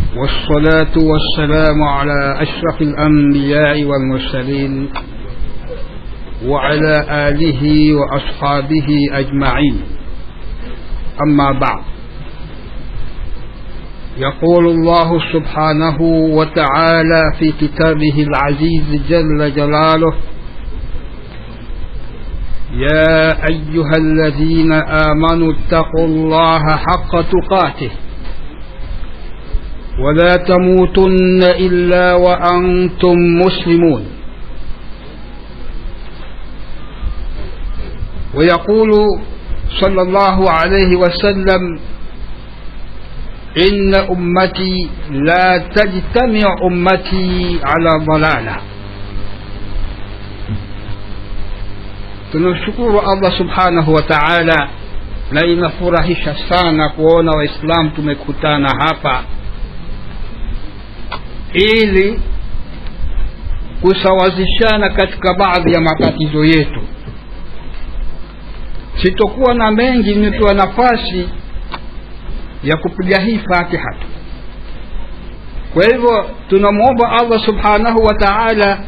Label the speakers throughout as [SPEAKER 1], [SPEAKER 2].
[SPEAKER 1] والصلاة والسلام على أشرف الأنبياء والمرسلين وعلى آله وأصحابه أجمعين أما بعد يقول الله سبحانه وتعالى في كتابه العزيز جل جلاله يا أيها الذين آمنوا اتقوا الله حق تقاته ولا تموتن إلا وأنتم مسلمون ويقول صلى الله عليه وسلم إن أمتي لا تجتمع أمتي على ضلالة tunamshukuru allah subhanahu wa taala na inafurahisha sana kuona waislamu tumekutana hapa ili kusawazishana katika baadhi ya matatizo yetu sitokuwa na mengi nimepewa nafasi ya kupiga hii fatiha tu kwa hivyo tunamwomba allah subhanahu wa taala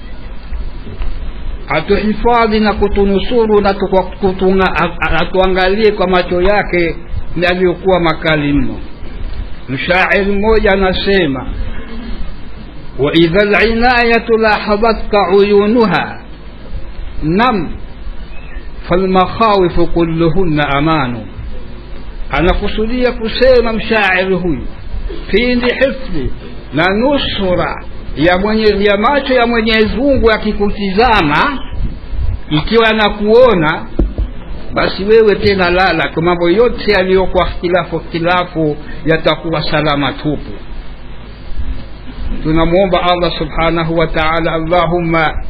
[SPEAKER 1] atuhifadhi na kutunusuru na atuangalie kwa macho yake yaliyokuwa makali mno mshairi mmoja anasema waidha linayatu lahadhatka uyunuha nam falmakhawifu kulluhunna amanu anakusudia kusema mshairi huyu pindi hifdhi na nusura ya, mwenye, ya macho ya mwenyezi mungu yakikutizama ikiwa anakuona basi wewe tena lala kwa mambo yote yaliyokuwa khilafu khilafu yatakuwa salama tupu tunamwomba allah subhanahu wa taala allahumma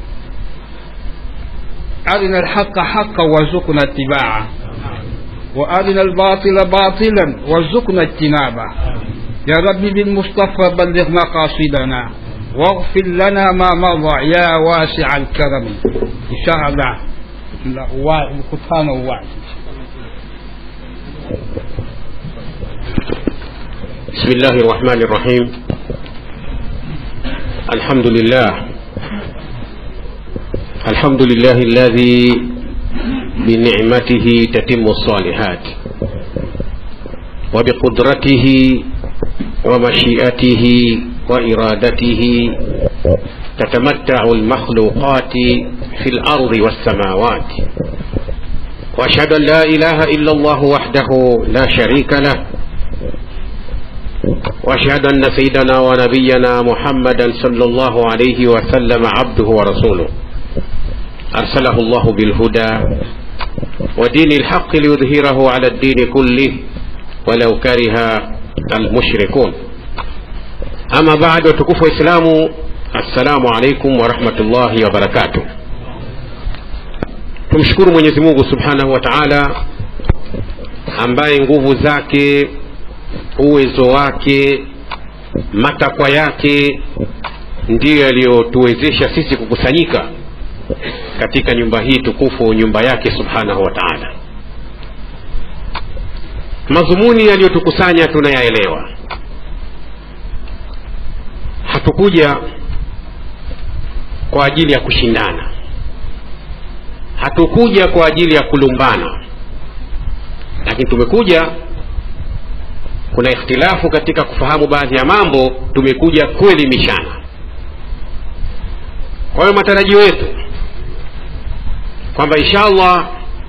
[SPEAKER 1] arina alhaqa haqa warzuqna itibaa وارنا الباطل باطلا وارزقنا اجتنابه يا رب بالمصطفى بلغ مقاصدنا واغفر لنا ما مضى يا واسع الكرم ان شاء الله القرآن وعد
[SPEAKER 2] بسم الله الرحمن الرحيم الحمد لله الحمد لله الذي بنعمته تتم الصالحات وبقدرته ومشيئته وإرادته تتمتع المخلوقات في الأرض والسماوات وأشهد أن لا إله إلا الله وحده لا شريك له وأشهد أن سيدنا ونبينا محمدا صلى الله عليه وسلم عبده ورسوله أرسله الله بالهدى ودين الحق ليظهره على الدين كله ولو كره المشركون ama baada watukufu waislamu assalamu alaikum warahmatullahi wabarakatuh tumshukuru mwenyezi mungu subhanahu wa taala ambaye nguvu zake uwezo wake matakwa yake ndiyo yaliyotuwezesha sisi kukusanyika katika nyumba hii tukufu nyumba yake subhanahu wa taala madhumuni yaliyotukusanya tunayaelewa hatukuja kwa ajili ya kushindana hatukuja kwa ajili ya kulumbana lakini tumekuja kuna ikhtilafu katika kufahamu baadhi ya mambo tumekuja kuelimishana kwa hiyo matarajio yetu kwamba insha allah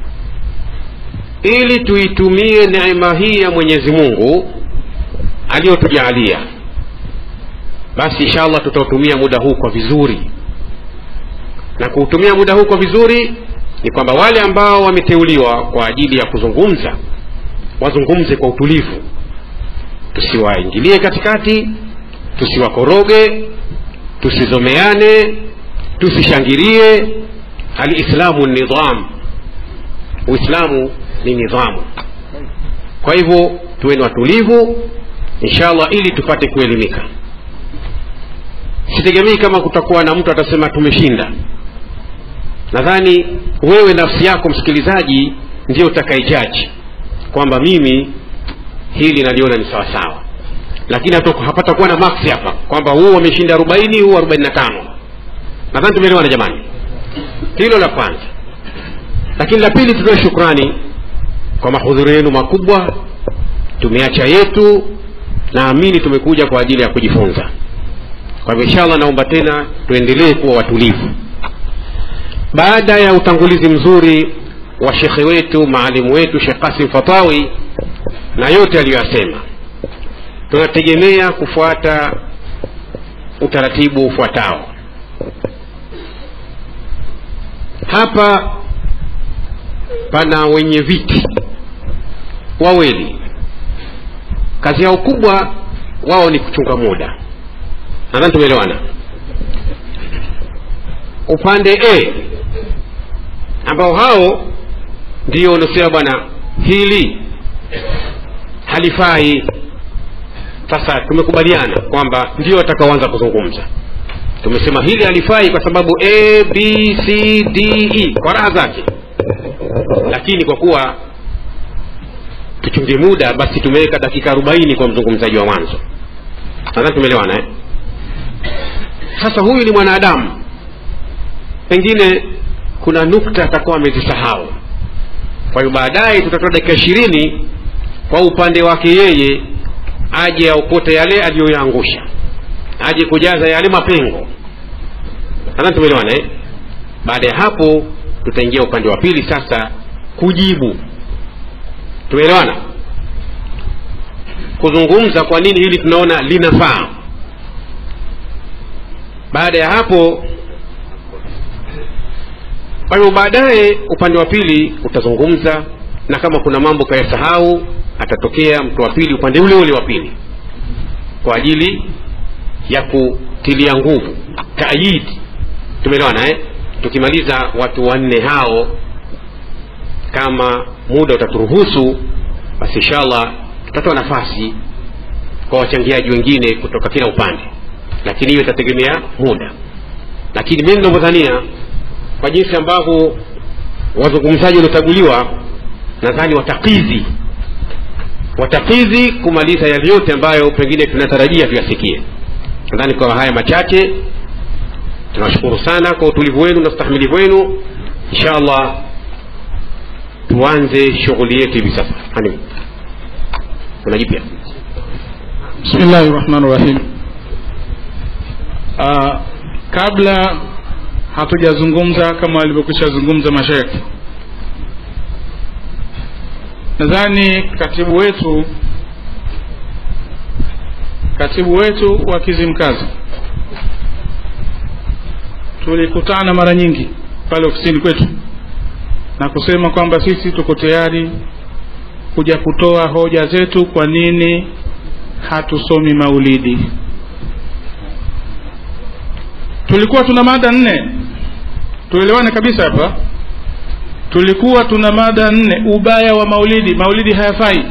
[SPEAKER 2] ili tuitumie neema hii ya mwenyezi mungu aliyotujaalia basi insha allah tutautumia muda huu kwa vizuri na kuutumia muda huu kwa vizuri ni kwamba wale ambao wameteuliwa kwa ajili ya kuzungumza wazungumze kwa utulivu tusiwaingilie katikati tusiwakoroge tusizomeane tusishangilie alislamu nidham uislamu ni nidhamu kwa hivyo tuweni watulivu inshallah ili tupate kuelimika sitegemei kama kutakuwa na mtu atasema tumeshinda nadhani wewe nafsi yako msikilizaji ndio utakaijaji kwamba mimi hili naliona ni sawasawa lakini hapata kuwa na maksi hapa kwamba huu wameshinda arobaini huu arobaini na tano nadhani tumeelewana jamani hilo la kwanza lakini la pili tutoe shukrani kwa mahudhurio yenu makubwa tumeacha yetu naamini tumekuja kwa ajili ya kujifunza kwa hivyo inshallah naomba tena tuendelee kuwa watulivu baada ya utangulizi mzuri wa shekhe wetu maalimu wetu shekh kasim fatawi na yote aliyoyasema tunategemea kufuata utaratibu ufuatao hapa pana wenye viti wawili kazi yao kubwa wao ni kuchunga muda nadhani tumeelewana upande a ambao hao ndio unasema bwana hili halifai sasa tumekubaliana kwamba ndio watakaoanza kuzungumza tumesema hili halifai kwa sababu a b c d e kwa raha zake lakini kwa kuwa tuchunge muda basi tumeweka dakika arobaini kwa mzungumzaji wa mwanzo nadhani tumeelewana eh? sasa huyu ni mwanadamu pengine kuna nukta atakuwa amezisahau kwa hiyo baadaye tutatoa dakika ishirini kwa upande wake yeye aje aokote yale aliyoyaangusha aje kujaza yale mapengo nadhani tumeelewana eh? baada ya hapo tutaingia upande wa pili sasa kujibu tumeelewana kuzungumza kwa nini hili tunaona linafaa baada ya hapo kwa hivyo baadaye upande wa pili utazungumza na kama kuna mambo kayasahau atatokea mtu wa pili upande ule ule wa pili kwa ajili ya kutilia nguvu taayidi tumeelewana eh? tukimaliza watu wanne hao kama muda utaturuhusu basi inshallah tutatoa nafasi kwa wachangiaji wengine kutoka kila upande lakini hiyo itategemea muda lakini mimi ninavyodhania kwa jinsi ambavyo wazungumzaji waliochaguliwa nadhani watakizi watakizi kumaliza yale yote ambayo pengine tunatarajia tuyasikie nadhani kwa haya machache tunashukuru sana kwa utulivu wenu na ustahimilivu wenu insha allah tuanze shughuli yetu hivi sasa hani kuna jipya
[SPEAKER 3] bismillahi rahmani rahim uh, kabla hatujazungumza kama walivyokwisha zungumza mashekhe nadhani katibu wetu katibu wetu wa kizimkazi tulikutana mara nyingi pale ofisini kwetu na kusema kwamba sisi tuko tayari kuja kutoa hoja zetu kwa nini hatusomi maulidi tulikuwa tuna mada nne tuelewane kabisa hapa tulikuwa tuna mada nne ubaya wa maulidi maulidi hayafai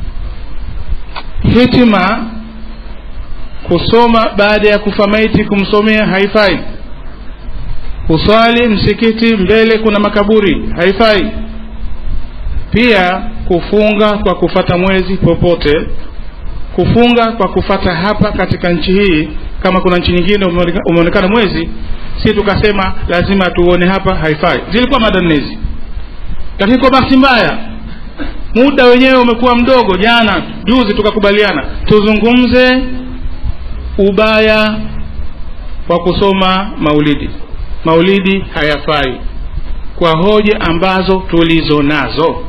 [SPEAKER 3] hitima kusoma baada ya kufa maiti kumsomea haifai kuswali msikiti mbele kuna makaburi haifai pia kufunga kwa kufata mwezi popote kufunga kwa kufata hapa katika nchi hii kama kuna nchi nyingine umeonekana mwezi si tukasema lazima tuone hapa haifai zilikuwa mada nne hizi lakini kwa bahati mbaya muda wenyewe umekuwa mdogo jana juzi tukakubaliana tuzungumze ubaya wa kusoma maulidi maulidi hayafai kwa hoja ambazo tulizo nazo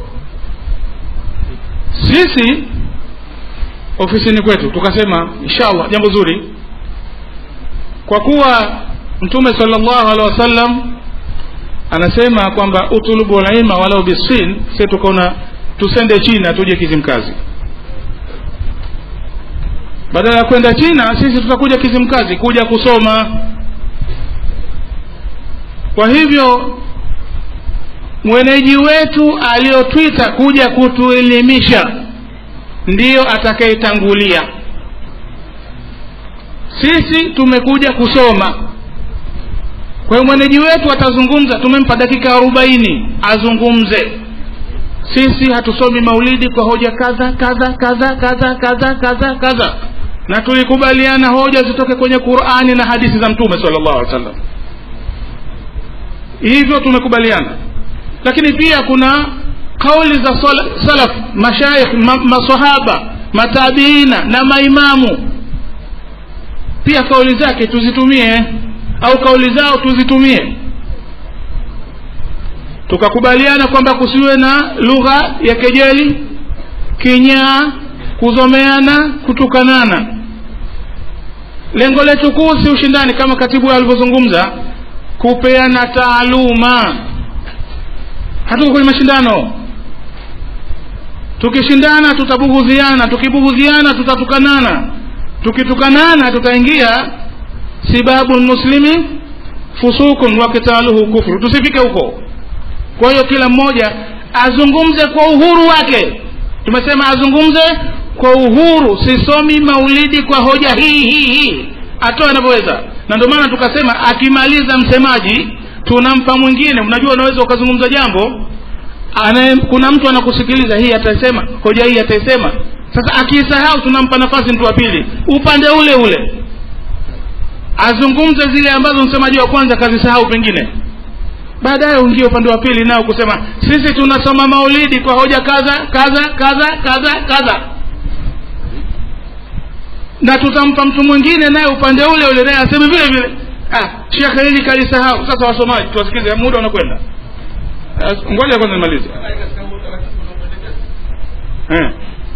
[SPEAKER 3] sisi ofisini kwetu tukasema inshallah jambo zuri kwa kuwa mtume sallallahu alaihi wasallam anasema kwamba utulubu lilma walau bisin si tukaona tusende china tuje kizimkazi badala ya kwenda china sisi tutakuja kizimkazi kuja kusoma kwa hivyo mwenyeji wetu aliyotwita kuja kutuelimisha ndiyo atakayetangulia sisi tumekuja kusoma kwa hiyo mwenyeji wetu atazungumza tumempa dakika arobaini azungumze sisi hatusomi maulidi kwa hoja kadha kadha kadha kadha kadha kadha kadha na tulikubaliana hoja zitoke kwenye qurani na hadithi za mtume sallallahu alaihi wasallam hivyo tumekubaliana lakini pia kuna kauli za sala- salaf mashaikh ma, masahaba matabiina na maimamu pia kauli zake tuzitumie au kauli zao tuzitumie tukakubaliana kwamba kusiwe na lugha ya kejeli kinyaa kuzomeana kutukanana lengo letu kuu si ushindani kama katibu alivyozungumza kupeana taaluma hatuko kwenye mashindano tukishindana tutabughudhiana tukibughudhiana tutatukanana tukitukanana tutaingia sibabu muslimi fusukun wa kitaluhu kufru tusifike huko kwa hiyo kila mmoja azungumze kwa uhuru wake tumesema azungumze kwa uhuru sisomi maulidi kwa hoja hii hii hii atoe anavyoweza na ndio maana tukasema akimaliza msemaji tunampa mwingine unajua unaweza ukazungumza jambo anaye, kuna mtu anakusikiliza hii ataisema hoja hii ataisema sasa akiisahau tunampa nafasi mtu wa pili upande ule ule azungumze zile ambazo msemaji wa kwanza kazisahau pengine baadaye uingie upande wa pili nao kusema sisi tunasoma maulidi kwa hoja kadha kadha kadha kadha kadha na tutampa mtu mwingine naye upande ule ule naye aseme vile vile ah shekhe hili kalisahau sasa wasomaji tuwasikize muda unakwenda Ah, ngoja kwanza nimalize eh.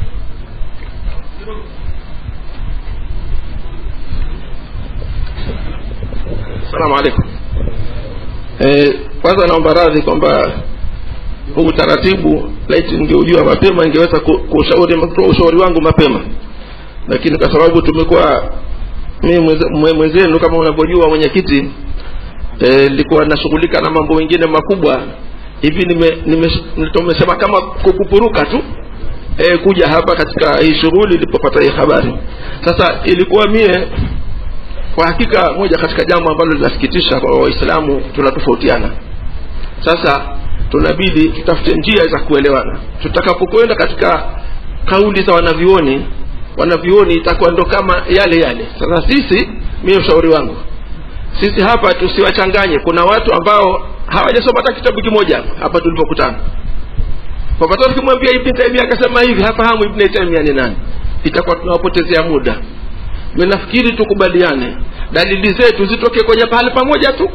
[SPEAKER 4] Salamu alaikum. Eh, kwanza naomba radhi kwamba huu utaratibu laiti ningeujua mapema ingeweza ku- kushauri kutoa ushauri wangu mapema, lakini kwa sababu tumekuwa mimi mwenze- mwe- mwenzenu kama unavyojua mwenyekiti eh, nilikuwa nashughulika na mambo mengine makubwa hivi nime, nime, tumesema kama kukupuruka tu eh, kuja hapa katika hii shughuli ilipopata hii habari. Sasa ilikuwa mie kwa hakika moja katika jambo ambalo linasikitisha kwa waislamu tunatofautiana sasa tunabidi tutafute njia za kuelewana tutakapokwenda katika kauli za wanavyuoni wanavyuoni itakuwa ndo kama yale yale sasa sisi mie ushauri wangu sisi hapa tusiwachanganye kuna watu ambao hawajasoma hata kitabu kimoja hapa tulipokutana kwa sababu tukimwambia ibn taimia akasema hivi hafahamu ibn taimia ni nani itakuwa tunawapotezea muda mimi nafikiri tukubaliane dalili zetu zitoke kwenye pahali pamoja tu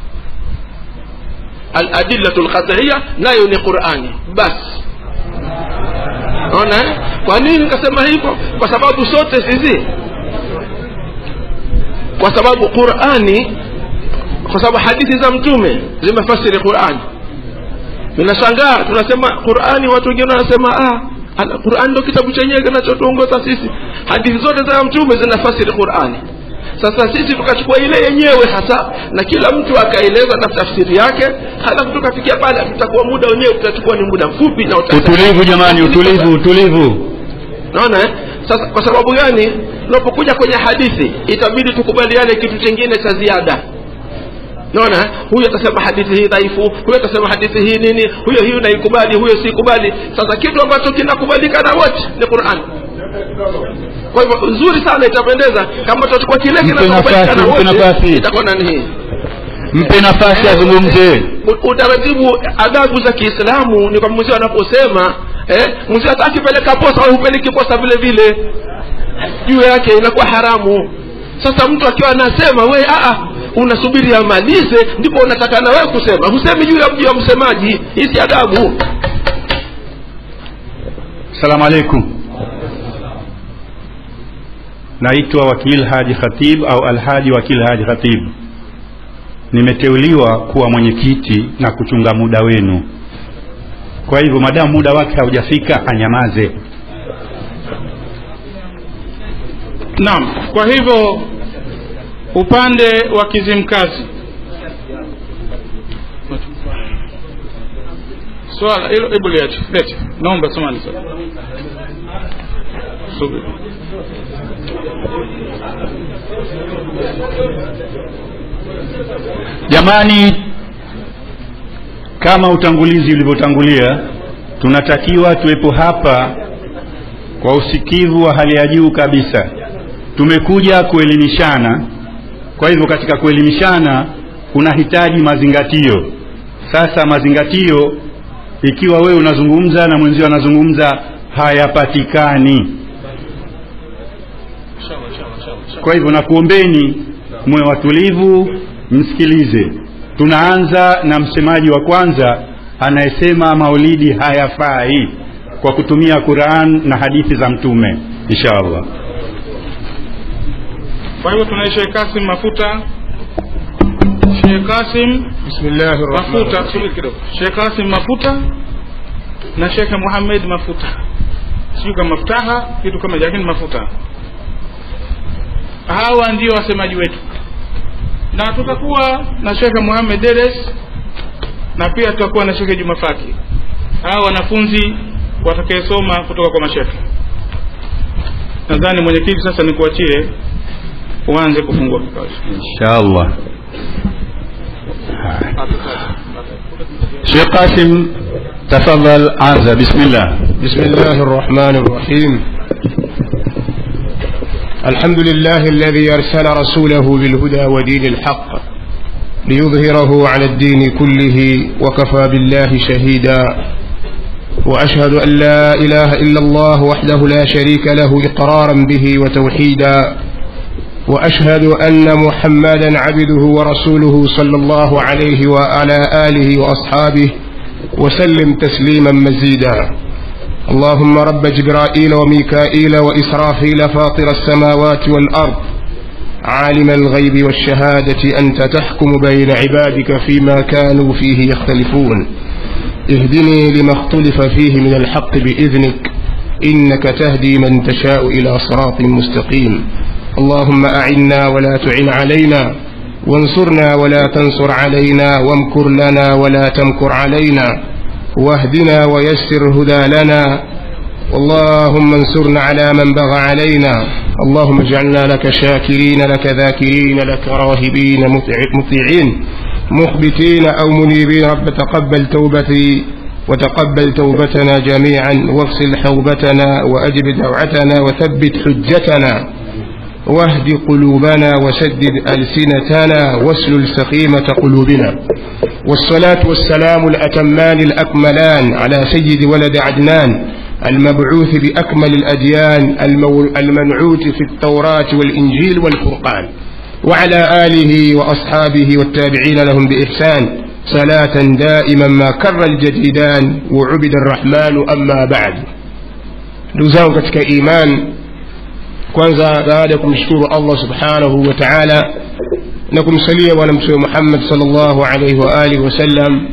[SPEAKER 4] aladillatu lqat'iyya nayo ni qurani basi naona eh? kwa nini nikasema hivyo kwa sababu sote sisi kwa sababu qurani kwa sababu hadithi za mtume zimefasiri qurani ninashangaa tunasema qurani watu wengine wanasema ah Ala- Qur'an ndio kitabu chenyewe kinachotuongoza sisi. Hadithi zote za mtume zinafasiri Qur'ani. Sasa sisi tukachukua ile yenyewe hasa na kila mtu akaeleza na tafsiri yake, halafu tukafikia pale, tutakuwa muda wenyewe utachukua ni muda mfupi na uta-
[SPEAKER 5] utulivu jamani utulivu utulivu
[SPEAKER 4] Naona eh? Sasa kwa sababu gani? Tunapokuja kwenye hadithi itabidi tukubaliane kitu chingine cha ziada. Naona eh? huyu atasema hadithi hii dhaifu, huyu atasema hadithi hii nini, huyo hiyo naikubali, huyo sikubali. Sasa kitu ambacho kinakubalika na wote ni Qur'an. Kwa hivyo nzuri sana itapendeza kama tutachukua kile
[SPEAKER 5] Mpe
[SPEAKER 4] kinachokubalika
[SPEAKER 5] nafasi,
[SPEAKER 4] na
[SPEAKER 5] mpe
[SPEAKER 4] wote,
[SPEAKER 5] nafasi.
[SPEAKER 4] itakuwa nani hii?
[SPEAKER 5] mpe nafasi azungumze
[SPEAKER 4] U- utaratibu adabu za kiislamu ni kwamba mzee anaposema eh, mzee hata akipeleka posa au hupeleki posa vile vile juu yake inakuwa haramu sasa mtu akiwa anasema we aa unasubiri amalize ndipo unataka na wewe kusema husemi juu ya mji wa msemaji hii si adabu
[SPEAKER 5] salamu alaikum naitwa wakil haji khatib au alhaji wakil haji khatib nimeteuliwa kuwa mwenyekiti na kuchunga muda wenu kwa hivyo madamu muda wake haujafika anyamaze
[SPEAKER 3] naam kwa hivyo upande wa kizimkazi swala hilo hebu liache lete naomba samani sasa subiri
[SPEAKER 5] jamani kama utangulizi ulivyotangulia tunatakiwa tuwepo hapa kwa usikivu wa hali ya juu kabisa tumekuja kuelimishana kwa hivyo katika kuelimishana kuna hitaji mazingatio sasa mazingatio ikiwa wewe unazungumza na mwenzio anazungumza hayapatikani kwa hivyo nakuombeni mwe watulivu msikilize tunaanza na msemaji wa kwanza anayesema maulidi hayafai kwa kutumia quran na hadithi za mtume insha allah
[SPEAKER 3] kwa hivyo tunaye Sheikh Kasim Mafuta Sheikh Kasim
[SPEAKER 6] Bismillahir Rahmanir
[SPEAKER 3] Mafuta subiri kidogo Sheikh Kasim Mafuta na Sheikh Muhammad Mafuta sijui kama maftaha kitu kama hicho, lakini mafuta hawa ndio wasemaji wetu na tutakuwa na Sheikh Muhammad Deres na pia tutakuwa na Sheikh Juma Faki hawa wanafunzi watakayesoma kutoka kwa mashekhe nadhani mwenyekiti sasa nikuachie uanze kufungua kikao
[SPEAKER 5] insha allah شيخ قاسم تفضل عزة بسم الله
[SPEAKER 6] بسم الله الرحمن الرحيم الحمد لله الذي أرسل رسوله بالهدى ودين الحق ليظهره على الدين كله وكفى بالله شهيدا وأشهد أن لا إله إلا الله وحده لا شريك له إقرارا به وتوحيدا وأشهد أن محمدا عبده ورسوله صلى الله عليه وعلى آله وأصحابه وسلم تسليما مزيدا اللهم رب جبرائيل وميكائيل وإسرافيل فاطر السماوات والأرض عالم الغيب والشهادة أنت تحكم بين عبادك فيما كانوا فيه يختلفون اهدني لما اختلف فيه من الحق بإذنك إنك تهدي من تشاء إلى صراط مستقيم اللهم أعنا ولا تعن علينا وانصرنا ولا تنصر علينا وامكر لنا ولا تمكر علينا واهدنا ويسر هدى لنا اللهم انصرنا على من بغى علينا اللهم اجعلنا لك شاكرين لك ذاكرين لك راهبين مطيعين مخبتين أو منيبين رب تقبل توبتي وتقبل توبتنا جميعا واغسل حوبتنا وأجب دعوتنا وثبت حجتنا واهد قلوبنا وسدد ألسنتنا واسلل سخيمة قلوبنا والصلاة والسلام الأتمان الأكملان على سيد ولد عدنان المبعوث بأكمل الأديان المنعوت في التوراة والإنجيل والفرقان وعلى آله وأصحابه والتابعين لهم بإحسان صلاة دائما ما كر الجديدان وعبد الرحمن أما بعد دوزان katika iman kwanza baada ya kumshukuru allah subhanahu wa taala na kumsalia bwana mtume muhammad salllahu alaihi wa alihi wasallam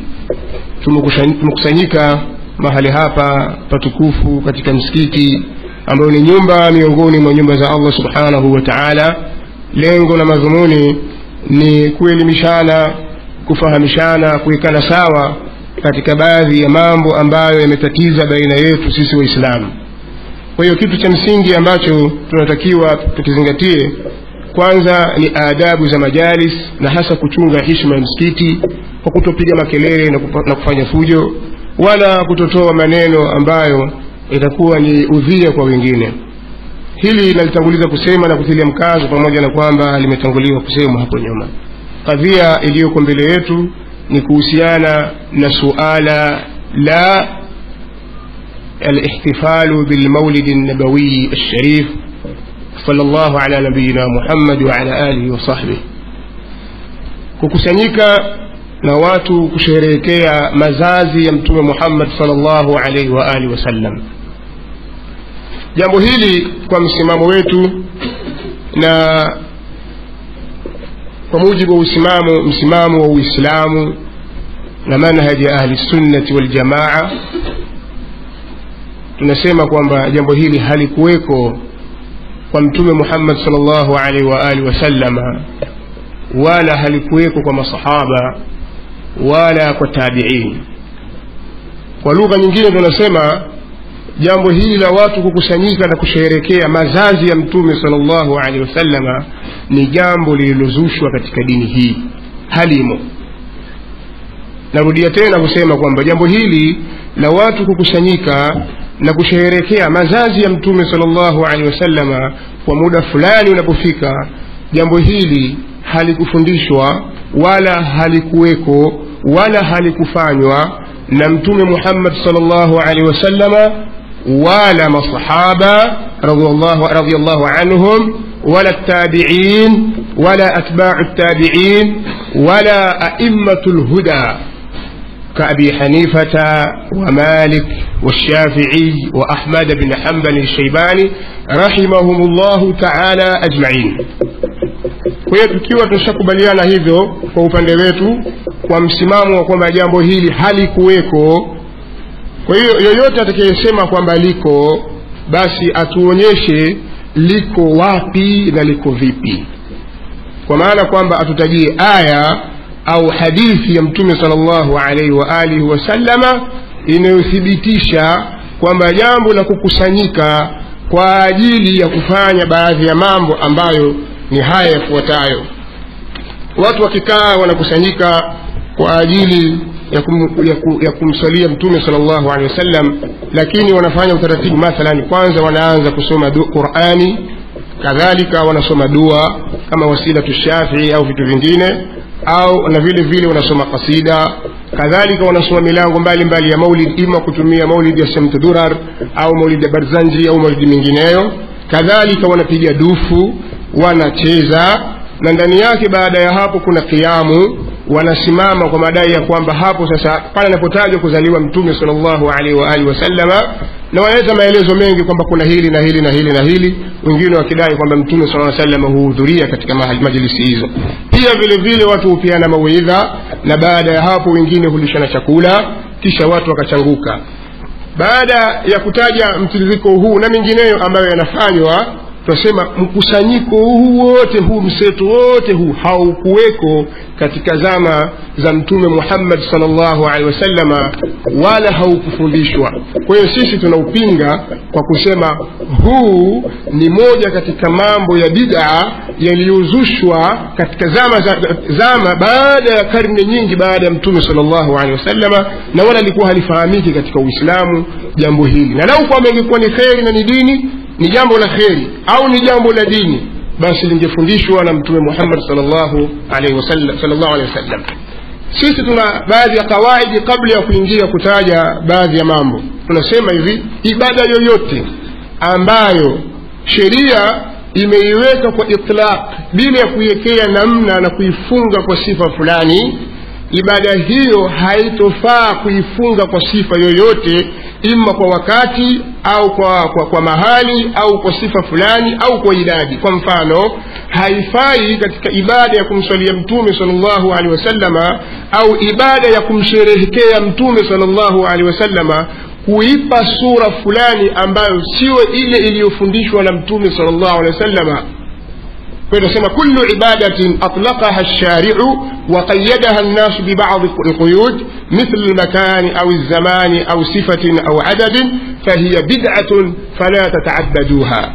[SPEAKER 6] tumekusanyika mahali hapa patukufu katika msikiti ambayo ni nyumba miongoni mwa nyumba za allah subhanahu wa taala lengo na madhumuni ni kuelimishana kufahamishana kuwekana sawa katika baadhi ya mambo ambayo yametatiza baina yetu sisi waislamu kwa hiyo kitu cha msingi ambacho tunatakiwa tukizingatie kwanza ni adabu za majalis na hasa kuchunga heshima ya msikiti kwa kutopiga makelele na, kupa, na kufanya fujo wala kutotoa maneno ambayo itakuwa ni udhia kwa wengine hili nalitanguliza kusema na kutilia mkazo pamoja na kwamba limetanguliwa kusemwa hapo nyuma kadhia iliyoko mbele yetu ni kuhusiana na suala la الاحتفال بالمولد النبوي الشريف صلى الله على نبينا محمد وعلى آله وصحبه kukusanyika na watu kusherehekea mazazi ya mtume muhammad salllahu alaihi wa alihi wasallam jambo hili kwa msimamo wetu na kwa mujibu wa usimamo msimamo wa uislamu na manhaji ya ahli sunnati waljamaa tunasema kwamba jambo hili halikuweko kwa mtume muhammad salllahu alaihi wa alihi wasallama wala halikuweko kwa masahaba wala kwa tabiin kwa lugha nyingine tunasema jambo hili la watu kukusanyika na kusherekea mazazi ya mtume salllahu alehi wasallama ni jambo lililozushwa katika dini hii halimo narudia tena kusema kwamba jambo hili la watu kukusanyika na kusherehekea mazazi ya mtume salllahu alehi wasallama kwa muda fulani unapofika jambo hili halikufundishwa wala halikuweko wala halikufanywa na mtume muhammad salllahu alehi wasallama wala masahaba radiallahu radiallahu anhum ولا التابعين ولا أتباع التابعين ولا أئمة الهدى كأبي حنيفة ومالك والشافعي وأحمد بن حنبل الشيباني رحمهم الله تعالى أجمعين kwa hiyo tukiwa tunashakubaliana hivyo kwa upande wetu kwa msimamo wa kwamba jambo hili halikuweko kwa hiyo yoyote atakayesema kwamba liko basi atuonyeshe liko wapi na liko vipi kwa maana kwamba atutajie aya au hadithi ya mtume sal llahu alaihi wa alihi wasallama inayothibitisha kwamba jambo la kukusanyika kwa ajili ya kufanya baadhi ya mambo ambayo ni haya yafuatayo watu wakikaa wanakusanyika kwa ajili ya, kum, ya, ku, ya kumsalia mtume sal llahu alehi wasallam lakini wanafanya utaratibu mathalan kwanza wanaanza kusoma du, qurani kadhalika wanasoma dua kama wasilatu shafii au vitu vingine au na vile vile wanasoma kasida kadhalika wanasoma milango mbalimbali ya maulid ima kutumia maulidi ya shamtu durar au maulidi ya barzanji au maulidi mingineyo kadhalika wanapiga dufu wanacheza na ndani yake baada ya hapo kuna kiamu wanasimama kwa madai ya kwamba hapo sasa pale anapotajwa kuzaliwa mtume salllahu alaihi waalihi wasallama na wanaleta maelezo mengi kwamba kuna hili na hili na hili na hili wengine wakidai kwamba mtume saa salama huhudhuria katika majilisi hizo pia vile vile watu hupeana mawidha na baada ya hapo wengine hulishana chakula kisha watu wakachanguka baada ya kutaja mtiririko huu na mengineyo ambayo yanafanywa tunasema mkusanyiko huu wote huu mseto wote huu haukuweko katika zama za mtume muhammad salllahu alehi wasallama wala haukufundishwa kwa hiyo sisi tunaupinga kwa kusema huu ni moja katika mambo ya bidaa yaliyozushwa katika zama za, zama baada ya karne nyingi baada ya mtume salllahu alehi wasallama na wala likuwa halifahamiki katika uislamu jambo hili na lau kwamba ingekuwa ni kheri na ni dini ni jambo la kheri au ni jambo la dini basi lingefundishwa na mtume muhammad salllahu alaihi wasallam sisi tuna baadhi ya kawaidi kabla ya kuingia kutaja baadhi ya mambo tunasema hivi ibada yoyote ambayo sheria imeiweka kwa itlaq bila ya kuiwekea namna na kuifunga kwa sifa fulani ibada hiyo haitofaa kuifunga kwa sifa yoyote ima kwa wakati au kwa, kwa, kwa mahali au kwa sifa fulani au kwa idadi kwa mfano haifai katika ibada ya kumswalia mtume salllahu alehi wasallama au ibada ya kumsherehekea mtume salllahu alehi wasallama kuipa sura fulani ambayo sio ile iliyofundishwa na mtume salllahu alehi wasallama فنسمى كل عبادة أطلقها الشارع وقيدها الناس ببعض القيود مثل المكان أو الزمان أو صفة أو عدد فهي بدعة فلا تتعبدوها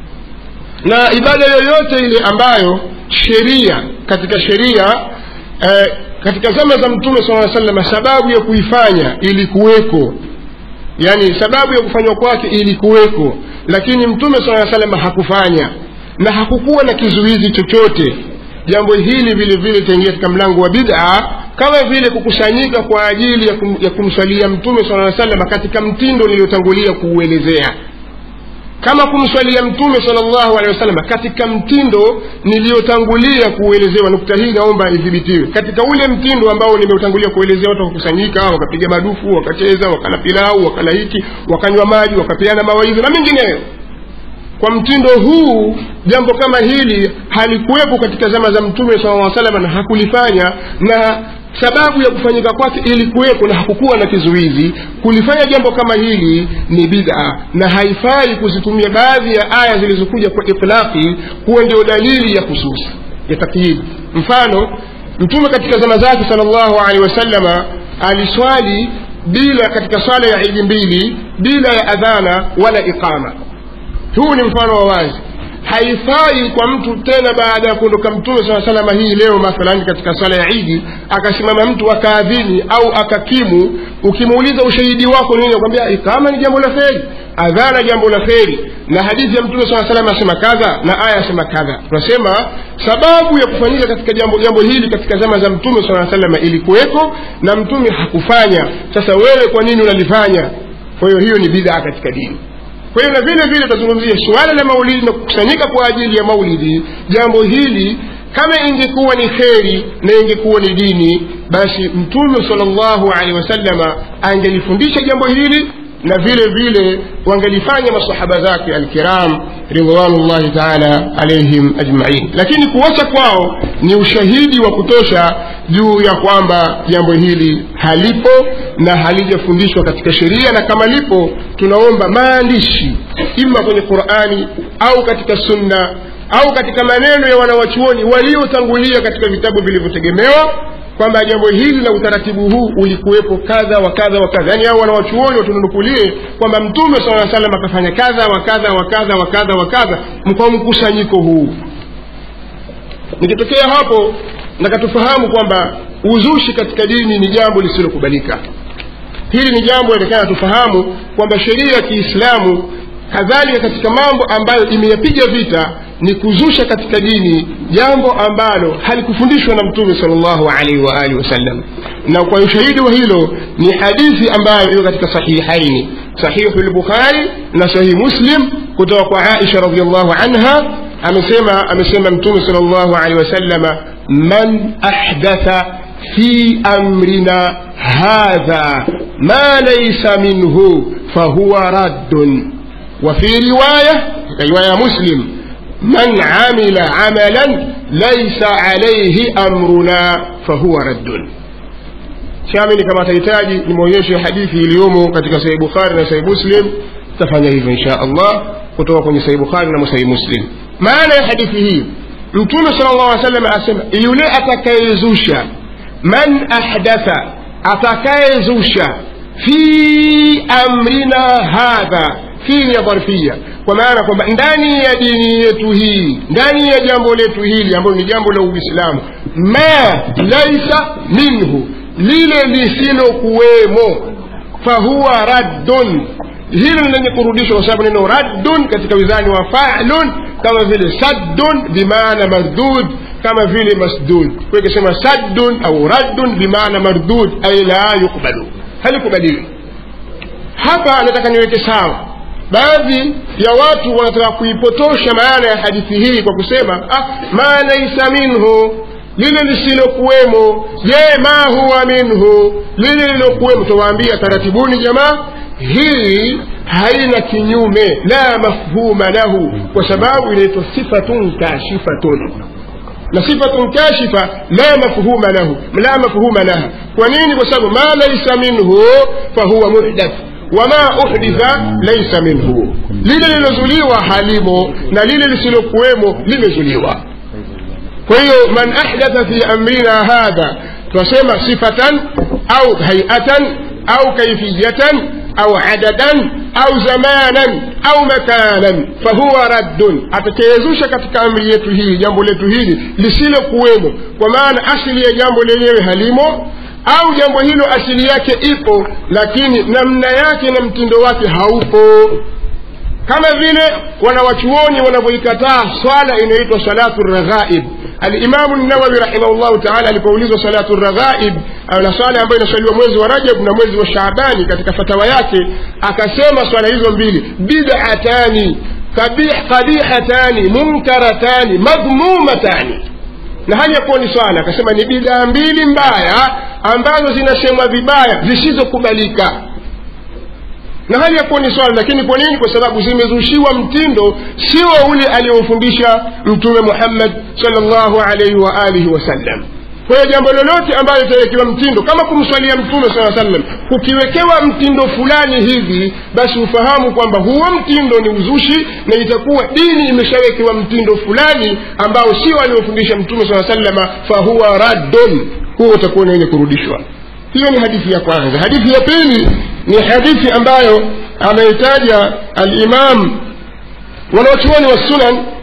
[SPEAKER 6] na ibada yoyote ile ambayo sheria katika sheria eh, katika zama za mtume saa salama sababu ya kuifanya ilikuweko yani sababu ya kufanywa kwake ilikuweko lakini mtume saa salama hakufanya na hakukuwa na kizuizi chochote jambo hili vile vile itaingia katika mlango wa bid'a kama vile kukusanyika kwa ajili ya, kum, ya kumswalia mtume sala salama katika mtindo niliyotangulia kuuelezea kama kumswalia mtume salllahu alehi wasallam katika mtindo niliyotangulia kuuelezewa nukta hii naomba idhibitiwe katika ule mtindo ambao nimeutangulia kuelezea watu wakakusanyika wakapiga madufu wakacheza wakala pilau wakala hiki wakanywa maji wakapeana mawaidha na mengineyo kwa mtindo huu jambo kama hili halikuwepo katika zama za mtume saa salama na hakulifanya na sababu ya kufanyika kwake ilikuwepo na hakukuwa na kizuizi kulifanya jambo kama hili ni bid'a na haifai kuzitumia baadhi ya aya zilizokuja kwa itlaqi kuwa ndio dalili ya hususi ya takyid mfano mtume katika zama zake salllahu alehi wasallama aliswali bila katika swala ya idi mbili bila ya adhana wala iqama huu ni mfano wa wazi haifai kwa mtu tena baada ya kuondoka mtume saa salama hii leo mathalani katika swala ya idi akasimama mtu akaadhini au akakimu ukimuuliza ushahidi wako nini akwambia ikama ni jambo la kheri adhana jambo la kheri na hadithi ya mtume saa salam asema kadha na aya asema kadha tunasema sababu ya kufanyika katika jambo jambo hili katika zama za mtume saa salama ilikuweko na mtume hakufanya sasa wewe kwa nini unalifanya kwa hiyo hiyo ni bidhaa katika dini kwa hiyo na vile vile tutazungumzia suala la maulidi na kukusanyika kwa ajili ya maulidi jambo hili kama ingekuwa ni kheri na ingekuwa ni dini basi mtume salllahu alehi wasalama angelifundisha jambo hili na vile vile wangelifanya masahaba zake alkiram ridwanullahi taala alaihim ajmain lakini kuacha kwao ni ushahidi wa kutosha juu ya kwamba jambo hili halipo na halijafundishwa katika sheria na kama lipo tunaomba maandishi ima kwenye qurani au katika sunna au katika maneno ya wanawachuoni waliotangulia katika vitabu vilivyotegemewa kwamba jambo hili la utaratibu huu ulikuwepo kadha wa kadha wa kadha yaani hao wanawachuoni watununukulie kwamba mtume saa salam akafanya kadha wa kadha wa kadha wa kadha wa kadha kwa mkusanyiko huu nikitokea hapo nakatufahamu kwamba uzushi katika dini ni jambo lisilokubalika hili ni jambo inaonekana tufahamu kwamba sheria ya kiislamu kadhalika katika mambo ambayo imeyapiga vita ni kuzusha katika dini jambo ambalo halikufundishwa na mtume salllahu alaihi waalihi wasallam na kwa ushahidi wa hilo ni hadithi ambayo iko katika sahihaini sahihu lbukhari na sahihi muslim kutoka kwa aisha radiallahu anha amesema amesema mtume salllahu alehi wasallama man ahdatha fi amrina hadha ma laysa minhu fahuwa raddun وفي رواية رواية مسلم من عمل عملا ليس عليه أمرنا فهو رد شامل كما تحتاجي nimeonyesha hadithi iliyomo katika sahih bukhari na sahih muslim tafanya hivyo insha allah kutoka kwenye sahih bukhari na sahih muslim maana ya hadithi hii mtume sala llahu alih wasallam asema yule atakayezusha man ahdatha atakayezusha fi amrina hadha hii ni ya dharfia kwa maana kwamba ndani ya dini yetu hii ndani ya jambo letu hili ambalo ni jambo la uislamu ma laisa minhu lile lisilokuwemo fahuwa raddun hilo ni lenye kurudishwa kwa sababu neno raddun katika wizani wa falun kama vile saddun bimaana mardud kama vile masdud kwa ikisema saddun au raddun bimaana mardud ay la yukbalu halikubaliwi hapa nataka niweke sawa baadhi ya watu wanataka kuipotosha maana ya hadithi hii kwa kusema ah, ma laisa minhu lile lisilokuwemo je ma huwa minhu lile lilokuwemo tawaambia taratibuni jamaa hii haina kinyume la mafhuma lahu kwa sababu inaitwa sifatun kashifatun na sifatun kashifa la mafhuma lahu la mafhuma laha kwa nini kwa sababu ma laisa minhu fahuwa muhdath wama uhditha laisa minhu lile lilozuliwa halimo na lile lisilokuwemo limezuliwa kwa hiyo man ahdatha fi amrina hadha tunasema sifatan au hayatan au kaifiyatan au adadan au zamanan au makanan fahuwa raddun atakayezusha katika amri yetu hii jambo letu hili lisilokuwemo kwa maana asili ya jambo lenyewe halimo au jambo hilo asili yake ipo lakini namna yake na mtindo wake haupo kama vile wanawachuoni wanavyoikataa swala inayoitwa salatu raghaib alimamu nawawi rahimahullahu taala alipoulizwa salatu raghaib na swala ambayo inaswaliwa mwezi wa rajab na mwezi wa shaabani katika fatawa yake akasema swala hizo mbili bidatani qabihatani munkaratani madhmumatani na hali ya kuwa ni swala akasema ni bidhaa mbili mbaya ambazo zinasemwa vibaya zisizokubalika na hali ya kuwa ni swala lakini kwa nini kwa sababu zimezushiwa mtindo sio ule aliyofundisha mtume muhammad salllahu alaihi wa alihi wasallam kwa hiyo jambo lolote ambalo litawekewa mtindo kama kumswalia mtume saa sallam kukiwekewa mtindo fulani hivi basi ufahamu kwamba huo mtindo ni uzushi na itakuwa dini imeshawekewa mtindo fulani ambao sio aliofundisha mtume saa sallama fahuwa raddun huo utakuwa ni wenye kurudishwa hiyo ni hadithi ya kwanza hadithi ya pili ni hadithi ambayo ameitaja alimam wanawachuoni wa sunan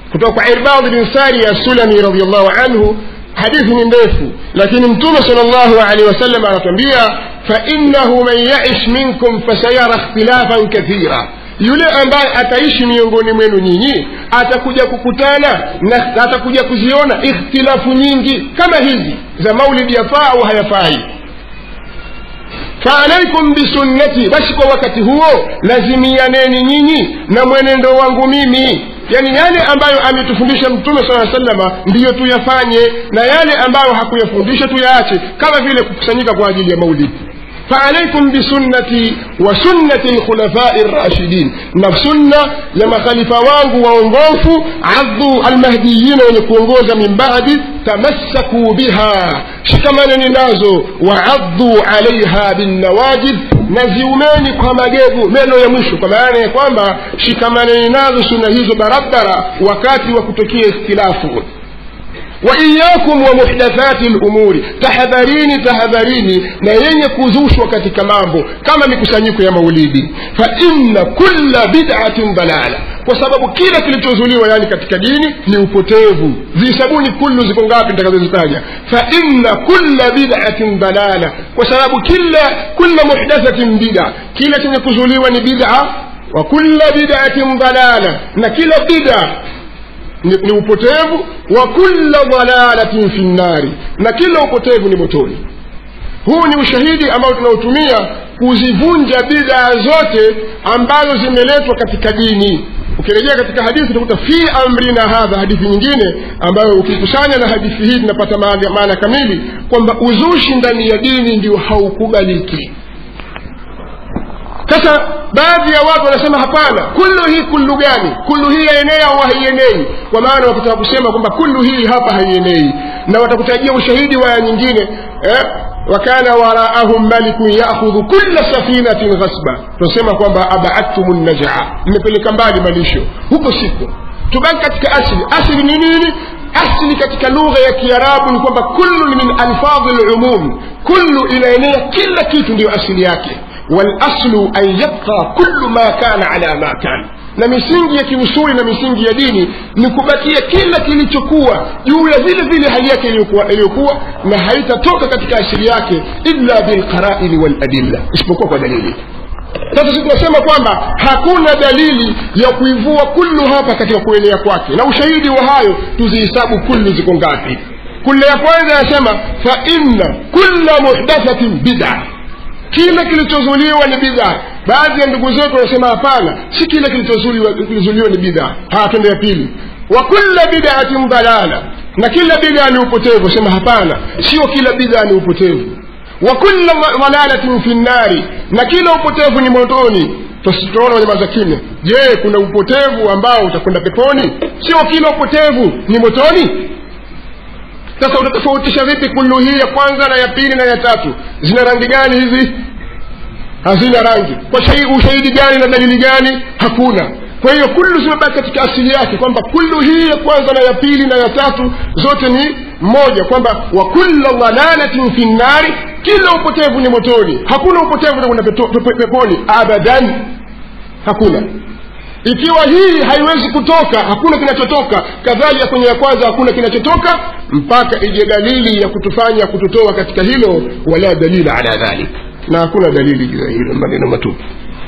[SPEAKER 6] kutoka kwa irbad bin sari assulami radiallahu anhu hadithi ni ndefu lakini mtume sal llahu alehi wasallam anatuambia fainahu man yaish minkum fasayara ikhtilafan kathira yule ambaye ataishi miongoni mwenu nyinyi atakuja kukutana na atakuja kuziona ikhtilafu nyingi kama hizi za maulidi yafaa au hayafai faalaikum bisunnati basi kwa wakati huo lazimianeni nyinyi na mwenendo wangu mimi yani yale ambayo ametufundisha mtume saa salama ndiyo tuyafanye na yale ambayo hakuyafundisha tuyaache kama vile kukusanyika kwa ajili ya maulidi فعليكم بسنتي وسنة الخلفاء الراشدين نفسنا لما خليفة وانغو وانغوفو عضوا المهديين ونكونغوزا من بعد تمسكوا بها شكمانا نازو وعضوا عليها بالنواجذ naziumeni kwa magevu meno ya mwisho kwa maana ya kwamba shikamaneni nazo suna hizo barabara wakati wa kutokea ikhtilafu waiyakum wa muhdathati lumuri tahadharini tahadharini na yenye kuzushwa katika mambo kama mikusanyiko ya maulidi fa inna kulla bid'atin dalala kwa sababu kila kilichozuliwa yani katika dini ni upotevu zisabuni kullu ziko ngapi nitakazozitaja fa inna kulla bid'atin dalala kwa sababu kila kulla muhdathatin bid'a kila chenye kuzuliwa ni bid'a wa kulla bid'atin dalala na kila bid'a ni, ni upotevu wa kulla dalalatin fi nnari na kila upotevu ni motoni huu ni ushahidi ambao tunaotumia kuzivunja bidaa zote ambazo zimeletwa katika dini ukirejea katika hadithi utakuta fi amrina hadha hadithi nyingine ambayo ukikusanya na hadithi hii tunapata maana maana kamili kwamba uzushi ndani ya dini ndio haukubaliki sasa baadhi ya watu wanasema hapana kullu hii kullu gani kullu hii yaenea au haienei kwa maana wakitaka kusema kwamba kullu hii hapa haienei na watakutajia ushahidi wa aya nyingine eh? wakana waraahum malikun yakhudhu kulla safinatin ghasba tunasema kwamba abaadtum najaa mmepeleka mbali malisho huko siku tubaki katika asli asli ni nini asli katika lugha ya kiarabu ni kwamba kullu min alfadhi lumum kullu inaenea kila kitu ndiyo asili yake والاصل ان يبقى كل ما كان على ما كان na misingi ya kiusuli na misingi ya dini ni kubakia kila kilichokuwa juu ya vile vile hali yake iliyokuwa na haitatoka katika asili yake illa bilqaraini waladilla isipokuwa kwa dalili sasa sisi tunasema kwamba hakuna dalili ya kuivua kullu hapa katika kuenea kwake na ushahidi wa hayo tuzihisabu kullu ziko ngapi kulla ya kwanza yasema fa inna kulla muhdathatin bid'a kila kilichozuliwa ni bidhaa baadhi ya ndugu zetu wanasema hapana si kila kilichozuliwa kilizuliwa ni bidhaa haya twende ya pili wa kulla bidaatin dalala na kila bidhaa ni upotevu sema hapana sio kila bidhaa ni upotevu wa kulla dalalatin fi nnari na kila upotevu ni motoni tunaona wanyamaza kimya je kuna upotevu ambao utakwenda peponi sio kila upotevu ni motoni sasa utatofautisha vipi kullu hii ya kwanza na ya pili na ya tatu zina rangi gani hizi hazina rangi kwa ushahidi gani na dalili gani hakuna kwa hiyo kullu zimebaki katika asili yake kwamba kullu hii ya kwanza na ya pili na ya tatu zote ni moja kwamba wa kulla dalalatin fi nnari kila upotevu ni motoni hakuna upotevu utakwenda peponi abadan hakuna ikiwa hii haiwezi kutoka hakuna kinachotoka kadhalika kwenye ya kwanza hakuna kinachotoka mpaka ije dalili ya kutufanya kututoa katika hilo wala dalila ala dhalik na hakuna dalili juu ya hilo maneno matupu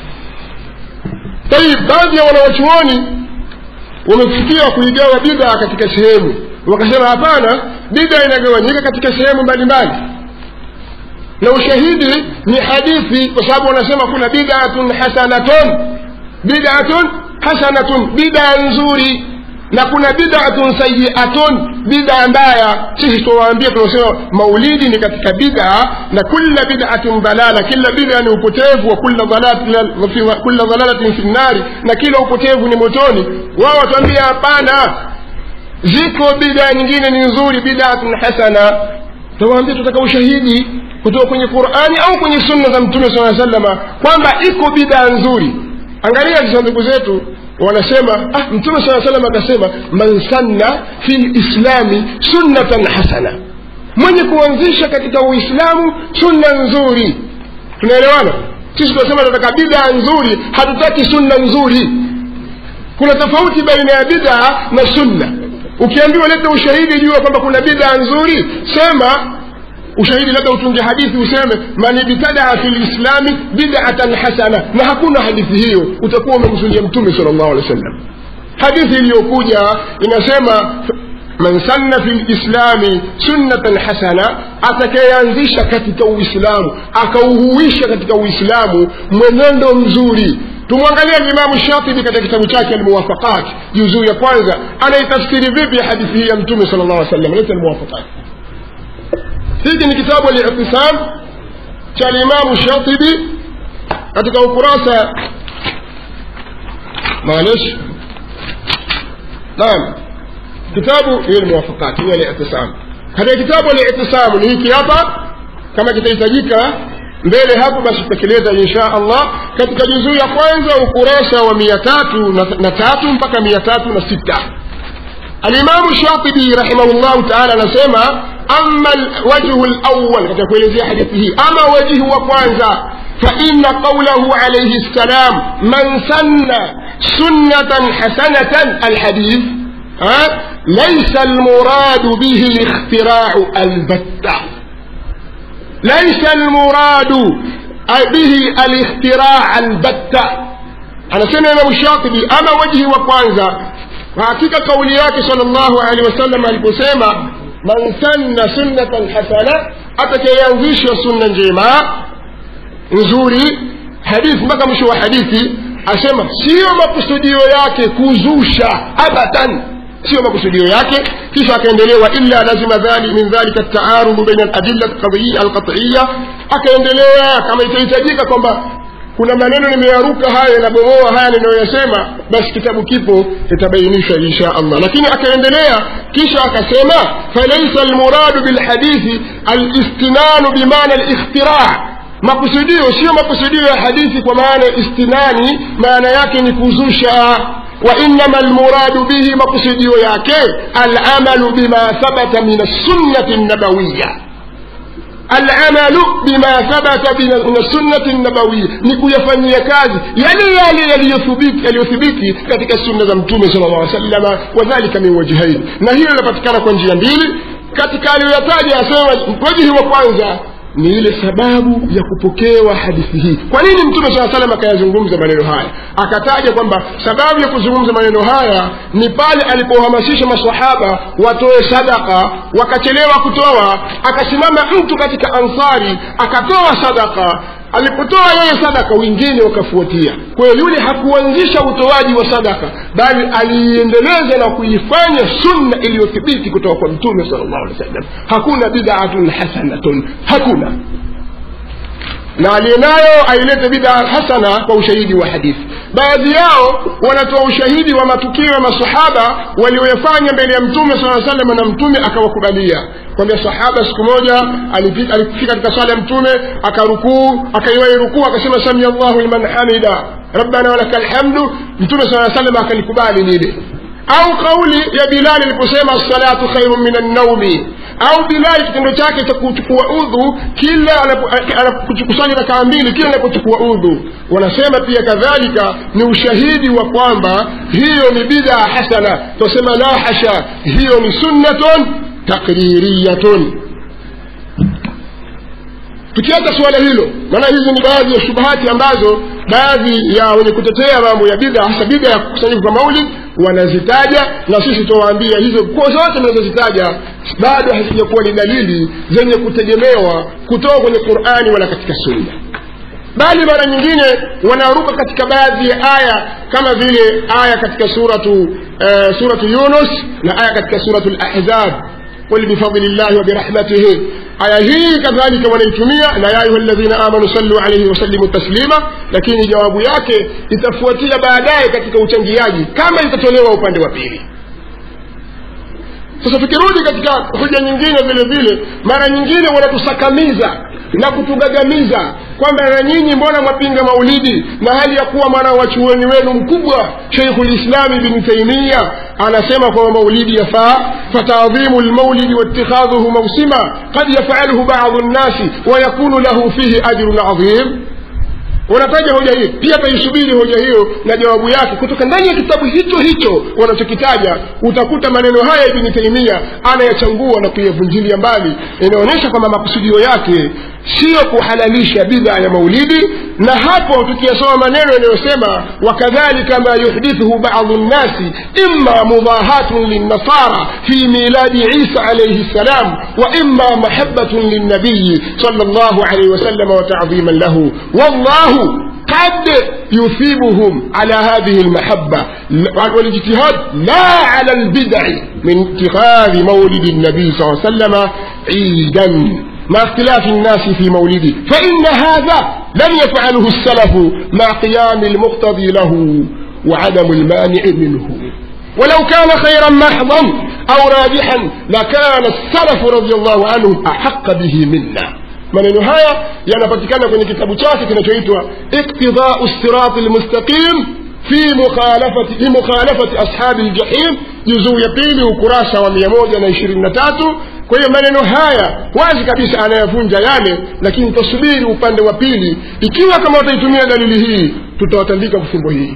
[SPEAKER 6] tayib baadhi ya wanawachuoni wamefikia kuigawa bidhaa katika sehemu wakasema hapana bidhaa inagawanyika katika sehemu mbalimbali na ushahidi ni hadithi kwa sababu wanasema kuna bid'atun hasanatun bid'atun hasanatun bid'a nzuri na kuna bid'atun sayiatun bid'a mbaya sisi tuwaambia tunasema maulidi ni katika bid'a na kulla bid'atin dalala kila bid'a ni upotevu wa kulla dalalatin kulla dalalatin fi nnari na kila upotevu ni motoni wao watuambia hapana ziko bid'a nyingine ni nzuri bid'atun hasana tuwaambia tutaka ushahidi kutoka kwenye qurani au kwenye sunna za mtume saa salama kwamba iko bid'a nzuri angalia sasa ndugu zetu wanasema ah, mtume saa salam akasema man sanna fi lislami sunnatan hasana mwenye kuanzisha katika uislamu sunna nzuri tunaelewana sisi tunasema tunataka bidaa nzuri hatutaki sunna nzuri kuna tofauti baina ya bid'a na sunna ukiambiwa leta ushahidi jua kwamba kuna bid'a nzuri sema ushahidi labda utunge hadithi useme man ibtadaa fi lislami bidatan hasana na hakuna hadithi hiyo utakuwa umemzulia mtume sal llahu alehi wa sallam hadithi iliyokuja inasema man sanna fi lislami sunnatan hasana atakayeanzisha katika uislamu akauhuisha katika uislamu mwenendo mzuri tumwangalia limamu shatibi katika kitabu chake almuwafaqat juzuu ya kwanza anaitafsiri vipi hadithi hii ya mtume sal llah alih sallam leta almuwafaqat hiki ni kitabu alitisam cha limamu shatibi katika ukurasa معلش نعم kitabu hiyo ni muwafaqat hiyo al-i'tisam katika kitabu al-i'tisam ni hiki hapa kama kitahitajika mbele hapo basi tutakeleza insha allah katika juzuu ya kwanza ukurasa wa mia tatu na tatu mpaka mia tatu na sita alimamu shatibi rahimahullahu taala anasema ama wajhu lawal katika kuelezea hadithi hii ama wajihu wa kwanza فإن قوله عليه السلام من سن سنة حسنة الحديث ها ليس المراد به الاختراع البتة ليس المراد به الاختراع البتة أنا سمع إمام الشاطبي أما وجهي وكوانزا وحقيقة قولي صلى الله عليه وسلم aliposema man sanna sunnatan hasana atakayeanzisha sunna njema nzuri hadithi mpaka mwisho wa hadithi asema siyo makusudio yake kuzusha abadan siyo makusudio yake kisha akaendelewa illa lazima dhali min dhalika taarudu baina aladilla alqatiya akaendelea kama itahitajika kwamba kuna maneno nimeyaruka haya yanabomoa haya ninayoyasema basi kitabu kipo itabainishwa insha allah lakini akaendelea kisha akasema falaisa almuradu bilhadithi alistinanu bimana alikhtiraa makusudio sio makusudio ya hadithi kwa maana ya istinani maana yake ni kuzusha وإنما المراد به مقصد ياكي العمل بما ثبت من السنة النبوية العمل بما ثبت من السنة النبوية نكو يفني كاز يلي يلي يلي يثبت يلي يثبت katika sunna za mtume sallallahu alaihi wasallam wadhālika min wajhain na hiyo inapatikana kwa njia mbili katika aliyoyataja asema wajhi wa kwanza ni ile sababu ya kupokewa hadithi hii kwa nini mtume saa salam akayazungumza maneno haya akataja kwamba sababu ya kuzungumza maneno haya ni pale alipohamasisha masahaba watoe sadaka wakachelewa kutoa akasimama mtu katika ansari akatoa sadaka alipotoa yeye sadaka wengine wakafuatia kwa hiyo yule hakuanzisha utoaji wa sadaka bali aliiendeleza na kuifanya sunna iliyothibiti kutoka kwa mtume sal llahu alehi wa sallam hakuna bidatun hasanatun hakuna na aliyenayo ailete bida hasana kwa ushahidi wa hadithi baadhi yao wanatoa ushahidi wa matukio ya masahaba walioyafanya mbele ya mtume saa salam na mtume akawakubalia kwambia sahaba siku moja alifika katika sala ya mtume akarukuu akaiwai rukuu akasema samia llahu liman hamida rabbana walaka lhamdu mtume saa salam akalikubali lile au kauli ya bilali aliposema assalatu khairu min annaumi au bilali kitendo chake cha kuchukua udhu kila anapokusanya rakaa mbili kila anapochukua udhu wanasema pia kadhalika ni ushahidi wa kwamba hiyo ni bidaa hasana tunasema la hasha hiyo ni sunnatun takririyatun tukiacha suala hilo maana hizi ni baadhi ya shubahati ambazo baadhi ya wenye kutetea mambo ya bidha hasa bidha ya kukusanyika kwa maulid wanazitaja na sisi tuwaambia hizo kwa zote mnazozitaja bado hazijakuwa ni dalili zenye kutegemewa kutoka kwenye qurani wala katika sunna bali mara nyingine wanaruka katika baadhi ya aya kama vile aya katika suratu uh, suratu yunus na aya katika suratu lahzab قل بفضل الله وبرحمته aya hii kadhalika wanaitumia na ya ayuha ladhina amanu sallu alaihi wasalimu taslima lakini jawabu yake itafuatia baadaye katika uchangiaji kama itatolewa upande wa pili sasa tukirudi katika hoja nyingine vile vile mara nyingine wanatusakamiza na kutugagamiza kwamba na nyinyi mbona mwapinga maulidi na hali ya kuwa mwana wachuoni wenu mkubwa sheikhu lislami bni taimia anasema kwamba maulidi yafaa fatadhimu lmaulidi waitikhadhuhu mausima qad yafaluhu badu nnasi wayakunu lahu fihi ajrun adhim wanataja hoja hii pia taisubiri hoja hiyo na jawabu yake kutoka ndani ya kitabu hicho hicho wanachokitaja utakuta maneno haya ibni taimia anayachangua na kuyavunjilia mbali inaonyesha kwamba makusudio yake siyo kuhalalisha bidha ya maulidi na hapo tukiyasoma maneno yanayosema wakadhalika ma yuhdithuhu badu nnasi imma mudahatun linnasara fi miladi isa alaihi ssalam wa imma mahabatun lilnabiyi sala llahu alaihi wasalama watadhiman lahu wallahu قد يثيبهم على هذه المحبة والاجتهاد لا على البدع من اتخاذ مولد النبي صلى الله عليه وسلم عيدا مع اختلاف الناس في مولده فإن هذا لم يفعله السلف مع قيام المقتضي له وعدم المانع منه ولو كان خيرا محضا أو راجحا لكان السلف رضي الله عنهم أحق به منا maneno haya yanapatikana kwenye kitabu chake kinachoitwa iktidau sirati lmustaqim fi mukhalafati fi mukhalafati ashabi ljahim juzuu ya pili ukurasa wa mia moja na ishirini na tatu kwa hiyo maneno haya wazi kabisa anayavunja yale lakini tasubiri upande wa pili ikiwa kama wataitumia dalili hii tutawatandika kwa fimbo hii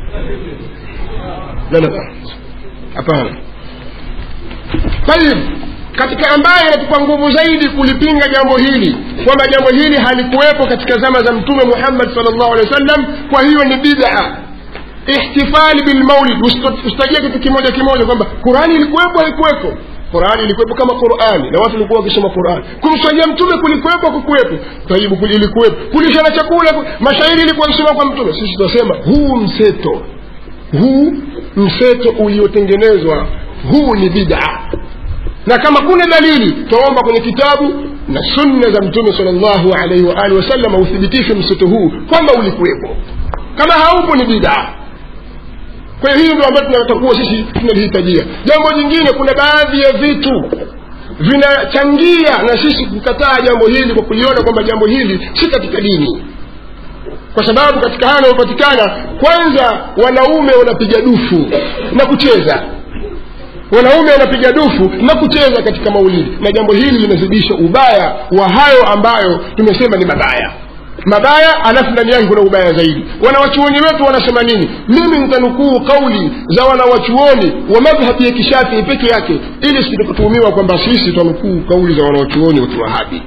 [SPEAKER 6] la la hapana tayib katika ambaye anatupa nguvu zaidi kulipinga jambo hili kwamba jambo hili halikuwepo katika zama za mtume muhammad salllahu alehi wa sallam kwa hiyo ni bid'a ihtifali bilmaulid usitajia kitu kimoja kimoja kwamba qurani ilikuwepo haikuwepo qurani ilikuwepo kama qurani na watu walikuwa wakisoma qurani kumswalia mtume kulikuwepo kukuwepo taibu ilikuwepo kulishana chakula mashairi ilikuwa akisoma kwa mtume sisi tunasema huu mseto huu mseto uliotengenezwa huu ni bid'a na kama kuna dalili twaomba kwenye kitabu na sunna za mtume sal llahu alaihi waalihi wasallam uthibitishe mseto huu kwamba ulikuwepo kama haupo ni bidaa kwa hiyo hili ndio ambayo tunatakuwa sisi tunalihitajia jambo jingine kuna baadhi ya vitu vinachangia na sisi kukataa jambo hili kwa kuliona kwamba jambo hili si katika dini kwa sababu katika haya yanayopatikana kwanza wanaume wanapiga dufu na kucheza wanaume wanapiga dufu na kucheza katika maulidi na jambo hili linazidisha ubaya wa hayo ambayo tumesema ni mabaya mabaya alafu ndani yake kuna ubaya zaidi wanawachuoni wetu wanasema nini mimi nitanukuu kauli za wanawachuoni wa madhhabi ya kishafii peke yake ili sitatuhumiwa kwamba sisi twanukuu kauli za wanawachuoni wa kiwahabi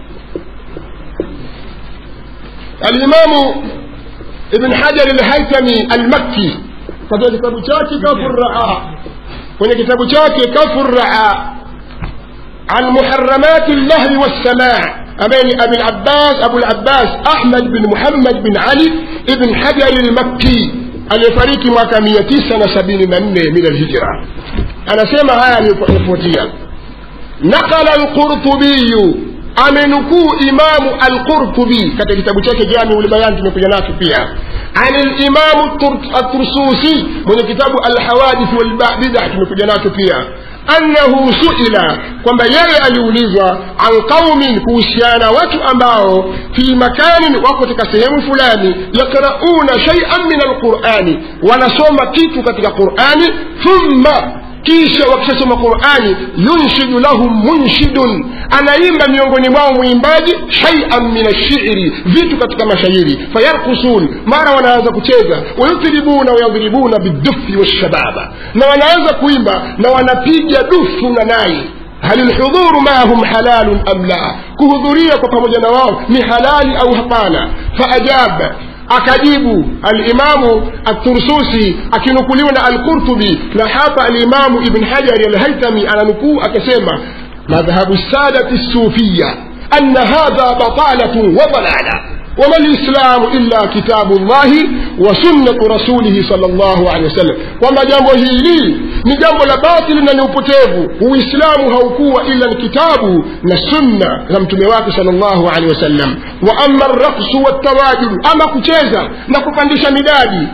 [SPEAKER 6] alimamu ibn hajar alhaitami almakki katika kitabu chake kafuraa kwenye kitabu chake kafuraa an muharamati llahwi wassamaa ambaye ni abi labbas abu labbas ahmad bin muhammad bin ali ibn hajari lmakki aliyefariki mwaka mia tisa na sabini na nne min alhijra anasema haya aliyofuatia naqala alqurtubiyu amenukuu imamu alqurtubi katika kitabu chake jamiu lbayan tumekuja nacho pia عن الإمام الترسوسي من كتاب الحوادث والبدع tumekuja nacho pia annahu suila kwamba yeye aliulizwa an qaumin kuhusiana watu ambao fi makanin wako katika sehemu fulani yakrauna shaian min alqurani wanasoma kitu katika qurani thumma kisha wakishasoma qurani yunshidu lahum munshidun anaimba miongoni mwao mwimbaji shaian min ashiri vitu katika mashairi fayarkusun mara wanaanza kucheza wayutribuna wayadhribuna bidufi washababa na wanaanza kuimba na wanapiga dufu na nai hal lhudhuru maahum halalun am la kuhudhuria kwa pamoja na wao ni halali au hapana faajaba akajibu alimamu atursusi akinukuliwa na alqurtubi na hapa alimamu ibn hajari alhaitami ananukuu akasema madhhabu sadati sufiya ana hadha batalatun wa dalala وما الإسلام إلا كتاب الله وسنة رسوله صلى الله عليه وسلم وما جambo hili ni jambo la batili na ni upotevu uislamu haukuwa ila ni kitabu na sunna za mtume wake sal llahu alehi wasallam wa ama raksu waltawajudu ama kucheza na kupandisha midadi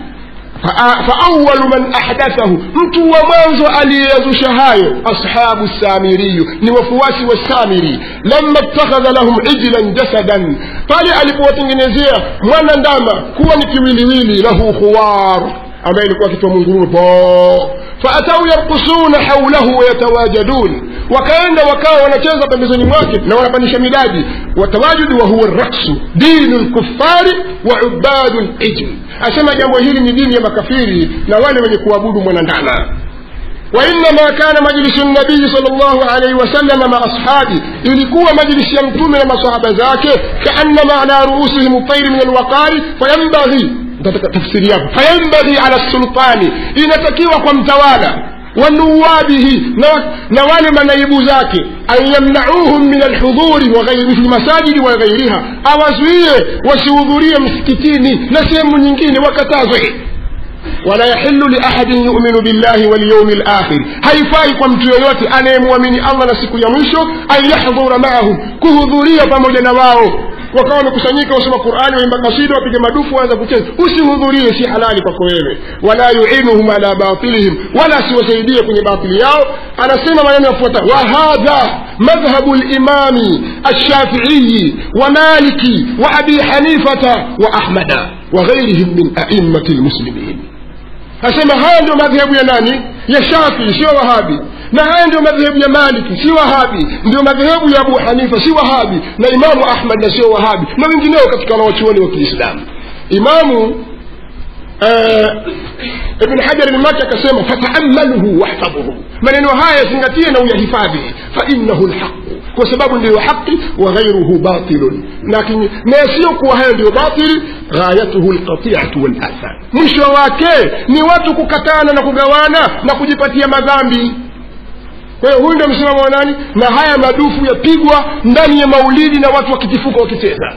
[SPEAKER 6] فأول من أحدثه mtu wa mwanzo aliyeyazusha hayo ashabu samiriyu ni wafuasi wa samiri lama ittakhadha lahum ijlan jasadan pale alipowatengenezea mwana ndama kuwa ni kiwiliwili lahu khuwar ambaye ilikuwa akitoa mungurume po faatau yarkusuna haulahu wayatawajadun wakaenda wakawa wanacheza pembezoni mwake na wanapandisha midadi watawajudi wa huwa raksu dinu lkufari wa ubadu lijm asema jambo hili ni dini ya makafiri na wale wenye kuabudu mwanandana وإنما كان مجلس النبي صلى الله عليه وسلم مع أصحابه ilikuwa majlisi ya mtume na masahaba zake kaannama ala ruusihim ltairi min alwaqari fayambaghi tafsiri yako fayambaghi ala sultani inatakiwa kwa mtawala wanuwabihi na, na wale manaibu zake an yamnauhum min alhudhuri waghairi fi lmasajidi wa ghairiha awazuie wasihudhurie msikitini na sehemu nyingine wakatazwe wala yahilu liahadin yuminu billahi walyaumi lakhir haifai kwa mtu yoyote anayemwamini allah na siku ya mwisho an yahdhura maahum kuhudhuria pamoja na wao wakawa wamekusanyika wasoma qurani waimba kasida wapige madufu waanza kucheza usihudhurie si halali kwako wewe wala yuinuhum ala batilihim wala asiwasaidie kwenye batili yao anasema maneno yafuata wahadha madhhabu limami alshafiiyi wa maliki wa abi hanifata wa ahmada وغيرهم من أئمة المسلمين asema haya ndio madhehebu ya nani ya shafii sio wahabi na haya ndio madhehebu ya maliki si wahabi ndio madhehebu ya abu hanifa si wahabi na imamu ahmad na sio wahabi na wengineo katika wanawachuoni wa kiislamu imamu ibn hajar maki akasema fataamaluhu wahfadhuhu maneno haya yazingatie na uyahifadhi fainahu lhaqu kwa sababu ndiyo haqi wa ghairuhu batilun lakini na yasiyokuwa hayo ndiyo batili ghayatuhu lqatiatu walathar mwisho wake ni watu kukatana na kugawana na kujipatia madhambi kwa hiyo huyu ndio msimamo wa nani na haya madufu yapigwa ndani ya maulidi na watu wakitifuka wakicheza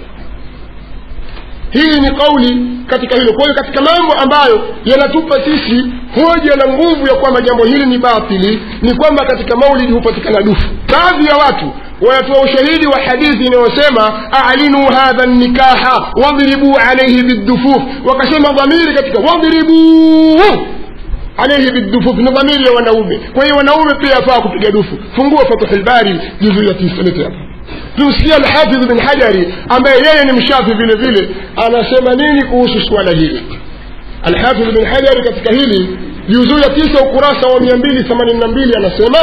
[SPEAKER 6] hii ni kauli katika hilo kwa hiyo katika mambo ambayo yanatupa sisi hoja na nguvu ya kwamba jambo hili ni batili ni kwamba katika maulidi hupatikana dufu baadhi ya watu wanatoa ushahidi wa hadithi inayosema alinu hadha nikaha wadhribuu alaihi bildufuf wakasema dhamiri katika wadhribuu alaihi bildufuf ni dhamiri ya wanaume kwa hiyo wanaume pia yafaa kupiga dufu fungua fathuhulbari juzu ya tisalete hapo tumsikia alhafidh bin hajari ambaye yeye ni mshafi vile vile anasema nini kuhusu suala hili alhafidh bin hajari katika hili juzuu ya tisa ukurasa wa mia mbili themanini na mbili anasema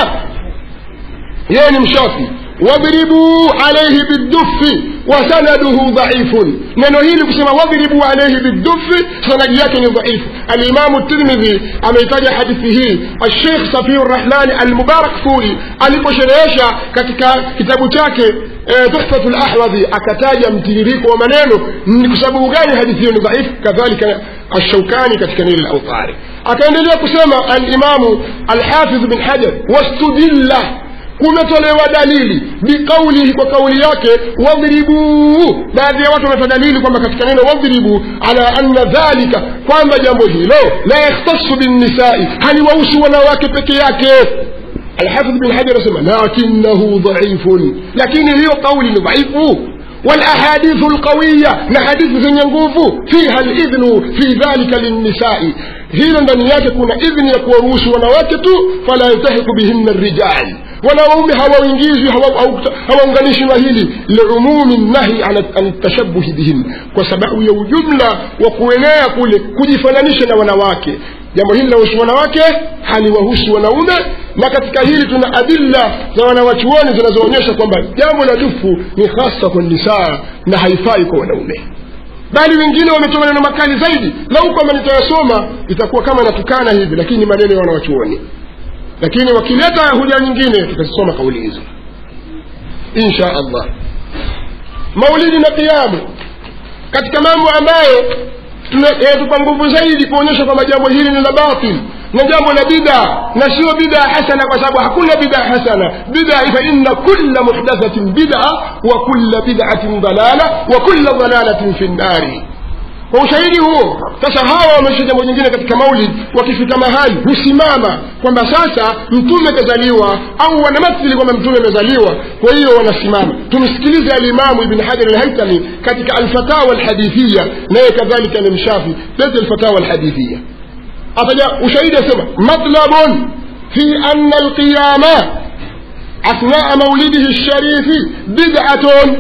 [SPEAKER 6] yeye ni mshafi wadribuu alaihi bidufi wasanaduhu dhaifun neno hili kusema wadribuu alaihi bidufi sanadi yake ni dhaifu alimamu tirmidhi ameitaja hadithi hii alshekh safiu rrahmani almubarak furi aliposherehesha katika kitabu chake tuhfatu lahwadhi akataja mtiririko wa maneno ni kwa sababu gani hadithi hiyo ni dhaifu kadhalika الشوكاني katika nili lautari akaendelea kusema alimamu alhafidh bin hajar wastudilla kumetolewa dalili biqaulihi kwa kauli yake wadhribuu baadhi ya watu wametoa dalili kwamba katika neno wadhribu ala anna dhalika kwamba jambo hilo la yakhtasu binnisai haliwahusu wanawake peke yake alhafidh bin hajar asema lakinahu dhaifun lakini hiyo kauli ni dhaifu والاحاديث القويه لحديث zenye nguvu fiha alidhnu fi dhalika linnisai hilo ndani yake kuna idhni ya kuwaruhusu wanawake tu fala yaltahiku bihinna rijal wanaume hawaingizwi hawaunganishwi na hili liumumi nahi an tashabuhi bihin kwa sababu ya ujumla wa kuenea kule kujifananisha na wanawake jambo hili linahusu wanawake haliwahusu wanaume na katika hili tuna adilla za wanawachuoni zinazoonyesha kwamba jambo la dufu ni hasa kwa nisaa na haifai kwa wanaume bali wengine wametoa maneno makali zaidi lau kwamba nitayasoma itakuwa kama natukana hivi lakini maneno ya wanawachuoni lakini wakileta hoja nyingine tutazisoma kauli hizo insha allah maulidi na kiamu katika mambo ambayo yanatupa nguvu zaidi kuonyesha kwamba jambo hili ni la batil na jambo la bida na sio bida hasana kwa sababu hakuna bida hasana bida fa inna kulla muhdathatin bida wa kulla bid'atin dalala wa kulla dalalatin fi nnari kwa ushahidi huo sasa hawa wameisha jambo jingine katika maulid wakifika mahali husimama kwamba sasa mtume kazaliwa au wanamathili kwamba mtume amezaliwa kwa hiyo wanasimama tumsikilize alimamu ibn hajar alhaitami katika alfatawa alhadithia naye kadhalika ni mshafi lete alfatawa alhadithia ataja ushahidi asema matlabun fi anna alqiyama athnaa maulidihi lsharifi bid'atun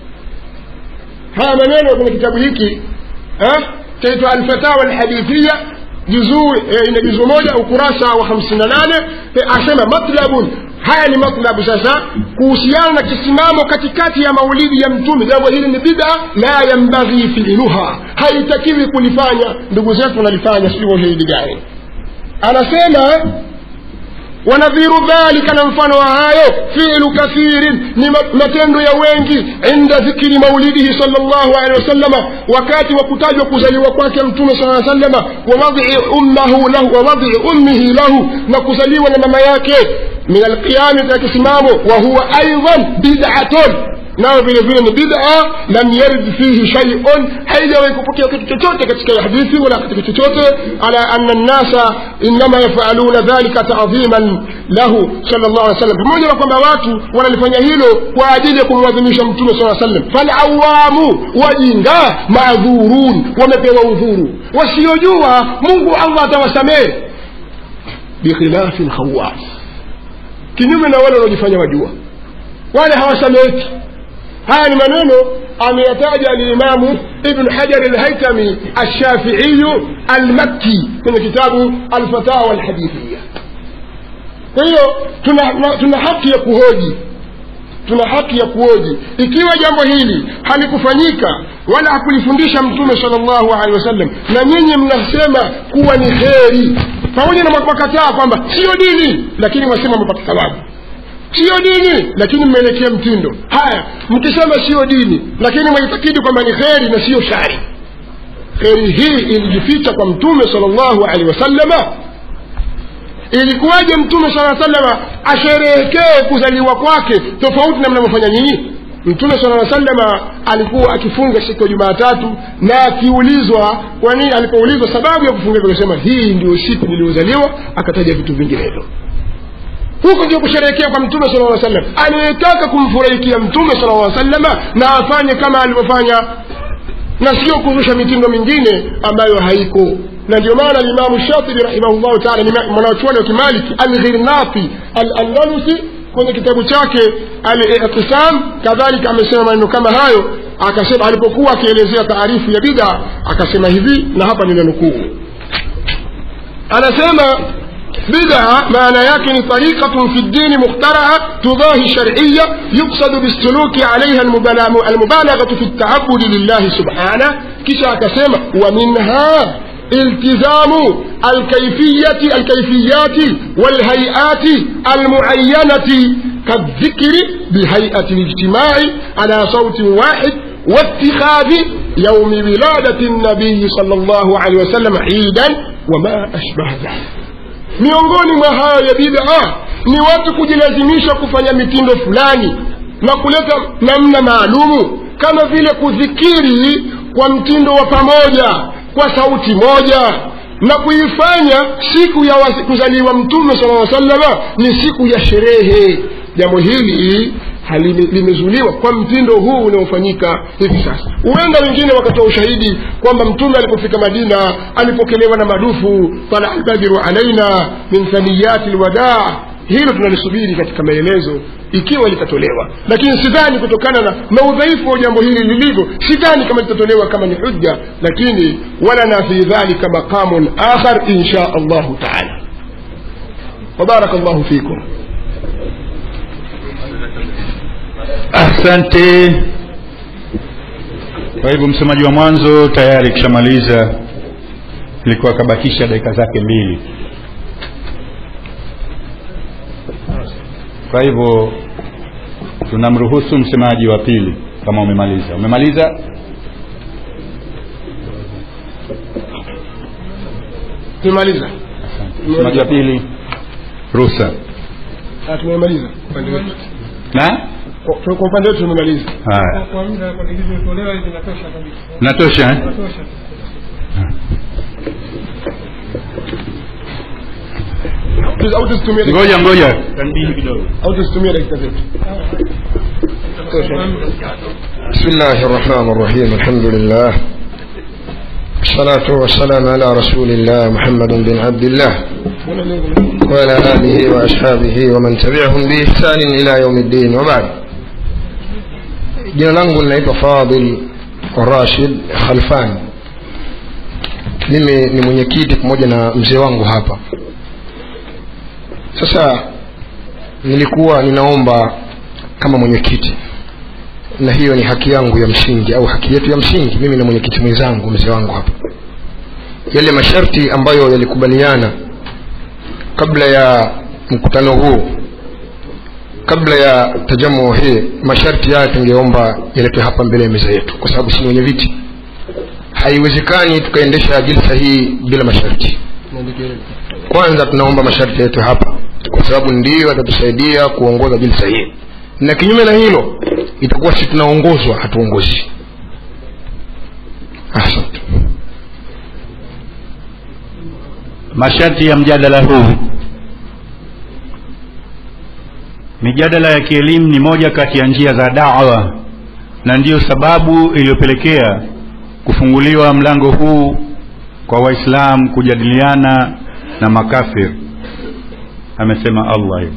[SPEAKER 6] haya maneno kwenye kitabu hiki chaitwa alfatawa alhadithia juzuu ina juzuu moja ukurasa wa hamsini na nane asema matlabun haya ni matlabu sasa kuhusiana na kisimamo katikati ya maulidi ya mtume jambo hili ni bida la yambaghi fiiluha haitakiwi kulifanya ndugu zetu wanalifanya sijui kwa ushahidi gani anasema wanadhiru dhalika na mfano wa hayo filu kathirin ni ma- matendo ya wengi inda dhikri maulidihi sal llahu alehi wasallama wakati wa kutajwa kuzaliwa kwake mtume saa salama wawadii ummahu lahu wawadii ummihi lahu na kuzaliwa na mama yake min alqiyami katika kisimamo wa huwa aidan bidatun nayo vile vile ni bida lam yarid fihi shaiun haijawahi kupokea kitu chochote katika hadithi wala katika chochote ala ana nnasa innama yafaluna dhalika tadhiman lahu sal llah alih wasallam pamoja na kwamba watu wanalifanya hilo kwa ajili ya kumwadhimisha mtume saa sallam falawamu wajinga madhurun wamepewa udhuru wasiojua mungu allah atawasamehe bikhilafi lkhawas kinyume na wale wanaojifanya wajua wale hawasameki haya ni maneno ameyataja alimamu ibnu hajari alhaitami alshafiiyu almakki kwenye kitabu alfatawa alhadithia kwa hiyo tuna, na- tuna haki ya kuhoji tuna haki ya kuoji ikiwa jambo hili halikufanyika wala hakulifundisha mtume sal llahu alehi wasallam na nyinyi mnasema kuwa ni kheri pamoja na makataa kwamba siyo dini lakini mwasema mpata thawabu siyo dini lakini mmeelekea mtindo haya mkisema siyo dini lakini mwaitakidi kwamba ni kheri na siyo shari kheri hii ilijificha kwa mtume sal llahu alehi wasallama ilikuwaje mtume saa salama asherehekee kuzaliwa kwake tofauti na mnavyofanya nyinyi mtume sala salama alikuwa akifunga siku ya jumaatatu na akiulizwa kwani alipoulizwa sababu ya kufunga akasema hii ndio siku niliyozaliwa akataja vitu vinginevyo huko ndio kusherehekea kwa mtume sala lla sallam anayetaka kumfurahikia mtume sala lla salama na afanye kama alivyofanya na sio kuzusha mitindo mingine ambayo haiko na ndio maana limamu shatibi rahimahullahu taala ni mwanachuoni wa kimaliki alghirnati alandalusi kwenye kitabu chake alitisam kadhalika amesema maneno kama hayo akasema alipokuwa akielezea taarifu ya bida akasema hivi na hapa ninanukuu anasema بدعة معنى يكن طريقة في الدين مخترعة تضاهي شرعية يقصد بالسلوك عليها المبالغة المبالغة في التعبد لله سبحانه كشا كسمة ومنها التزام الكيفية الكيفيات والهيئات المعينة كالذكر بهيئة الاجتماع على صوت واحد واتخاذ يوم ولادة النبي صلى الله عليه وسلم عيدا وما أشبه ذلك miongoni mwa hayo ya bid'a ni watu kujilazimisha kufanya mitindo fulani na kuleta namna maalumu kama vile kudhikiri kwa mtindo wa pamoja kwa sauti moja na kuifanya siku ya wasi- kuzaliwa mtume sala lla salama ni siku ya sherehe jambo hili halime- limezuliwa kwa mtindo huu unaofanyika hivi sasa huenda wengine wakatoa ushahidi kwamba mtume alipofika madina alipokelewa na madufu tala albadhiru alaina min thaniyati lwadaa hilo tunalisubiri katika maelezo ikiwa litatolewa lakini sidhani kutokana na, na udhaifu wa jambo hili lilivyo sidhani kama litatolewa kama ni hujja lakini walana fi dhalika maqamun akhar insha allahu taala wabaraka llahu fikum
[SPEAKER 5] asante kwa hivyo msemaji wa mwanzo tayari kishamaliza ilikuwa akabakisha dakika zake mbili kwa hivyo tunamruhusu msemaji wa pili kama umemaliza umemaliza
[SPEAKER 6] tumemaliza
[SPEAKER 5] msemaji wa pili ruhusa
[SPEAKER 6] Ah, tumemaliza upande wetu
[SPEAKER 5] na
[SPEAKER 6] kwa kwa upande wetu tumemaliza
[SPEAKER 5] haya
[SPEAKER 7] kwa muda kwa nilivyotolewa hivi natosha kabisa
[SPEAKER 5] natosha eh?
[SPEAKER 7] natosha
[SPEAKER 6] Tu- au tusitumie dakika-
[SPEAKER 5] ngoja ngoja tanbihi kidogo
[SPEAKER 6] au tusitumie dakika zetu
[SPEAKER 8] بسم الله الرحمن الرحيم الحمد لله الصلاة والسلام على رسول الله محمد بن عبد الله وعلى آله وأصحابه ومن تبعهم بإحسان إلى يوم الدين وبعد jina langu linaitwa fadil rashid khalfan mimi ni mwenyekiti pamoja na mzee wangu hapa sasa nilikuwa ninaomba kama mwenyekiti na hiyo ni haki yangu ya msingi au haki yetu ya msingi mimi na mwenyekiti mwenzangu mzee wangu hapa yale masharti ambayo yalikubaliana kabla ya mkutano huu kabla ya tajamu hii masharti haya tungeomba yaletwe hapa mbele ya meza yetu kwa sababu si wenye viti haiwezekani tukaendesha jilsa hii bila masharti kwanza tunaomba masharti yetu hapa kwa sababu ndiyo yatatusaidia kuongoza jilsa hii na kinyume na hilo itakuwa si tunaongozwa hatuongozi asante
[SPEAKER 5] masharti ya mjadala huu mijadala ya kielimu ni moja kati ya njia za dawa na ndiyo sababu iliyopelekea kufunguliwa mlango huu kwa waislamu kujadiliana na makafir amesema allah hivyo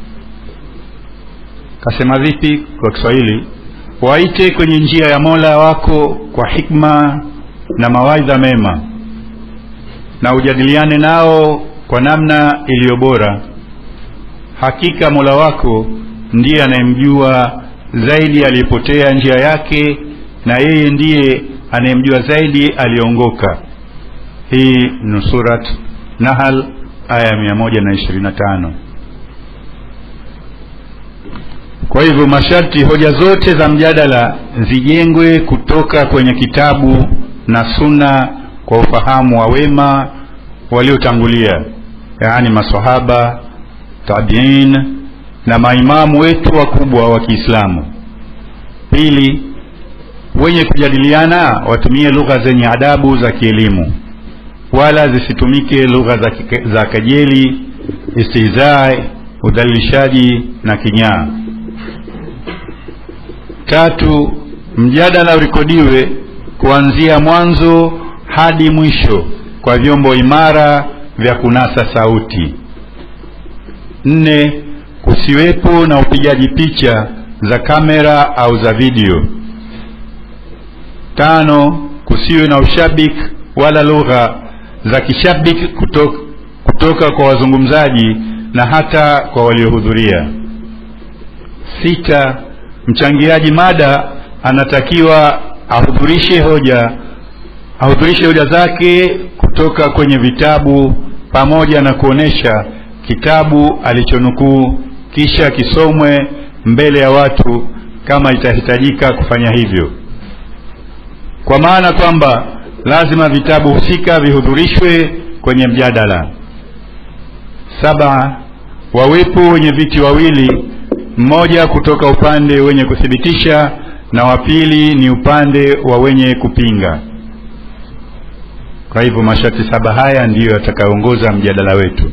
[SPEAKER 5] kasema vipi kwa kiswahili waite kwenye njia ya mola wako kwa hikma na mawaidha mema na ujadiliane nao kwa namna iliyo bora hakika mola wako ndiye anayemjua zaidi aliyepotea njia yake na yeye ndiye anayemjua zaidi aliyeongoka hii ni surat nahal aya mia moja na ishirini na tano kwa hivyo masharti hoja zote za mjadala zijengwe kutoka kwenye kitabu na suna kwa ufahamu wa wema waliotangulia yaani masahaba tabiin na maimamu wetu wakubwa wa kiislamu pili wenye kujadiliana watumie lugha zenye adabu za kielimu wala zisitumike lugha za, kike- za kejeli istihzai udhalilishaji na kinyaa tatu mjadala urekodiwe kuanzia mwanzo hadi mwisho kwa vyombo imara vya kunasa sauti nne kusiwepo na upigaji picha za kamera au za video tano kusiwe na ushabiki wala lugha za kishabiki kutoka, kutoka kwa wazungumzaji na hata kwa waliohudhuria sita mchangiaji mada anatakiwa ahudhurishe hoja ahudhurishe hoja zake kutoka kwenye vitabu pamoja na kuonesha kitabu alichonukuu kisha kisomwe mbele ya watu kama itahitajika kufanya hivyo kwa maana kwamba lazima vitabu husika vihudhurishwe kwenye mjadala saba wawepo wenye viti wawili mmoja kutoka upande wenye kuthibitisha na wa pili ni upande wa wenye kupinga kwa hivyo masharti saba haya ndiyo yatakayoongoza mjadala wetu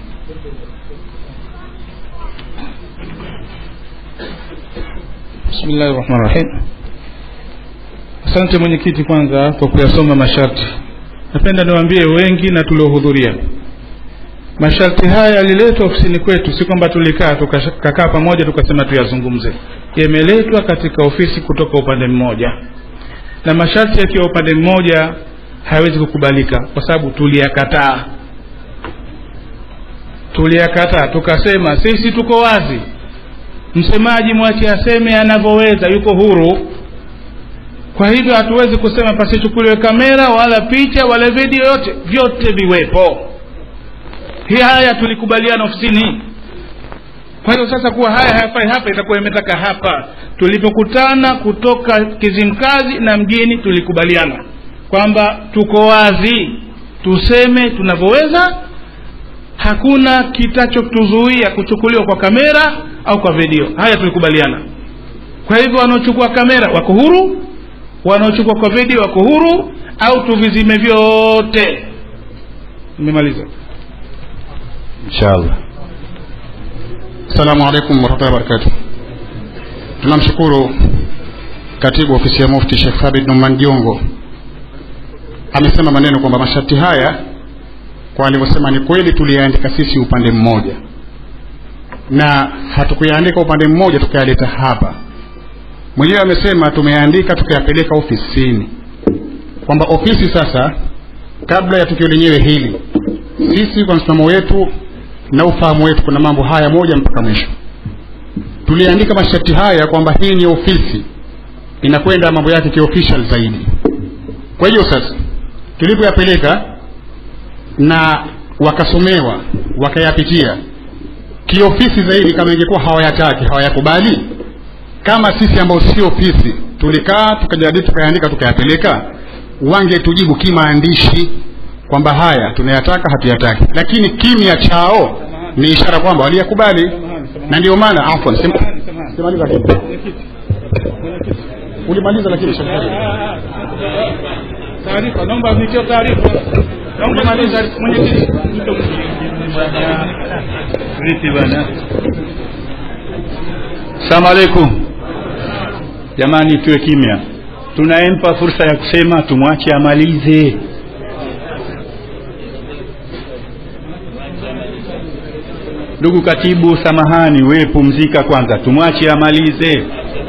[SPEAKER 3] bismillahi rahmani rahim asante mwenyekiti kwanza kwa kuyasoma masharti napenda niwaambie wengi na tuliohudhuria masharti haya yaliletwa ofisini kwetu si kwamba tulikaa tukakaa pamoja tukasema tuyazungumze yameletwa katika ofisi kutoka upande mmoja na masharti yakiwa upande mmoja hayawezi kukubalika kwa sababu tuliyakataa tuliyakataa tukasema sisi tuko wazi msemaji mwache aseme anavyoweza yuko huru kwa hivyo hatuwezi kusema pasichukuliwe kamera wala picha wala video yote vyote viwepo hii haya tulikubaliana ofisini kwa hiyo sasa kuwa haya hayafai hapa itakuwa imetaka hapa tulipokutana kutoka kizimkazi na mjini tulikubaliana kwamba tuko wazi tuseme tunavyoweza hakuna kitachotuzuia kuchukuliwa kwa kamera au kwa video haya tulikubaliana kwa hivyo wanaochukua kamera wako huru wanaochukua kwa video wako huru au tuvizime vyote nimemaliza
[SPEAKER 5] inshallah
[SPEAKER 9] Assalamu alaikum warahmatullahi wabarakatuh. Tunamshukuru katibu ofisi ya Mufti Sheikh Thabit Numan Jongo amesema maneno kwamba masharti haya kwa alivyosema ni kweli tuliyaandika sisi upande mmoja na hatukuyaandika upande mmoja tukayaleta hapa. Mwenyewe amesema tumeyaandika tukayapeleka ofisini, kwamba ofisi sasa, kabla ya tukio lenyewe hili, sisi kwa msimamo wetu na ufahamu wetu kuna mambo haya moja mpaka mwisho tuliandika masharti haya kwamba hii ni ofisi inakwenda mambo yake kiofficial zaidi kwa hiyo sasa tulipoyapeleka na wakasomewa wakayapitia kiofisi zaidi kama ingekuwa hawayataki hawayakubali kama sisi ambao sio ofisi tulikaa tukajadili tukayaandika tukayapeleka wangetujibu kimaandishi kwamba haya tunayataka hatuyataki lakini kimya chao ni ishara kwamba waliyakubali na ndio maana afwan sema- semaliza kitu. ulimaliza lakini shakari
[SPEAKER 3] taarifa naomba nitie taarifa naomba maliza mwenyekiti
[SPEAKER 5] vipi bwana salamu alaikum jamani tuwe kimya tunayempa fursa ya kusema tumwache amalize ndugu katibu samahani wewe pumzika kwanza tumwache amalize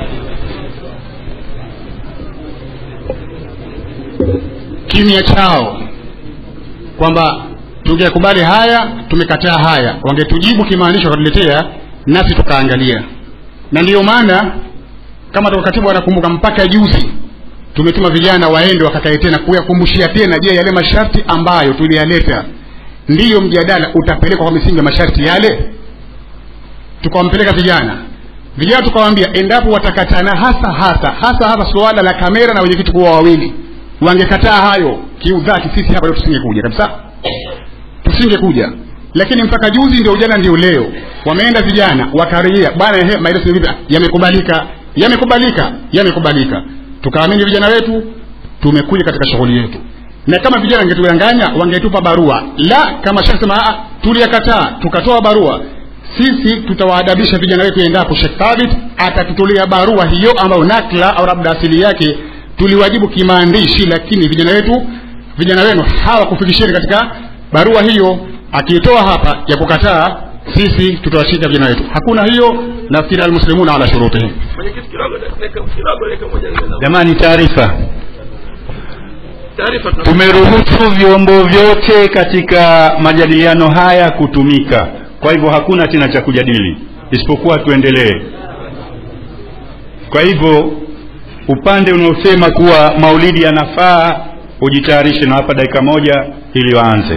[SPEAKER 9] kimya chao kwamba tungekubali haya tumekataa haya wangetujibu kimaanisho wakatuletea nasi tukaangalia na ndiyo maana kama toka katibu anakumbuka mpaka juzi tumetuma vijana waende wakakae tena kuyakumbushia tena je yale masharti ambayo tuliyaleta ndiyo mjadala utapelekwa kwa misingi ya masharti yale tukawampeleka vijana vijana tukawaambia endapo watakatana hasa hasa hasa hasa suala la kamera na wenyekiti kuwa wawili wangekataa hayo kiudhati sisi hapa leo tusingekuja kabisa tusingekuja lakini mpaka juzi ndio jana ndio leo wameenda vijana wakarejea bwana ehe maelezo ni vipi yamekubalika yamekubalika yamekubalika tukaamini vijana wetu tumekuja katika shughuli yetu na kama vijana wangetudanganya wangetupa barua la kama shasema tuliyakataa tukatoa barua sisi tutawaadabisha vijana wetu endapo Sheikh Thabit atatutolea barua hiyo ambayo nakla au labda asili yake tuliwajibu kimaandishi lakini vijana wetu vijana wenu hawakufikisheni katika barua hiyo akiitoa hapa ya kukataa sisi tutawashika vijana wetu hakuna hiyo nafikiri almuslimuna ala shurutihim
[SPEAKER 4] mwenyekiti kidogo dakika kidogo dakika moja
[SPEAKER 5] jamani taarifa
[SPEAKER 4] taarifa tuna-
[SPEAKER 5] tumeruhusu vyombo vyote katika majadiliano haya kutumika kwa hivyo hakuna tena cha kujadili isipokuwa tuendelee kwa hivyo upande unaosema kuwa maulidi yanafaa ujitayarishe na hapa dakika moja ili waanze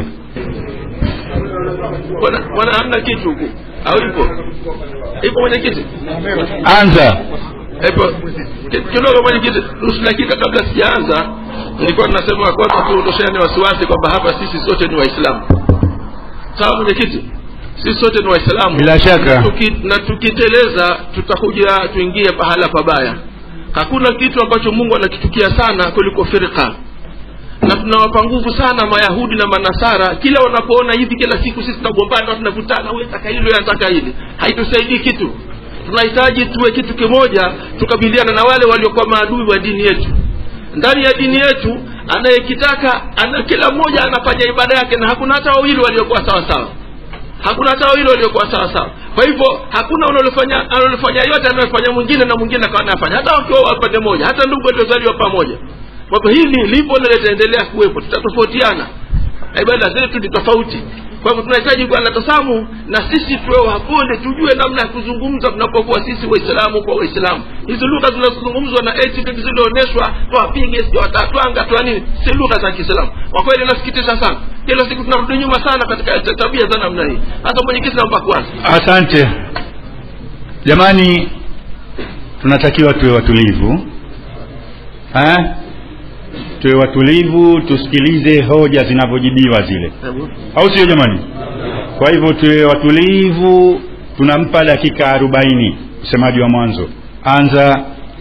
[SPEAKER 4] bwana bwana hamna kitu huku au ipo ipo mwenyekiti
[SPEAKER 5] anza
[SPEAKER 4] ipo Ki- kidogo mwenyekiti nusu dakika kabla sijaanza nilikuwa tunasema kwanza tuondoshane wasiwasi kwamba hapa sisi sote ni waislamu sawa mwenyekiti sisi sote ni waislamu
[SPEAKER 5] Bila shaka.
[SPEAKER 4] Tuki, na tukiteleza tutakuja tuingie pahala pabaya hakuna kitu ambacho mungu anakichukia sana kuliko firqa na tunawapa nguvu sana mayahudi na manasara kila wanapoona hivi kila siku sisi tunagombana tunavutana huyu ataka hili huyu anataka hili haitusaidii kitu tunahitaji tuwe kitu kimoja tukabiliana na wale waliokuwa maadui wa dini yetu ndani ya dini yetu anayekitaka ana, kila mmoja anafanya ibada yake na hakuna hata wawili waliokuwa sawa sawa hakuna hata wawili waliokuwa sawa sawa kwa hivyo hakuna unalofanya analofanya yote anayofanya mwingine na mwingine akawa anafanya hata wakiwa wa pande moja hata ndugu waliozaliwa pamoja kwa hivyo hili lipo na litaendelea kuwepo tutatofautiana Na ibada zetu ni tofauti kwa hivyo tunahitaji kuwa na tasamu na sisi tuwe wapole tujue namna ya kuzungumza tunapokuwa sisi waislamu kwa waislamu hizi lugha zinazozungumzwa na attitude zilizoonyeshwa twapige sio watatwanga twa nini si lugha za kiislamu kwa kweli inasikitisha sana kila siku tunarudi nyuma sana katika ta- tabia za namna hii hasa mwenyekiti naomba kwanza
[SPEAKER 5] asante jamani tunatakiwa tuwe watulivu ha? tuwe watulivu tusikilize hoja zinavyojibiwa zile au sio jamani kwa hivyo tuwe watulivu tunampa dakika arobaini msemaji wa mwanzo anza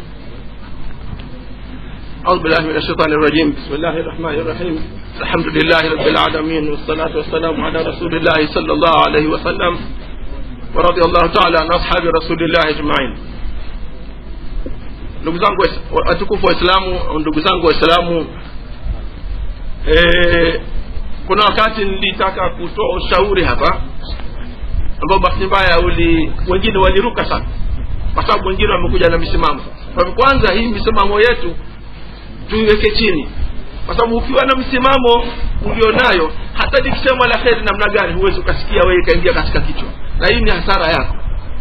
[SPEAKER 4] أعوذ بالله من الشيطان الرجيم بسم الله الرحمن الرحيم الحمد لله رب العالمين والصلاة والسلام على رسول الله صلى الله عليه وسلم ورضي الله تعالى عن أصحاب رسول الله أجمعين ndugu zangu wais- watukufu waislamu ndugu zangu waislamu e, kuna wakati nilitaka kutoa ushauri hapa ambao bahati mbaya uli wengine waliruka sana kwa sababu wengine wamekuja na misimamo kwa hivyo kwanza hii misimamo yetu tuiweke chini kwa sababu ukiwa na msimamo ulionayo hata likisema la kheri namna gani huwezi ukasikia wewe ikaingia katika kichwa na hii ni hasara yako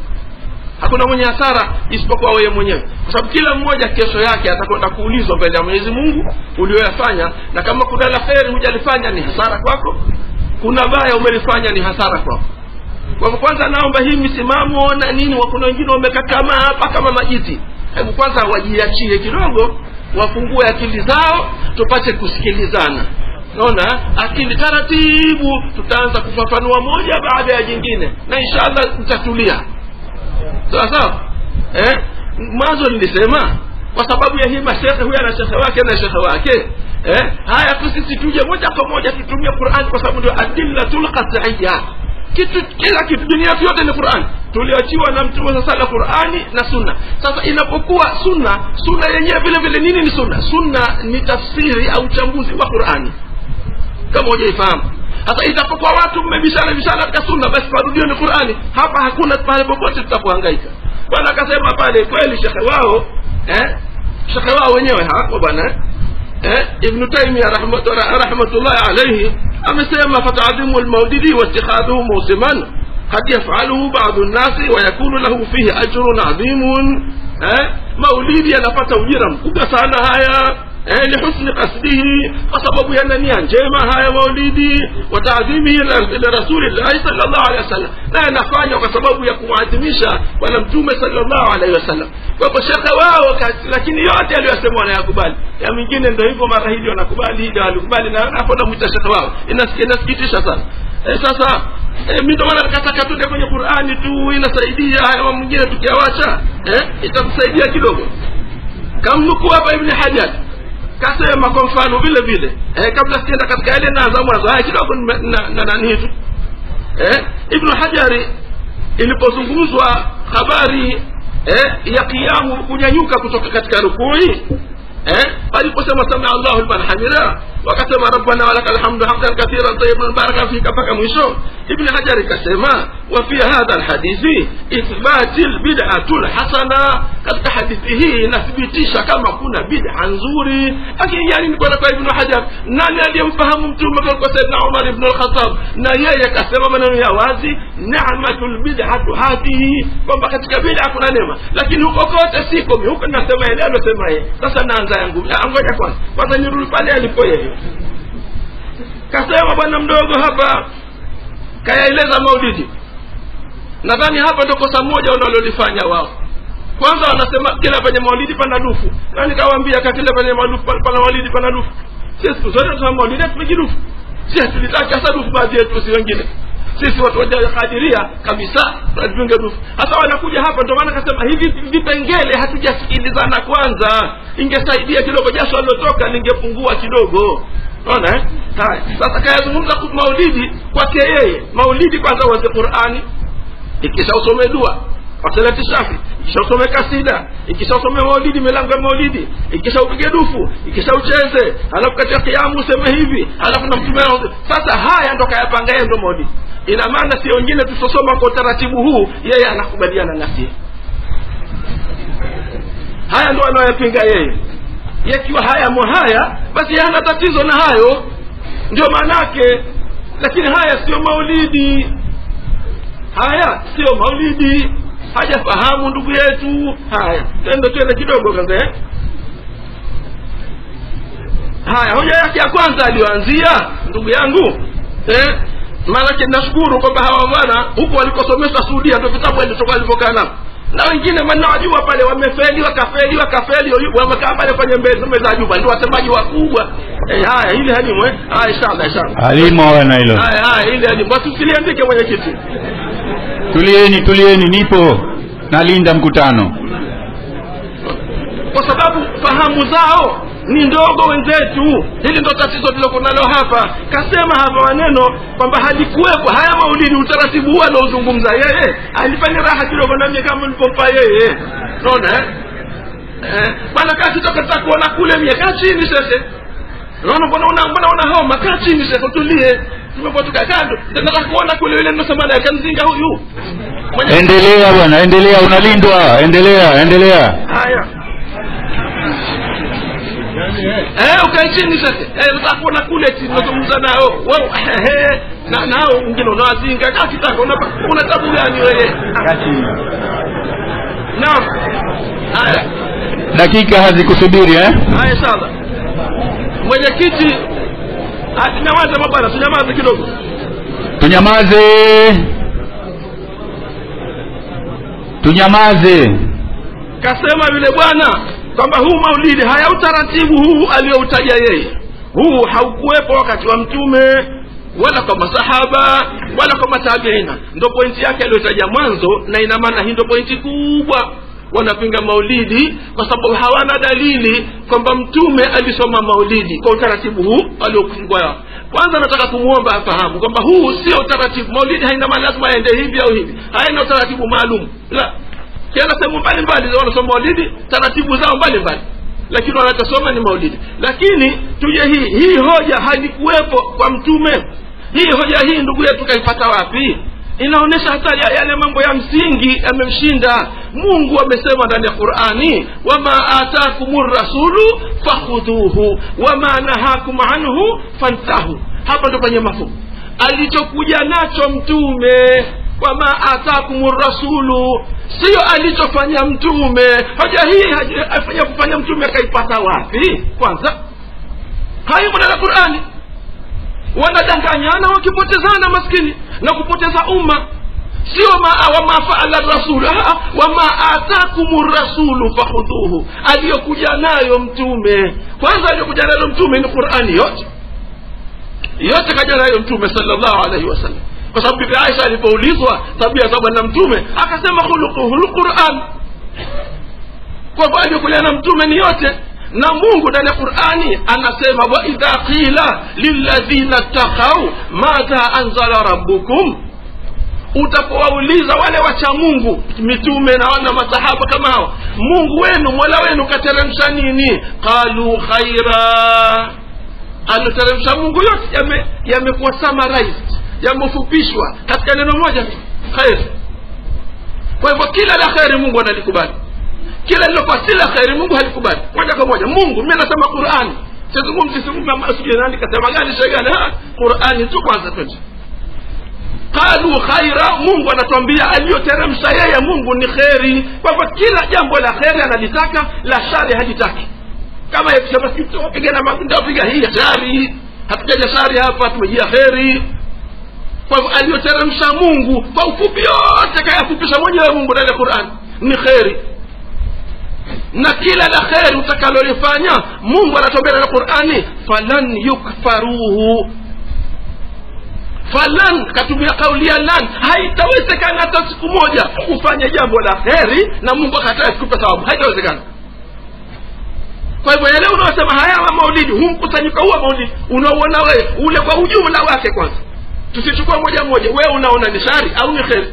[SPEAKER 4] hakuna mwenye hasara isipokuwa wewe mwenyewe kwa sababu kila mmoja kesho yake atakwenda kuulizwa mbele ya mwenyezi mungu ulioyafanya na kama kuna la kheri hujalifanya ni hasara kwako kuna baya umelifanya ni hasara kwako kwa hivyo kwanza naomba hii misimamo na nini wa- kuna wengine wamekakamaa hapa kama majiti hebu kwanza wajiachie kidogo wafungue akili zao tupate kusikilizana naona akili taratibu tutaanza kufafanua moja baada ya jingine na inshallah tutatulia sawa sawa eh? mwanzo nilisema kwa sababu ya hii mashekhe huyu ana shekhe wake na shekhe wake eh? haya tu sisi tuje moja kwa moja tutumie qurani kwa sababu ndio adillatul qat'iyya kitu kila kitu dunia yetu yote ni qurani tulioachiwa na mtume sasa la qurani na sunna sasa inapokuwa sunna sunna yenyewe vile vile nini ni sunna sunna ni tafsiri au uchambuzi wa qurani kama hujaifahamu sasa itapokuwa watu mmebishana bishana katika sunna basi marudio ni qurani hapa hakuna pale popote tutapohangaika bwana akasema pale kweli shekhe wao eh? shekhe wao wenyewe hapo bwana eh? eh? ibnu taimia rahmat- ra- rahmatullahi alaihi amesema fatadhimu lmaulidi waitikhadhuhu musiman قد يفعله بعض الناس ويكون له فيه أجر عظيم eh? maulidi yanapata ujira mkubwa sana haya eh, lihusni qasdihi kwa sababu yana nia njema haya maulidi wataadhimihi lirasulillahi salllahu alehi wasallam na yanafanywa kwa sababu ya kumwadhimisha bwana mtume salllahu alaihi wasallam kwa hivyo shekhe wao kati- lakini yote aliyosema wanayakubali ya mingine ndo hivyo mara hili wanakubali hili walikubali na hapo namwita shekhe wao Inas- inasikitisha sana eh, sasa eh, mi ndo maana nikataka tuende kwenye qurani tu inasaidia haya mambo mengine tukiawacha eh, itatusaidia kidogo kamnukuu hapa ibni hajar kasema kwa mfano vile vile eh, kabla sienda katika yale naanza mwanzo haya kidogo nime- na na nani tu eh, ibnu hajari ilipozungumzwa habari eh, ya kiamu kunyanyuka kutoka katika rukui eh, aliposema samia allahu liman hamida wakasema rabbana walaka lhamdu hamdan kathiran tayiban baraka fika mpaka mwisho ibni hajari kasema wa fi hadha lhadithi ithbati lbidatu lhasana katika hadithi hii inathibitisha kama kuna bid'a nzuri lakini yani ni kwenda kwa ibnu hajar nani aliyemfahamu mtume kwa saidna umar ibnu lkhatab na yeye akasema maneno ya wazi namatu lbidatu hadhihi kwamba katika bid'a kuna neema lakini huko kote siko mi huko nasema yale alosema yeye sasa naanza yangu Ah, ngoja kwanza kwanza nirudi pale alipo yeye kasema bwana mdogo hapa kayaeleza maulidi nadhani hapa ndo kosa moja wanalolifanya wao kwanza wanasema kila penye maulidi pana dufu na nikawaambia ka kila penye maulidi pana maulidi pana dufu sisi siku zote tuna maulidi hatupigi dufu si tulitaka hasa dufu baadhi yetu si wengine sisi watu wajakadiria kabisa tunatunga dufu hasa wanakuja hapa ndio maana kasema hivi vipengele hatujasikilizana kwanza ingesaidia kidogo jasho alilotoka lingepungua kidogo naona eh? haya sasa kayazungumza kuhusu maulidi kwake yeye maulidi kwanza uanze qurani ikisha usome dua wasalati shafi ikisha usome kasida ikisha usome maulidi milango ya maulidi ikisha upige dufu ikisha ucheze alafu katika kiamu useme hivi alafu na mtume anao- sasa haya ndo kayapanga yeye ndo maulidi ina maana si wengine tusosoma kwa utaratibu huu yeye anakubaliana nasi haya ndo anayoyapinga yeye yakiwa haya mo haya basi yeye hana tatizo na hayo ndio maanake lakini haya sio maulidi haya sio maulidi hajafahamu ndugu yetu haya twende twende kidogo kwanza eh? haya hoja yake ya kwanza aliyoanzia ndugu yangu eh? maanake nashukuru kwamba hawa bwana huku walikosomeshwa sudia ndo vitabu alitoka alivyokaa nao na wengine manawajua pale wamefeli wakafeli wakafeli wamekaa pale kwenye mbe- meza ya juba ndio wasemaji wakubwa eh, haya hili halimu eh? haya inshallah inshallah
[SPEAKER 5] alimu hawana hilo
[SPEAKER 4] haya haya hili halimu wasisiliandike mwenyekiti
[SPEAKER 5] tulieni tulieni nipo nalinda mkutano
[SPEAKER 4] kwa sababu fahamu zao ni ndogo wenzetu hili ndo tatizo tuliloko nalo hapa kasema hapa maneno kwamba halikuwepo haya maulidi utaratibu huu anaozungumza yeye alifanya raha kidogo namie kama nilipompa yeye naona eh? eh, bwana kaa kitoka ta kuona kule mie kaa chini shekhe naona mbona una mbona una homa kaa chini shekhe tulie tumepotoka kando nataka kuona kule yule nosema naye kamzinga huyu Mwenye-
[SPEAKER 5] endelea bwana endelea unalindwa endelea endelea
[SPEAKER 4] haya eh ukae chini sasa eh unataka kuona kule chini unazungumza nao wao ehe na nao wengine unawazinga kama kitaka una una tabu gani wewe naam haya
[SPEAKER 5] dakika hazikusubiri eh?
[SPEAKER 4] haya inshallah mwenyekiti ah, nyamaza mabwana tunyamaze kidogo
[SPEAKER 5] tunyamaze tunyamaze
[SPEAKER 4] kasema yule bwana kwamba huu maulidi haya utaratibu huu aliyoutaja yeye huu haukuwepo wakati wa mtume wala kwa masahaba wala kwa matabiina ndo pointi yake aliyotaja mwanzo na ina maana hii ndo pointi kubwa wanapinga maulidi kwa sababu hawana dalili kwamba mtume alisoma maulidi kwa utaratibu huu aliokufungwa kwanza nataka kumwomba afahamu kwamba huu sio utaratibu maulidi haina maana lazima aende hivi au hivi haina utaratibu maalum la kila sehemu mbalimbali za wanasoma maulidi taratibu zao mbalimbali lakini wanachosoma ni maulidi lakini tuje hii hii hoja halikuwepo kwa mtume hii hoja hii ndugu yetu kaipata wapi inaonyesha hata ya- yale mambo ya msingi yamemshinda mungu amesema ndani ya qurani wama atakum rasulu fakhudhuhu wama nahakum anhu fantahu hapa ndo penye mafumu alichokuja nacho mtume wama atakum rasulu sio alichofanya mtume hoja hii haja- afanya kufanya mtume akaipata wapi kwanza haimo ndani ya qurani wanadanganyana wakipotezana maskini na kupoteza umma sio ma, wama faala rasulu ah, wama atakum rasulu fakhudhuhu aliyokuja nayo mtume kwanza aliyokuja nayo mtume ni qurani yote yote kaja nayo mtume salllahu alaihi wasallam kwa sababu bibi aisha alipoulizwa tabia za bwana mtume akasema khuluquhu lquran kwa hivyo aliyokuja na mtume ni yote na mungu ndani ya qurani anasema waidha qila lilladhina ttakau madha anzala rabbukum utapowauliza wale wacha mungu mitume na wana masahaba kama hao mungu wenu mola wenu kateremsha nini qalu khaira alioteremsha mungu yote yame- yamekuwa summarized yamefupishwa katika neno moja tu khair kwa hivyo kila la kheri mungu analikubali kila lilokuwa si la kheri mungu halikubali moja kwa moja mungu mi nasema qurani sizungumzi sijui nani kasema gani shegani qurani tu kwanza twende qalu khaira mungu anatuambia aliyoteremsha yeye mungu ni kheri kwa hivyo kila jambo la kheri analitaka la shari halitaki kama yakisema pigana ndapiga hii shari hatujaja shari hapa tumejia kheri kwa hivyo aliyoteremsha mungu kwa ufupi yote kayafupisha mwenyewe mungu ndani ya qurani ni kheri na kila la kheri utakalolifanya mungu anatuambia ndani ya qurani falan yukfaruhu falan katumia kauli ya lan haitawezekana hata siku moja ufanye jambo la kheri na mungu akatae sikupe sababu haitawezekana kwa hivyo yale unaosema haya wa maulidi huu mkusanyiko huu wa maulidi unauona wewe ule kwa ujumla wake kwanza tusichukua moja moja wewe unaona ni shari au ni kheri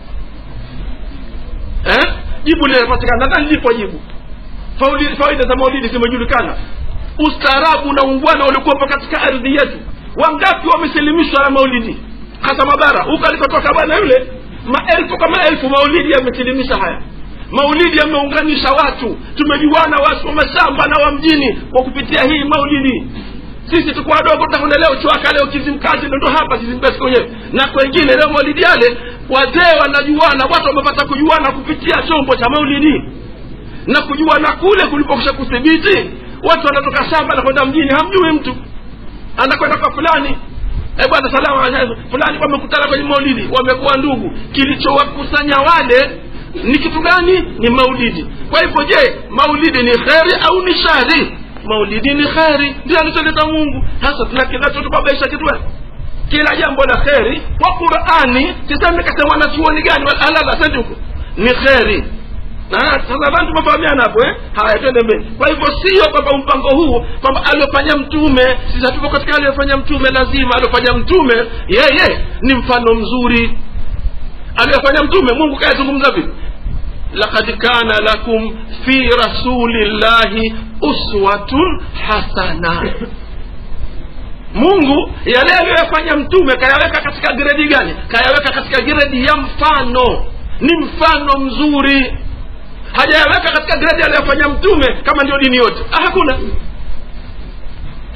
[SPEAKER 4] eh? jibu linapatikana nadhani lipo jibu Fauli- faida za maulidi zimejulikana ustaarabu na ungwana ulikuwepo katika ardhi yetu wangapi wamesilimishwa na maulidi hasa mabara huko alikotoka bwana yule maelfu kwa maelfu maulidi yamesilimisha haya maulidi yameunganisha watu tumejuana watu wa mashamba na wa mjini kwa kupitia hii maulidi sisi tuko wadogo tutakuna leo chwaka leo kizimkazi ndo hapa kizimbesi kwenyewe na kwengine leo maulidi yale wazee wanajuana watu wamepata kujuana kupitia chombo cha maulidi na kujuana kule kulipokisha kuthibiti watu wanatoka shamba na kwenda mjini hamjui mtu anakwenda kwa fulani eh bwana salama alaykum. fulani wamekutana kwenye maulidi wamekuwa ndugu kilichowakusanya wale ni kitu gani ni maulidi kwa hivyo je maulidi ni kheri au ni shari maulidi ni kheri ndio alicholeta mungu hasa tuna kinachotubabaisha kitu gani kila jambo la kheri kwa qurani sisemi kasema wanachuoni gani alala sendi huko ni kheri na sasa nadhani tumefahamiana hapo eh haya twende mbele kwa hivyo sio kwamba mpango huu kwamba aliofanya mtume sisi hatupo katika aliyofanya mtume lazima aliofanya mtume yeye ni mfano mzuri aliyofanya mtume mungu kayazungumza vipi lakad kana lakum fi rasulillahi uswatun hasana mungu yale aliyoyafanya mtume kayaweka katika gredi gani kayaweka katika gredi ya mfano ni mfano mzuri hajayaweka katika gredi aliyofanya mtume kama ndio dini yote ah, hakuna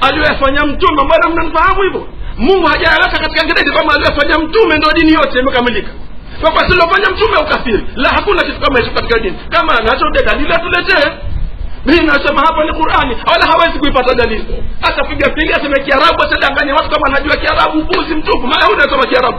[SPEAKER 4] aliyoyafanya mtume mbona mnamfahamu hivyo mungu hajayaweka katika gredi kwamba aliyofanya mtume ndo dini yote imekamilika kwamba silofanya mtume ukafiri la hakuna kitu kama hicho katika dini kama anacho de dalili atuletee mimi nasema hapa ni qurani wala hawezi kuipata dalili atapiga piga aseme kiarabu atadanganya watu kama anajua kiarabu buzi mtupu mayahudi anasoma kiarabu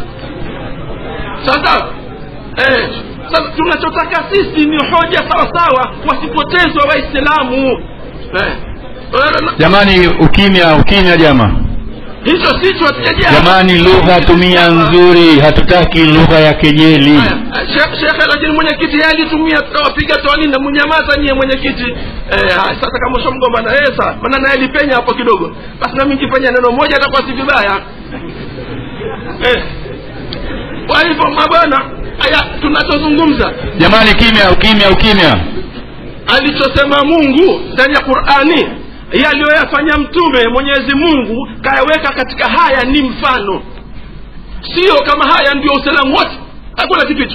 [SPEAKER 4] sasa eh, sasa tunachotaka sisi ni hoja sawasawa wasipotezwa waislamu eh.
[SPEAKER 5] jamani ukimya ukimya jama
[SPEAKER 4] hicho sicho hatujajia
[SPEAKER 5] jamani lugha tumia nzuri hatutaki lugha ya kejeli
[SPEAKER 4] Shekhe- shekhe lakini mwenyekiti yeye alitumia tukawapiga twani na mnyamaza nyie mwenyekiti eh, haya, sasa kama ushamgomba na yeye sawa maana naye alipenya hapo kidogo basi nami nikifanya neno moja atakuwa si vibaya eh. kwa hivyo mabwana haya tunachozungumza
[SPEAKER 5] jamani kimya ukimya ukimya
[SPEAKER 4] alichosema mungu ndani ya qurani yaliyoyafanya mtume mwenyezi mungu kayaweka katika haya ni mfano sio kama haya ndio uislamu wote hakuna kipicho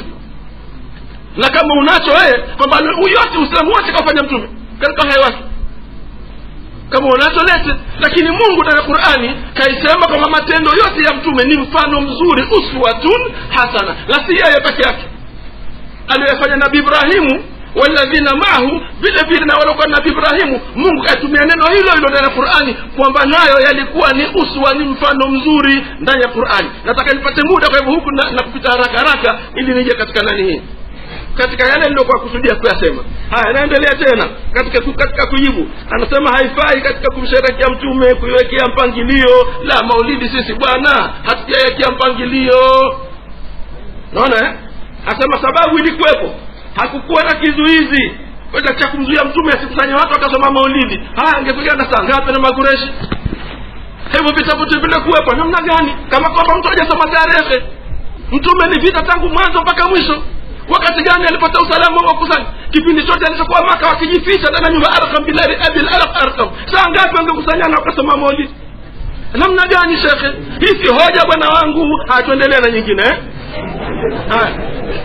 [SPEAKER 4] na kama unacho wewe kwamba huyu yote uislamu wote kafanya mtume katika haya wake kama unacho lete lakini mungu ndani ya qurani kaisema kwamba matendo yote ya mtume ni mfano mzuri uswatun hasana na si yeye peke yake aliyoyafanya nabii ibrahimu walladhina maahu vile vile na waliokuwa nabii ibrahimu mungu kaitumia neno hilo hilo ndani ya qurani kwamba nayo yalikuwa ni uswa ni mfano mzuri ndani ya qurani nataka nipate muda kwa hivyo huku na, na kupita haraka haraka ili nije katika nani hii katika yale niliyokuwa kusudia kuyasema haya naendelea tena katika ku- katika kujibu anasema haifai katika kumsherekea mtume kuiwekea mpangilio la maulidi sisi bwana hatujawekea mpangilio naona eh? asema sababu ilikuwepo hakukuwa na kizuizi kwenda cha kumzuia mtume asikusanye watu akasoma maulidi haya angepigana saa ngapi na makureshi hivyo vitabu tu vile kuwepo namna gani kama kwamba mtu hajasoma tarehe mtume ni vita tangu mwanzo mpaka mwisho wakati gani alipata usalama wa kusanya kipindi chote alichokuwa maka wakijificha ndani ya nyumba arkam bilari abil arq arkam saa ngapi wangekusanyana wakasoma maulidi namna gani shekhe hii si hoja bwana wangu hatuendelea na nyingine eh? haya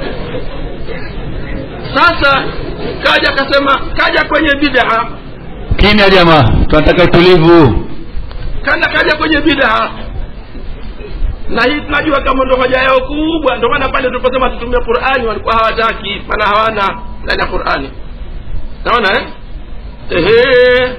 [SPEAKER 4] sasa kaja akasema kaja kwenye bid'a
[SPEAKER 5] kimya jamaa tunataka utulivu
[SPEAKER 4] kana kaja kwenye bid'a na hii tunajua kama ndo hoja yao kubwa ndio maana pale tuliposema tutumie qurani walikuwa hawataki maana hawana ndani ya qurani naona eh? Ehe.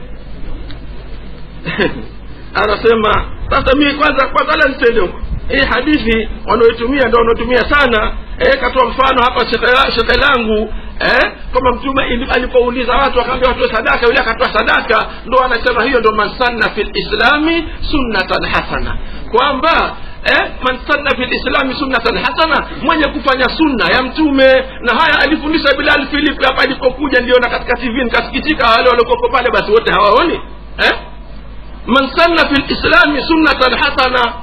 [SPEAKER 4] anasema sasa mimi kwanza kwanza la nitende huko hii hadithi wanaoitumia ndo wanaotumia sana eh, katoa mfano hapa shekhe shekhe langu eh, kwamba mtume ili- alipouliza watu akaambia watoe sadaka yule akatoa sadaka ndo anasema hiyo ndo man sanna fi lislami sunnatan hasana kwamba eh, man sanna fi lislami sunnatan hasana mwenye kufanya sunna ya mtume na haya alifundisha bilal philip hapa alipokuja niliona katika tv nikasikitika wale waliokoko pale basi wote hawaoni eh? man sanna fi lislami sunnatan hasana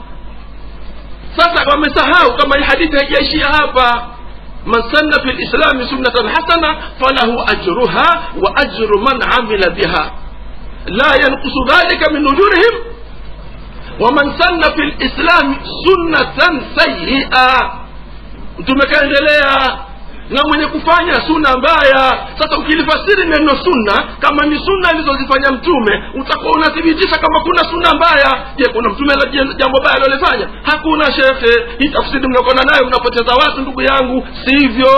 [SPEAKER 4] sasa wamesahau kama hii hadithi haijaishia hapa man sanna fi lislami sunnatan hasana falahu ajruha wa ajru man amila biha la yanqusu dhalika min ujurihim waman sanna fi lislami sunnatan sayia mtume kaendelea na mwenye kufanya sunna mbaya sasa ukilifasiri neno sunna kama ni sunna alizozifanya mtume utakuwa unathibitisha kama kuna sunna mbaya je kuna mtume la- je- jambo baya alilofanya hakuna shekhe hii tafsiri mnakwenda nayo mnapoteza watu ndugu yangu sivyo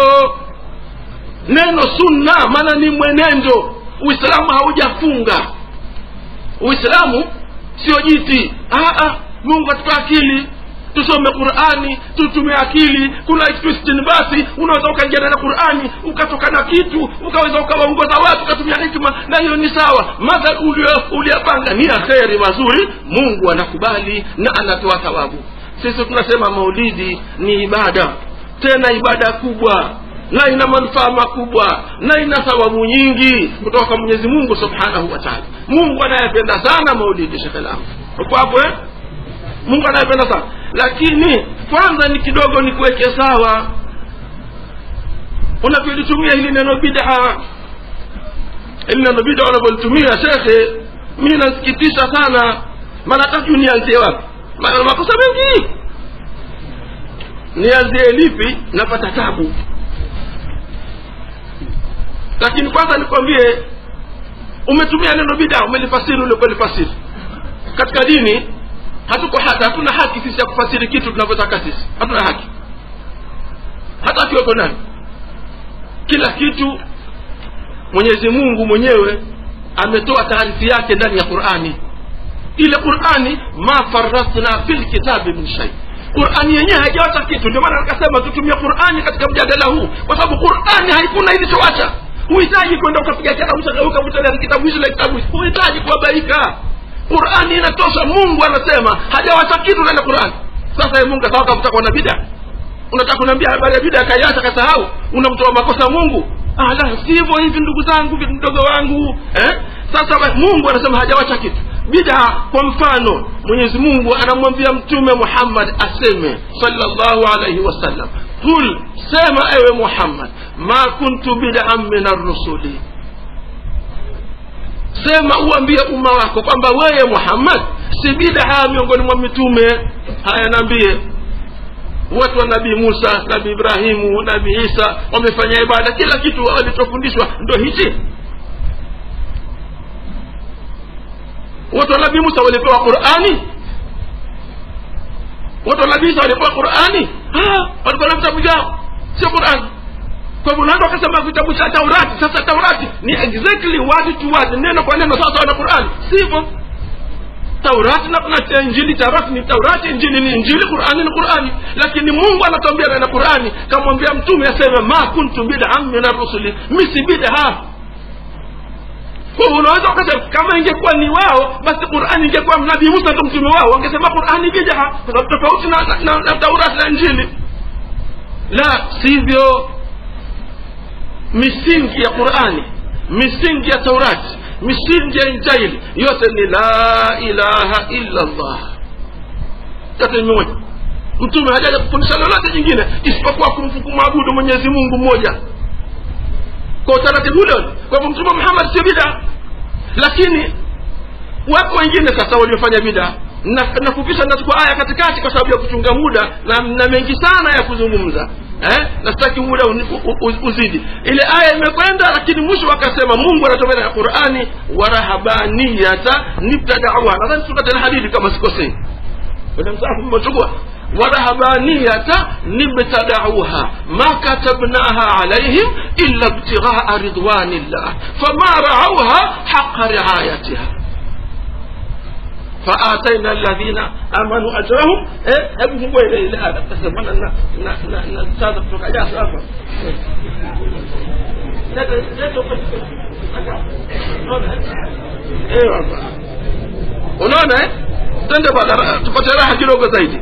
[SPEAKER 4] neno sunna maana ni mwenendo uislamu haujafunga uislamu sio jiti ah, ah, mungu atupa akili tusome qurani tutumie akili kuna basi unaweza ukaingia na qurani ukatoka na kitu ukaweza ukawaongoza watu ukatumia hikma na hiyo ni sawa madha uliyapanga ni ya kheri mazuri mungu anakubali na anatoa thawabu sisi tunasema maulidi ni ibada tena ibada kubwa na ina manufaa makubwa na ina thawabu nyingi kutoka kwa mwenyezi mungu subhanahu wa taala mungu anayependa sana maulidi shekhe langu uko hapo eh? mungu anayependa sana lakini kwanza ni kidogo ni kuweke sawa unavyolitumia hili neno bid'a hili neno bid'a unavyolitumia shekhe mi nasikitisha sana maana tatu nianzie wapi Ma- makosa mengi nianzie lipi napata tabu lakini kwanza nikwambie umetumia neno bid'a umelifasiri uliokulifasiri katika dini hatuko hata hatuna haki sisi ya kufasiri kitu tunavyotaka sisi hatuna haki hata akiweko nani kila kitu mwenyezi mungu mwenyewe ametoa taarifi yake ndani ya qurani ile qurani ma faratna fi lkitabi min shai qurani yenyewe haijawacha kitu ndio maana nikasema tutumie qurani katika mjadala huu kwa sababu qurani haikuna ilichowacha huhitaji kwenda ukapiga kitabu ukavuta kitabu hichi na kitabu hichi huhitaji kuabaika qurani inatosha mungu anasema hajawacha kitu ndani ya qurani sasa ye mungu akawa kavuta kwa na bida unataka kuniambia habari ya bida akaiacha kasahau unamtoa makosa mungu ah, la sivyo hivi ndugu zangu mdogo wangu eh? sasa mungu anasema hajawacha kitu bida kwa mfano mwenyezi mungu anamwambia mtume muhammad aseme salllahu alaihi wasallam qul sema ewe muhammad ma kuntu bidan min arrusuli sema uambie umma wako kwamba weye muhammad si bidaa miongoni mwa mitume haya naambie watu wa nabii musa nabii ibrahimu nabii isa wamefanya ibada kila kitu walichofundishwa ndo hichi watu wa nabii musa walipewa qurani watu wa nabii isa walipewa qurani walikuwa na vitabu vyao sio qurani kwa hivyo nando akasema kitabu cha taurati sasa taurati ni exactly word to word neno kwa neno sawa sawa na qurani sivyo taurati na, na injili taurati ni taurati injili ni injili qurani ni qurani lakini mungu anatwambia na qurani kamwambia mtume aseme ma kuntu bidan min arrusuli misi bidaa kwa hivyo unaweza ukasema kama ingekuwa ni wao basi qurani ingekuwa nabii musa ndo mtume wao wangesema qurani bidaa kwa sababu tofauti na, na, na, na taurati na injili la sivyo misingi ya qurani misingi ya taurati misingi ya injili yote ni la ilaha illa llah yote ni mmoja mtume hajaja kufundisha lolote jingine isipokuwa kumwabudu mwenyezi mungu mmoja kwa utaratibu ule kwa hivyo mtume muhammad sio bida lakini wapo wengine sasa waliofanya bida nafupisha nachukua aya katikati kwa sababu ya kuchunga muda na, na mengi sana ya kuzungumza eh? na sitaki muda uzidi ile aya imekwenda lakini mwisho wakasema mungu anatomea ya qurani warahabaniyata nibtadauha nadhani surat lhadidi kama sikosei kwenye msafu mmechukua warahabaniyata nibtadauha ma katabnaha alaihim illa ibtighaa ridwanillah fama raauha haqa riayatiha فآتينا الذين آمنوا أجرهم إيه hebu fungua ile ile ada sasa bwana na na na na sasa kutoka jasa hapa unaona eh twende bwana tupate raha kidogo zaidi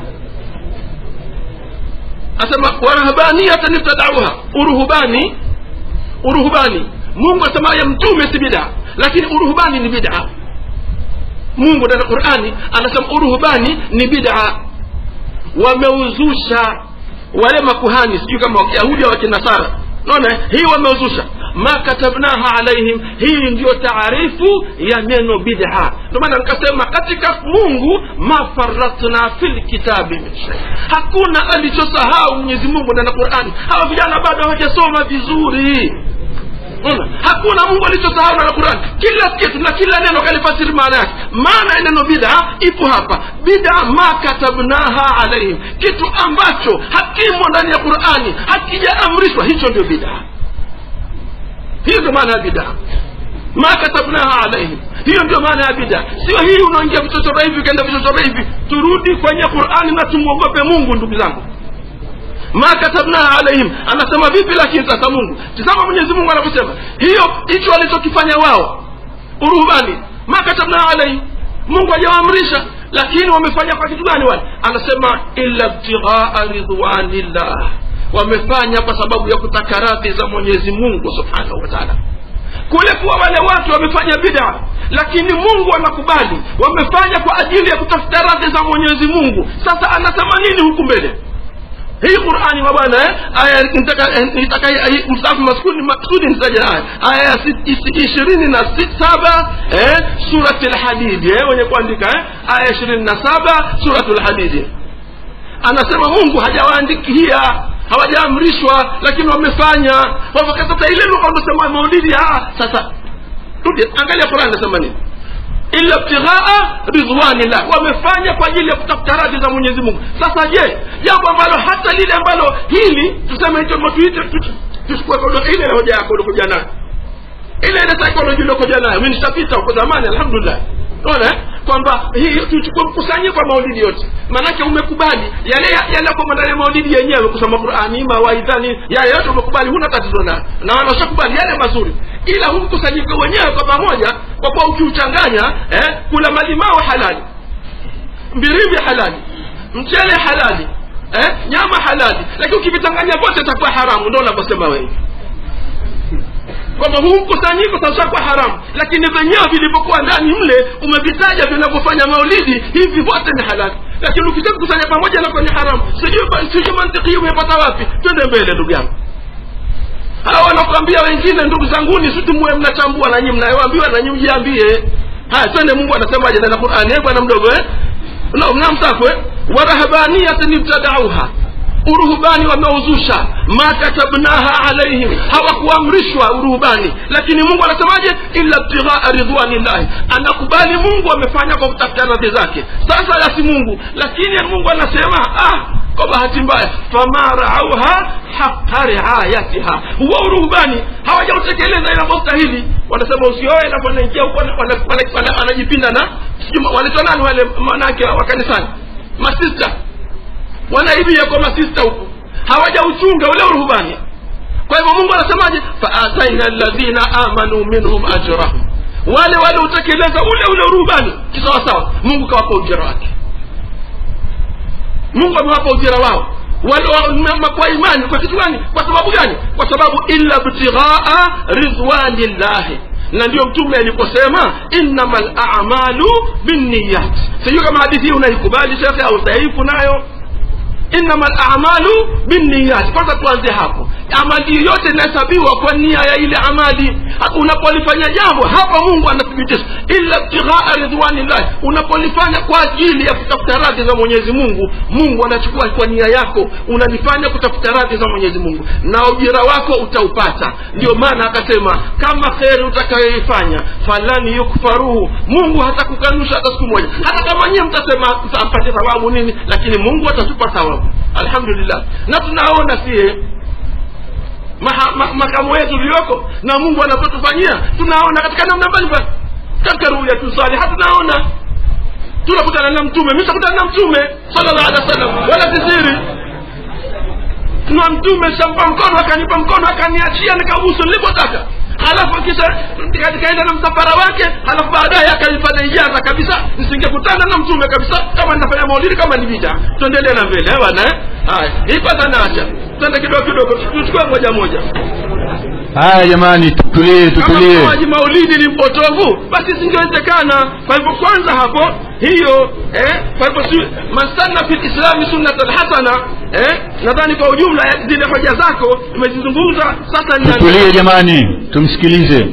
[SPEAKER 4] asema warahabaniyatan ibtadauha uruhubani uruhubani mungu asema ya mtume si bida lakini uruhubani ni bid'a mungu ndani ya qurani anasema uruhubani ni bid'a wameuzusha wale makuhani sijui kama wakiyahudi au wakinasara naona hii wameuzusha ma katabnaha alaihim hii ndiyo taarifu ya neno bid'a ndio maana nikasema katika mungu ma faratna fi lkitabi min shay hakuna alichosahau mwenyezi mungu ndani ya qurani hawa vijana bado hawajasoma vizuri Una, hakuna mungu alichosahau na quran kila kitu na kila neno kalifasiri maana yake maana ya neno bid'a ipo hapa bid'a ma katabnaha alaihim kitu ambacho hakimo ndani ya qurani hakijaamrishwa hicho ndio bid'a hiyo ndio maana ya bid'a ma katabnaha alaihim hiyo ndio maana ya bid'a sio hii unaingia vichochoro hivi ukaenda vichochoro hivi turudi kwenye qurani na tumwogope mungu ndugu zangu ma katabnaha alaihim anasema vipi lakini sasa mungu tizama mwenyezi mungu anavyosema hiyo hicho walichokifanya wao uruhubani ma katabnaha alaihim mungu hajawaamrisha lakini wamefanya kwa kitu gani wale anasema illa btighaa ridwanillah wamefanya kwa sababu ya kutaka radhi za mwenyezi mungu subhanahu wa taala kule kuwa wale watu wamefanya bida lakini mungu anakubali wamefanya kwa ajili ya kutafuta radhi za mwenyezi mungu sasa anasema nini huku mbele hii qurani wa bwana eh? aya nitaka mstaafu maskuni maksudi nitaja aya aya ya ishirini na saba eh? surati lhadidi eh? wenye kuandika eh? aya ishirini na saba suratu lhadidi anasema mungu hajawaandikia hawajaamrishwa lakini wamefanya sasa ile lugha unasema maulidi sasa rudi angalia qurani nasema nini illa ibtighaa ridwanillah wamefanya kwa ajili ya kutafuta radhi za mwenyezi mungu sasa je jambo ambalo hata lile ambalo hili tuseme hicho tuite tuchukue ile hoja yako ulikuja nayo ile ile psychology uliokuja nayo mi nishapita huko zamani alhamdulillah unaona eh? kwamba hii tuchukue mkusanyiko wa maulidi yote maanake umekubali yale yale kwa ndani ya maulidi yenyewe kusoma qurani mawaidhani yale yote umekubali huna tatizo nayo na wanashakubali yale mazuri ila huu mkusanyiko wenyewe kwa pamoja kwa kuwa ukiuchanganya eh, kula malimao halali mbirimbi halali mchele halali eh, nyama halali lakini ukivichanganya vyote itakuwa haramu ndo unavyosema wewe kwamba huu mkusanyiko sasa kwa haramu lakini vyenyewe vilivyokuwa ndani mle umevitaja vinavyofanya maulidi hivi vyote ni halali lakini ukishakusanya pamoja na kwenye haramu sijui sijui mantiki hii umepata wapi twende mbele ndugu yangu hawa wanakuambia wengine ndugu zanguni si tumwe mnachambua nanyi mnayoambiwa nanyi mjiambie haya twende mungu anasemaje ndani ya qurani eh bwana mdogo eh mnamsafu eh warahabaniyatin ibtadauha uruhubani wameuzusha ma katabnaha alaihim hawakuamrishwa uruhubani lakini mungu anasemaje illa ibtighaa ridwanillahi anakubali mungu amefanya kwa kutafuta radhi zake sasa yasi mungu lakini mungu anasema ah kwa bahati mbaya fama raauha haqa riayatiha huwa uruhubani hawajautekeleza inavyostahili wanasema usioe napo naingia huko wanajipinda na wanaitwa nani wale manake wa kanisani masista wanaibia kwa masista huko hawajauchunga ule uruhubani kwa hivyo mungu anasemaje faataina ladhina amanu minhum ajrahum wale waliotekeleza ule ule uruhubani kisawasawa mungu kawapa ujira wake mungu amewapa ujira wao kwa imani kwa kitu gani kwa sababu gani kwa sababu illa btighaa ridwanillahi na ndio mtume aliposema innama lamalu binniyat sijui kama hadithi hii unaikubali shekhe au dhaifu nayo innama lamalu binniyat kwanza tuanze hapo amali yoyote inahesabiwa kwa nia ya ile amali unapolifanya jambo hapa mungu anathibitisha illa ibtighaa ridwanillahi unapolifanya kwa ajili ya kutafuta radhi za mwenyezi mungu mungu anachukua kwa nia yako unalifanya kutafuta radhi za mwenyezi mungu na ujira wako utaupata ndio maana akasema kama kheri utakayoifanya falan yukfaruhu mungu hatakukanusha hata siku moja hata kama nyie mtasema mtampate thawabu nini lakini mungu atatupa thawabu alhamdulillah na tunaona sie makamu wetu ulioko na mungu anapotufanyia tunaona katika namna mbalimbali katika ruyatusaliha tunaona tunakutana na mtume mi takutana na mtume sallallahu alaihi wasallam wala sisiri na mtume shampa mkono akanipa mkono akaniachia nikabusu nilipotaka halafu kisha nikaenda na msafara wake halafu baadaye akanifanya ijaza kabisa nisingekutana na mtume kabisa kama ninafanya maulidi kama ni vita tuendelee na mbele eh bwana eh haya hii kwanza naacha twende kidogo kidogo tuchukue moja moja
[SPEAKER 5] haya jamani tutulie tutulie
[SPEAKER 4] kama maji maulidi ni mpotovu basi isingewezekana kwa hivyo kwanza hapo hiyo eh, kwa hivyo si mansanna fi lislami sunnatan hasana eh, nadhani kwa ujumla zile hoja zako umezizungumza sasa nina-
[SPEAKER 5] tutulie jamani tumsikilize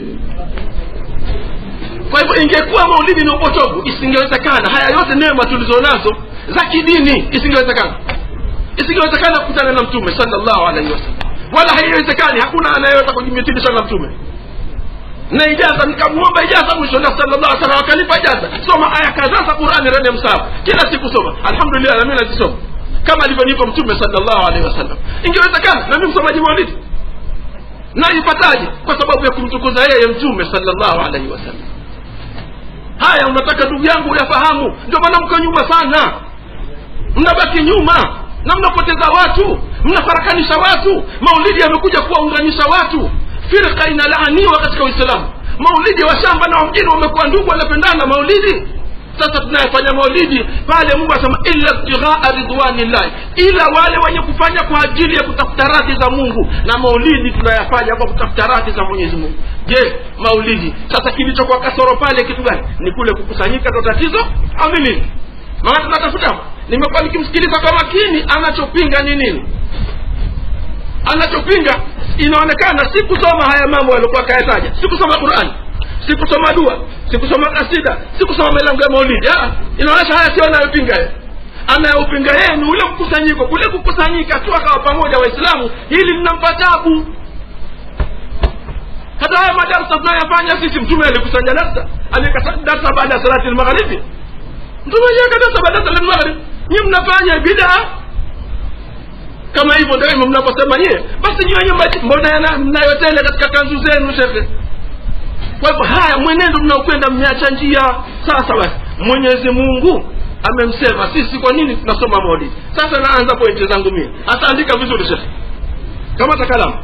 [SPEAKER 4] kwa hivyo ingekuwa maulidi ni upotovu isingewezekana haya yote neema tulizonazo za kidini isingewezekana isingewezekana kukutana na mtume sallallahu alaihi wasallam wala haiwezekani hakuna anayeweza kujimitilisha na mtume na ijaza nikamwomba ijaza mwisho na sallallahu alaihi wasallam akanipa ijaza soma aya kadhaa za qurani ndani ya msahafu kila siku soma alhamdulillah na mimi nazisoma kama alivyonipa mtume sallallahu alaihi wasallam ingewezekana na mimi msomaji maulidi naipataje kwa sababu ya kumtukuza yeye mtume sallallahu alaihi wasallam haya unataka ndugu yangu uyafahamu ndio maana mko nyuma sana mnabaki nyuma na mnapoteza watu mnafarakanisha watu maulidi yamekuja kuwaunganisha watu firqa inalaaniwa katika uislamu maulidi wa shamba na wa mjini wamekuwa ndugu wanapendana maulidi sasa tunayefanya maulidi pale mungu anasema illa ibtighaa ridwanillahi ila wale wenye kufanya kwa ajili ya kutafuta radhi za mungu na maulidi tunayafanya kwa kutafuta radhi za mwenyezi mungu je maulidi sasa kilichokuwa kasoro pale kitu gani ni kule kukusanyika ndo tatizo au ni nini maana tunatafuta nimekuwa nikimsikiliza kwa makini anachopinga ni nini anachopinga inaonekana sikusoma haya mambo aliokuwa kayataja sikusoma qurani sikusoma dua sikusoma kasida sikusoma milango ya maulidi Ah, inaonyesha haya sio anayopinga yeye anayopinga yeye ni ule mkusanyiko kule kukusanyika tu akawa pamoja waislamu hili linampa tabu hata sasa haya madarsa tunayofanya sisi mtume alikusanya darsa aliweka darsa baada ya salati lmagharibi mtume aliweka darsa baada ya salati lmagharibi nyi mnafanya bidaa kama hivyo daima mnaposema nyie basi nyi wenyewe maji- mbona yana- mnayotele katika kanzu zenu shekhe kwa hivyo haya mwenendo mnaokwenda mmeacha njia sasa basi mwenyezi mungu amemsema sisi kwa nini tunasoma maulidi sasa naanza pointi zangu mie hasa andika vizuri shekhe kama takalamu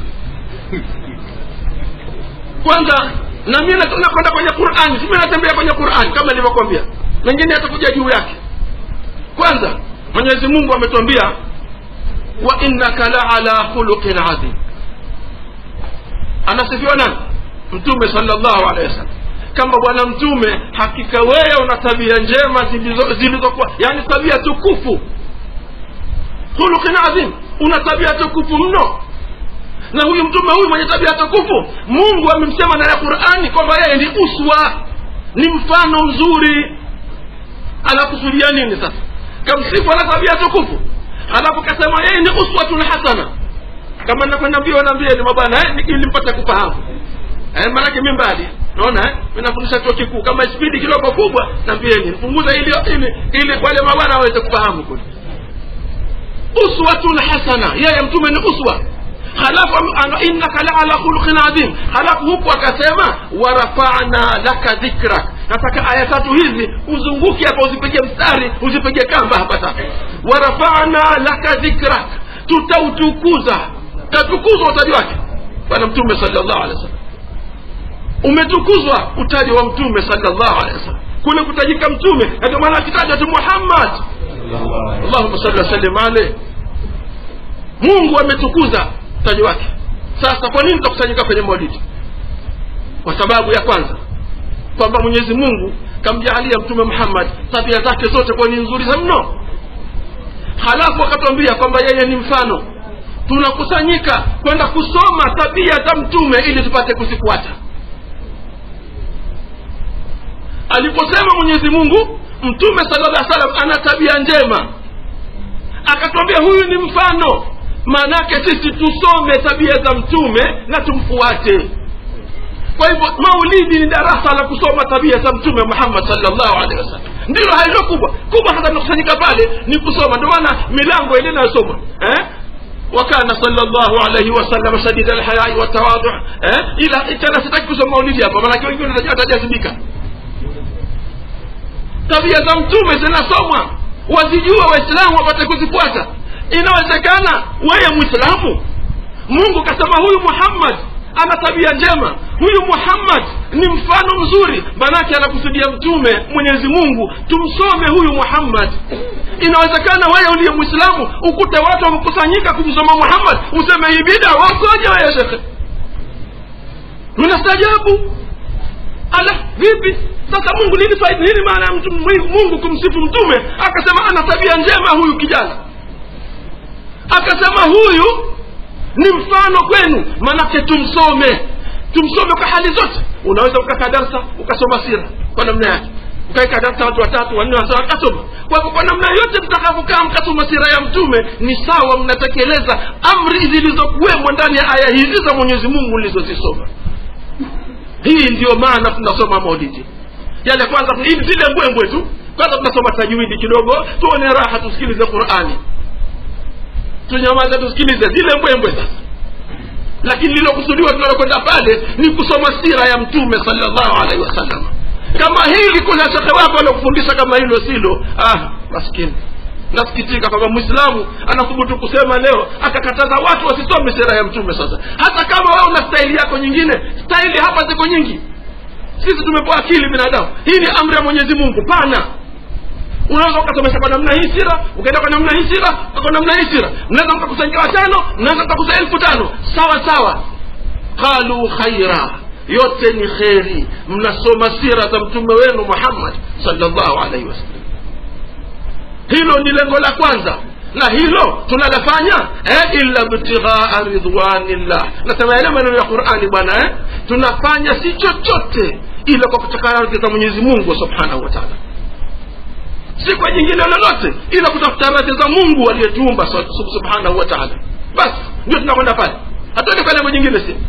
[SPEAKER 4] kwanza na mimi na- nakwenda kwenye qurani simi natembea kwenye qurani kama nilivyokwambia mengine yatakuja juu yake kwanza mwenyezi mungu ametuambia wa innaka la ala khuluqin adhim anasifiwa nani mtume salllahu alehi wasallam kama bwana mtume hakika wewe una tabia njema zilizo- zilizokuwa yani tabia tukufu khuluqin adhim una tabia tukufu mno na huyu mtume huyu mwenye tabia tukufu mungu amemsema ndani ya qurani kwamba yeye ni uswa ni mfano mzuri anakusudia nini sasa kamsifu ana tabia tukufu halafu kasema yeye ni uswatun hasana kama nakwenda mbio naambieni mabwana eh, ni- ili mpate kufahamu eh, maanake mi mbali naona eh, mi nafundisha chuo kikuu kama spidi kidogo kubwa nambieni punguza ili ili ili wale mabwana waweze kufahamu kule uswatun hasana yeye mtume ni uswa halafu am- ana- innaka la ala khuluqin adhim halafu huku akasema warafana laka dhikrak nataka aya tatu hizi uzunguke hapa uzipige mstari uzipige kamba hapa sasa warafana laka dhikrak tutautukuza tatukuzwa utaji wake bwana mtume sallallahu alaihi wasallam umetukuzwa utaji wa mtume sallallahu alaihi wasallam kule kutajika mtume na ndio maana akitaja tu muhammad allahumma salli wasallim alayhi mungu ametukuza utaji wake sasa kwa nini tutakusanyika kwenye maulidi kwa sababu ya kwanza kwamba mwenyezi mungu kamjaalia mtume muhammad tabia zake zote kuwa ni nzuri za mno halafu akatwambia kwamba yeye ni mfano tunakusanyika kwenda kusoma tabia za mtume ili tupate kuzifuata aliposema mwenyezi mungu mtume sala llah salam ana tabia njema akatwambia huyu ni mfano maanake sisi tusome tabia za mtume na tumfuate kwa hivyo maulidi ni darasa la kusoma tabia za mtume muhammad salllahu alehi wasallam ndilo halilo kubwa kubwa hata tunakusanyika pale ni kusoma ndio maana milango ile inayosoma eh? وكان صلى الله عليه وسلم شديد الحياء والتواضع eh? ila tena sitaki kusoma maulidi hapa maanake wengine watajazibika tabia za mtume zinasomwa wazijua waislamu wapate kuzifuata inawezekana wewe mwislamu mungu kasema huyu muhammad ana tabia njema huyu muhammad ni mfano mzuri manake anakusudia mtume mwenyezi mungu tumsome huyu muhammad inawezekana wewe uliye mwislamu ukute watu wamekusanyika kumsoma muhammad useme hii bida wakoje wewe shekhe unastajabu ala vipi sasa mungu nini faida nini maana ya mtu- mungu kumsifu mtume akasema ana tabia njema huyu kijana akasema huyu ni mfano kwenu manake tumsome tumsome kwa hali zote unaweza ukakaa darsa ukasoma sira kwa namna yake ukaika darsa watu watatu wanne watano wakasoma kwa hivyo kwa namna yote mtakavyokaa mkasoma sira ya mtume ni sawa mnatekeleza amri zilizokuwemo ndani ya aya hizi za mwenyezi mungu ulizozisoma hii ndiyo maana tunasoma maulidi yale kwanza ni zile mbwembwe tu kwanza tunasoma tajwidi kidogo tuone raha tusikilize qurani tunyamaze tusikilize zile mbwembwe sasa lakini lilokusudiwa tunalokwenda pale ni kusoma sira ya mtume salllahu alaihi wasallam kama hili kuna shekhe wako aliokufundisha kama hilo silo ah maskini nasikitika kwamba mwislamu anathubutu kusema leo akakataza watu wasisome sira ya mtume sasa hata kama wewe una staili yako nyingine staili hapa ziko nyingi sisi tumepewa akili binadamu hii ni amri ya mwenyezi mungu pana unaweza ukasomesha kwa namna hii sira ukaenda kwa namna hii sira kwa namna hii sira mnaweza mkakusanyika watano mnaweza mkakusa elfu tano sawa sawa qalu khaira yote ni kheri mnasoma sira za mtume wenu muhammad salllahu alaihi wasallam hilo ni lengo la kwanza na hilo tunalafanya eh, illa btighaa ridwanillah nasema yale maneno ya qurani bwana eh, tunafanya si chochote ila kwa kutaka radhi za mwenyezi mungu subhanahu wa taala si kwa jingine lolote ila kutafuta radhi za mungu aliyetuumba sub- subhanahu wa taala basi ndio tunakwenda pale hatuende kwa lengo jingine si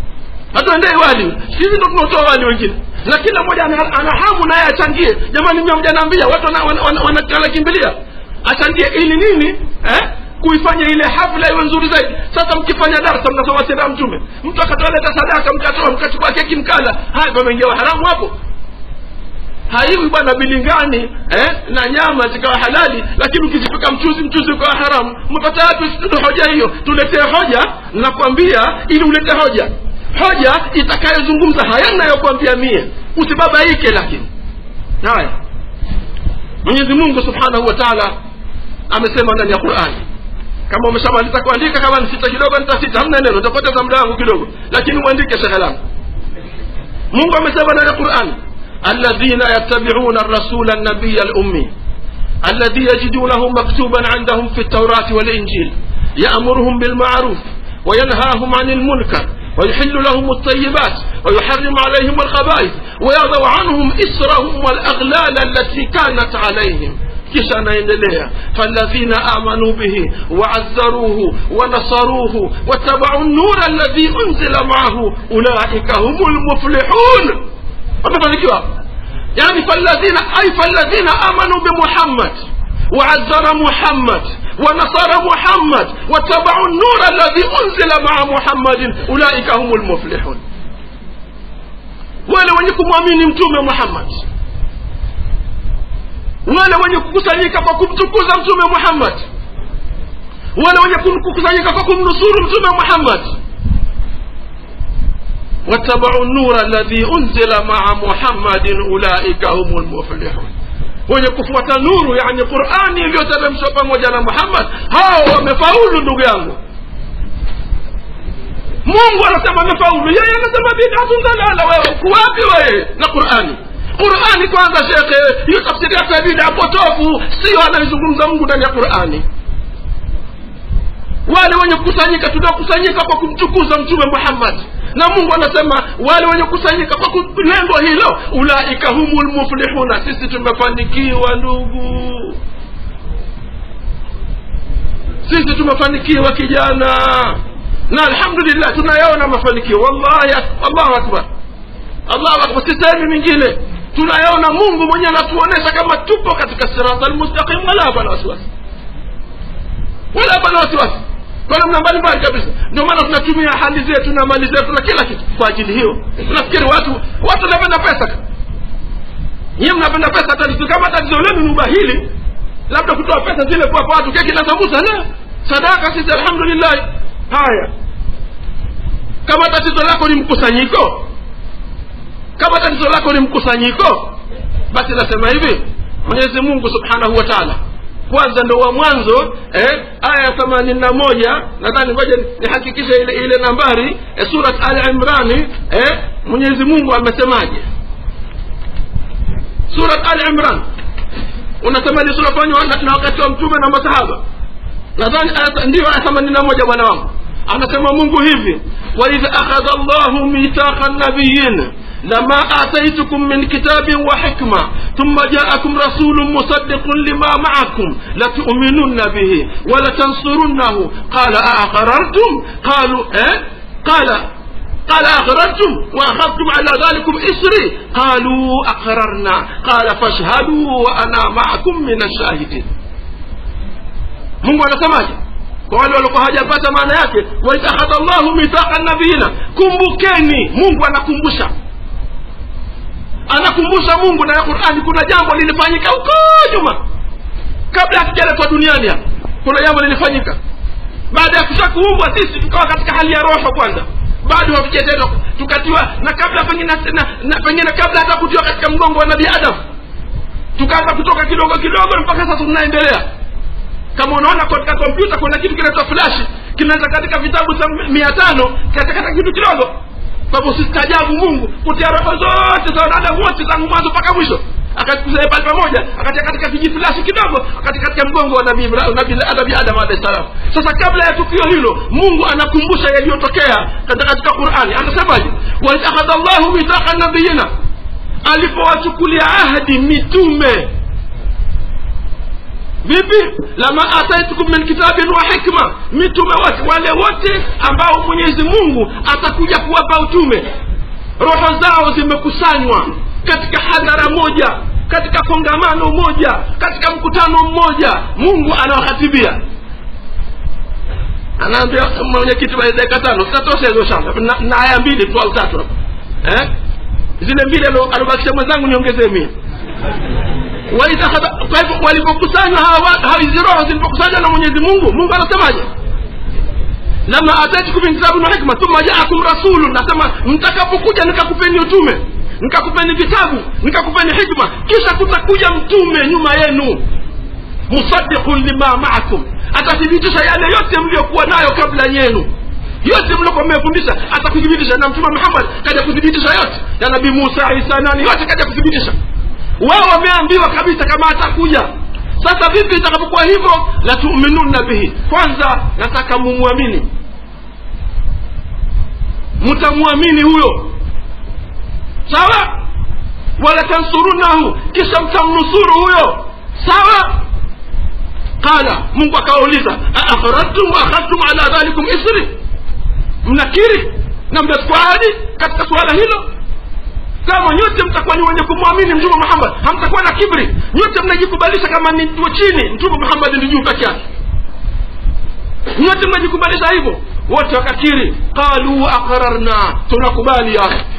[SPEAKER 4] hatuendei wali sisi ndo tunaotoa wali wengine na kila mmoja ana, ana hamu naye achangie jamani mimi mjanaambia watu wanakimbilia wana, wana, wana, wanakimbilia. achangie ili nini eh? kuifanya ile hafla iwe nzuri zaidi sasa mkifanya darsa mnasoma sira ya mtume mtu akatoleta sadaka mkatoa mkachukua keki mkala haya pameingia haramu hapo haiwi bwana bilingani eh, na nyama zikawa halali lakini ukizipika mchuzi mchuzi ukawa haramu umepata wapi ndo hoja hiyo tuletee hoja nakwambia ili ulete hoja hoja itakayozungumza haya nayokwambia mie usibabaike lakini haya mwenyezi mungu subhanahu wa taala amesema ndani ya qurani kama umeshamaliza kuandika kama ni sita kidogo nitasita hamna neno utapoteza muda wangu kidogo lakini mwandike shekhe langu mungu amesema ndani ya qurani الذين يتبعون الرسول النبي الأمي الذي يجدونه مكتوبا عندهم في التوراة والإنجيل يأمرهم بالمعروف وينهاهم عن المنكر ويحل لهم الطيبات ويحرم عليهم الخبائث ويضع عنهم إسرهم والأغلال التي كانت عليهم kisha anaendelea faladhina amanu bihi waazzaruhu wanasaruhu watabau nura alladhi unzila maahu ulaika humu lmuflihun wamefanikiwa yani faladhina ay faladhina amanu bimuhammad وعزر محمد ونصر محمد واتبعوا النور الذي أنزل مع محمد أولئك هم المفلحون wale wenye kumwamini mtume muhammad wale wenye kukusanyika kwa kumtukuza mtume muhammad wale wenye kukusanyika kwa kumnusuru mtume muhammad واتبعوا النور الذي أنزل مع محمد أولئك هم المفلحون wenye kufuata nuru yani qurani iliyoteremshwa pamoja na muhammad hao wamefaulu ndugu yangu mungu anasema amefaulu yeye anasema bidatun dalala wewe kuwapi wewe na qurani qurani kwanza shekhe hiyo tafsiri yako ya bida potofu sio anaizungumza mungu ndani ya qurani wale wenye kukusanyika tunakusanyika kwa kumtukuza mtume muhammad na mungu anasema wale wenye kukusanyika kwa lengo hilo ulaika humu lmuflihuna sisi tumefanikiwa ndugu sisi tumefanikiwa kijana na alhamdulillah tunayaona mafanikio wallahi allahu akbar allahu akbar sisehemu mingine tunayaona mungu mwenyewe anatuonyesha kama tupo katika sirata almustaqim wala hapana wasiwasi wala hapana wasiwasi kwa namna mbalimbali kabisa ndio maana tunatumia hali zetu na mali zetu na kila kitu kwa ajili hiyo unafikiri watu watu wanapenda pesa nyiwe mnapenda pesa tatizo kama tatizo lenu ni ubahili labda kutoa pesa zile kuwapa watu keki na sambusa la sadaka sisi alhamdulillah haya kama tatizo lako ni mkusanyiko kama tatizo lako ni mkusanyiko basi nasema hivi mwenyezi mungu subhanahu wa taala kwanza ndo wa mwanzo eh, aya ya themanini na moja nadhani ngoja nihakikishe ile ile nambari eh, surat al imrani eh, mwenyezi mungu amesemaje surat al imran unasema ni sura fanywa na, na wakati wa mtume na masahaba nadhani ndiyo aya themanini na moja bwana wangu anasema mungu hivi waidh akhadha llahu mithaqa nabiyin لما آتيتكم من كتاب وحكمة ثم جاءكم رسول مصدق لما معكم لتؤمنن به ولتنصرنه قال أأقررتم قالوا إيه؟ قال قال أقررتم وأخذتم على ذلكم إسري قالوا أقررنا قال فاشهدوا وأنا معكم من الشاهدين mungu anasemaje kwa wale walikuwa hajapata maana yake waitakhadha llahu mithaqa nabiyina kumbukeni mungu anakumbusha anakumbusha mungu na qurani kuna jambo lilifanyika huko nyuma kabla hatujaletwa duniani hapa kuna jambo lilifanyika baada ya kusha kuumbwa sisi tukawa katika hali ya roho kwanza bado hatujatendwa tukatiwa na kabla pengine na, na pengine kabla hata kutiwa katika mgongo wa nabii adam tukaanza kutoka kidogo kidogo mpaka sasa tunaendelea kama unaona katika kompyuta kuna kitu kinaitwa flash kinaweza katika vitabu cha mia tano katakata kitu kidogo sababu usistaajabu mungu kutia roho zote za wanadamu wote tangu mwanzo mpaka mwisho akakusanya pale pamoja akatia katika kijifulashi kidogo akatia katika mgongo wa nabii nabii adam alahi salam sasa kabla ya tukio hilo mungu anakumbusha yaliyotokea katika qurani anasemaje waiakhadha llahu mithaqa nabiyina alipowachukulia ahadi mitume vipi lama ataitukum min kitabin wa hikma mitume wote wale wote ambao mwenyezi mungu atakuja kuwapa utume roho zao zimekusanywa katika hadhara moja katika kongamano moja katika mkutano mmoja mungu anawahatibia anaambia mwenyekiti wa dakika tano zitatosha hizo shamba na, na aya mbili tu au tatu hapo eh? zile mbili alo- alobakisha mwenzangu niongezee mia Waitakhadha- kwa hivyo walipokusanywa hawa wa- hawa hizi roho zilipokusanywa na mwenyezi mungu mungu anasemaje lama atatikum min kitabin wa hikma thumma jaakum rasulun nasema mtakapokuja nikakupeni utume nikakupeni vitabu nikakupeni hikma kisha kutakuja mtume nyuma yenu musaddiqun lima maakum atathibitisha yale yote mliokuwa nayo kabla yenu yote mliokuwa mmefundisha atakuthibitisha na mtume muhammad kaja kuthibitisha yote ya nabii musa isa nani yote kaja kuthibitisha wao wameambiwa kabisa kama atakuja sasa vipi itakapokuwa hivyo la tuminunna bihi kwanza nataka mumwamini mtamwamini huyo sawa wala tansurunahu kisha mtamnusuru huyo sawa qala mungu akawauliza aakhrajtum wa akhadtum ala dhalikum isri mnakiri na mnachukua ahadi katika suala hilo kama nyote mtakuwa ni wenye kumwamini mtume muhammad hamtakuwa na kibri nyote mnajikubalisha kama ni tuo chini mtume muhammad ndi juu peke yake nyote mnajikubalisha hivyo wote wakakiri qalu aqrarna tunakubali ya Rabbi.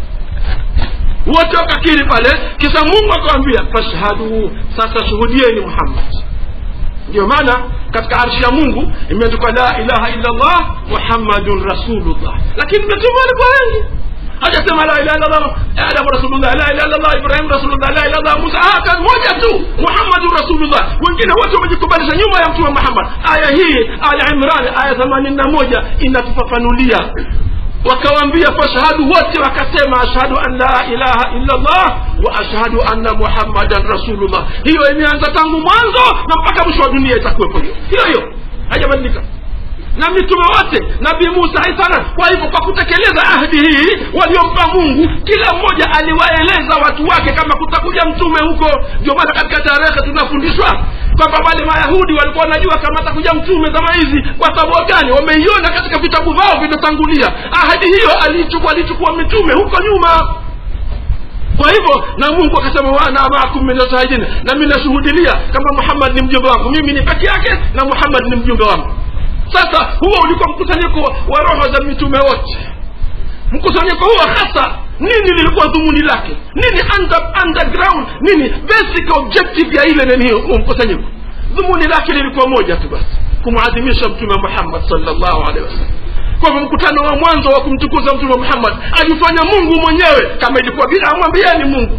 [SPEAKER 4] wote wakakiri pale kisha mungu akawambia fashhadu sasa shuhudieni muhammad ndio maana katika arshi ya mungu imeandikwa la ilaha illa allah muhammadun rasulullah lakini mitume walikuwa wengi hajasema la ilaha illa allah adamu rasulullah la ilaha illa allah ibrahim rasulullah la ilaha illa allah musa ah kazi moja tu muhammadun rasulullah wengine wote wamejikubalisha nyuma ya mtume muhammad aya hii aya imran aya 81 inatufafanulia wakawambia fashhadu wote wakasema ashhadu an la ilaha illa allah wa ashhadu anna muhammadan rasulullah hiyo imeanza tangu mwanzo na mpaka mwisho wa dunia itakuwepo hiyo hiyo hiyo haijabadilika na mitume wote nabii musa aisana kwa hivyo kwa kutekeleza ahdi hii waliompa mungu kila mmoja aliwaeleza watu wake kama kutakuja mtume huko ndio maana katika tarehe tunafundishwa kwamba wale mayahudi walikuwa wanajua kama atakuja mtume zama hizi kwa sababu gani wameiona katika vitabu vyao vinatangulia ahadi hiyo alichukua alichukua mitume huko nyuma kwa hivyo na mungu akasema wana maakum min shahidin na mi nashuhudilia kama muhammad ni mjumbe wangu mimi ni peke yake na muhammad ni mjumbe wangu sasa huo ulikuwa mkusanyiko wa roho za mitume wote mkusanyiko huo hasa nini lilikuwa dhumuni lake nini under, underground nini basic objective ya ile nini hiyo huo mkusanyiko dhumuni lake lilikuwa moja tu basi kumwadhimisha mtume muhammad sallallahu alaihi wasallam kwa hivyo mkutano wa mwanzo wa kumtukuza mtume muhammad alifanya mungu mwenyewe kama ilikuwa bila amwambieni mungu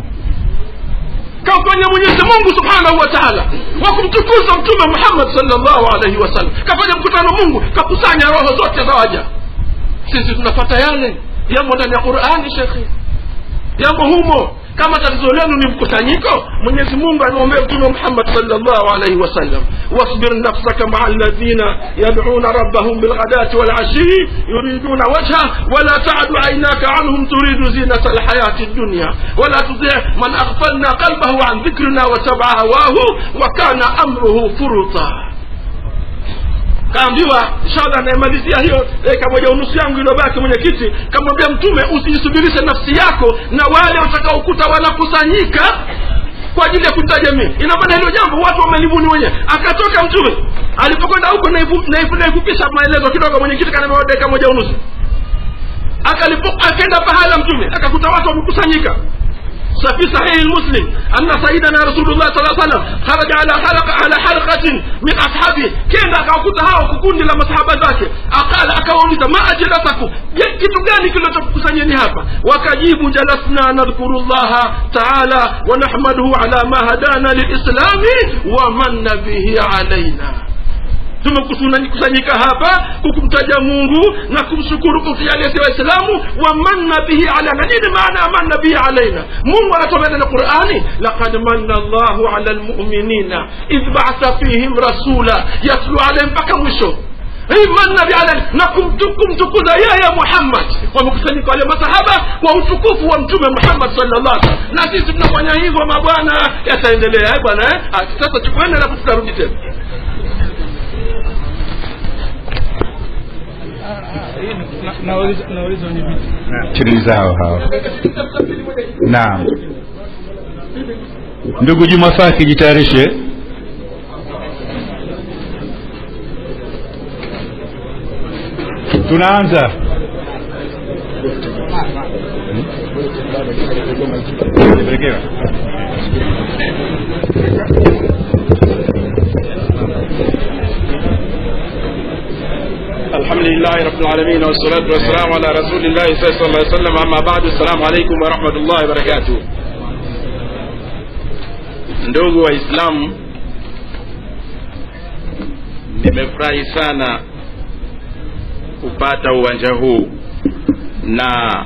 [SPEAKER 4] kafanya mwenyezi mungu subhanahu wa taala wa kumtukuza mtume muhammad salllahu alaihi wasallam kafanya mkutano mungu kakusanya roho zote za waja sisi tunapata yale yamo ndani ya qurani shekhe yamo humo kama tatizo lenu ni mkusanyiko mwenyezi mungu anaombea mtume muhammad salllahu alaihi wasallam wasbir nafsaka maa alladhina yaduna rabbahum bilghadati walashii yuriduna wajha wala tadu ainaka anhum turidu zinata alhayati dunya wala tuti man aghfalna qalbahu an dhikrina watabaa hawahu wa kana amruhu furuta kaambiwa inshallah naimalizia hiyo dakika moja unusu yangu iliyobaki mwenyekiti kamwambia mtume usijisubirishe nafsi yako na wale watakaokuta wanakusanyika kwa ajili ya kunitaja mii ina maana hilo jambo watu wamelibuni wenyewe akatoka mtume alipokwenda huko naifu- naifu- naifupisha maelezo kidogo mwenyekiti kanamewa dakika moja unusu akalipo akaenda pahala mtume akakuta watu wamekusanyika ففي صحيح المسلم أن سيدنا رسول الله صلى الله عليه وسلم خرج على حلقة على حلقة من أصحابه كين akakuta hao kukundi la masahaba zake akala akawauliza ma ajlatakum je kitu gani kilichokusanyeni hapa wakajibu jalasna nadhkuru llaha taala wa nahmaduhu ala ma hadana lilislami wa manna bihi alaina tumekusanyika hapa kukumtaja mungu na kumshukuru kukialesi waislamu wamanna bihi alaina nini maana ya manna bihi alaina mungu anatuambia na qurani laqad manna llahu ala lmuminina idh baatha fihim rasula yatlu alaihim mpaka mwisho imanna biala na kumtu- kumtukuza yeye muhammad wamekusanyika wale masahaba kwa utukufu wa mtume muhammad sallallahu alaihi wasallam na sisi tunafanya hivyo mabwana yataendelea eh, bwana eh? Ah, sasa tukwende alafu tutarudi tena
[SPEAKER 7] nauliza wenye viti
[SPEAKER 5] chini zao hao naam ndugu juma faki jitayarishe tunaanza
[SPEAKER 10] الحمد لله رب العالمين والصلاة والسلام على رسول الله صلى الله عليه وسلم أما بعد السلام عليكم ورحمة الله وبركاته ndugu waislamu nimefurahi sana kupata uwanja huu na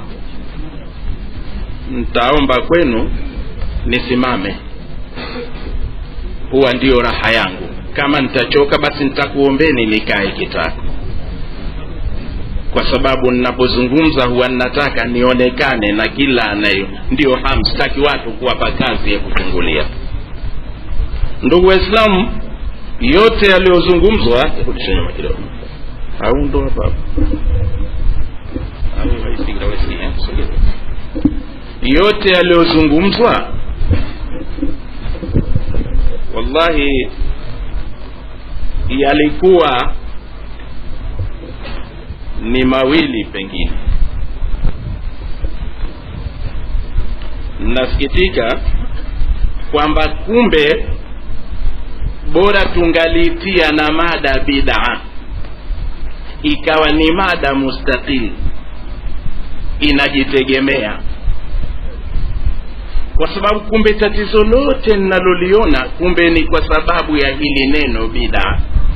[SPEAKER 10] ntaomba kwenu nisimame huwa ndiyo raha yangu kama nitachoka basi nitakuombeni nikae kitako kwa sababu ninapozungumza huwa ninataka nionekane na kila anayo ndio hamstaki watu kuwapa kazi ya kuchungulia ndugu waislamu yote yaliyozungumzwa rudisha nyuma kidogo au ndo hapa hapa. Au haisikii, haisikii, eh? Sogeza. yote yaliyozungumzwa wallahi yalikuwa ni mawili pengine nasikitika kwamba kumbe bora tungalitia na mada bidaa ikawa ni mada mustaqil inajitegemea kwa sababu kumbe tatizo lote ninaloliona kumbe ni kwa sababu ya hili neno bidaa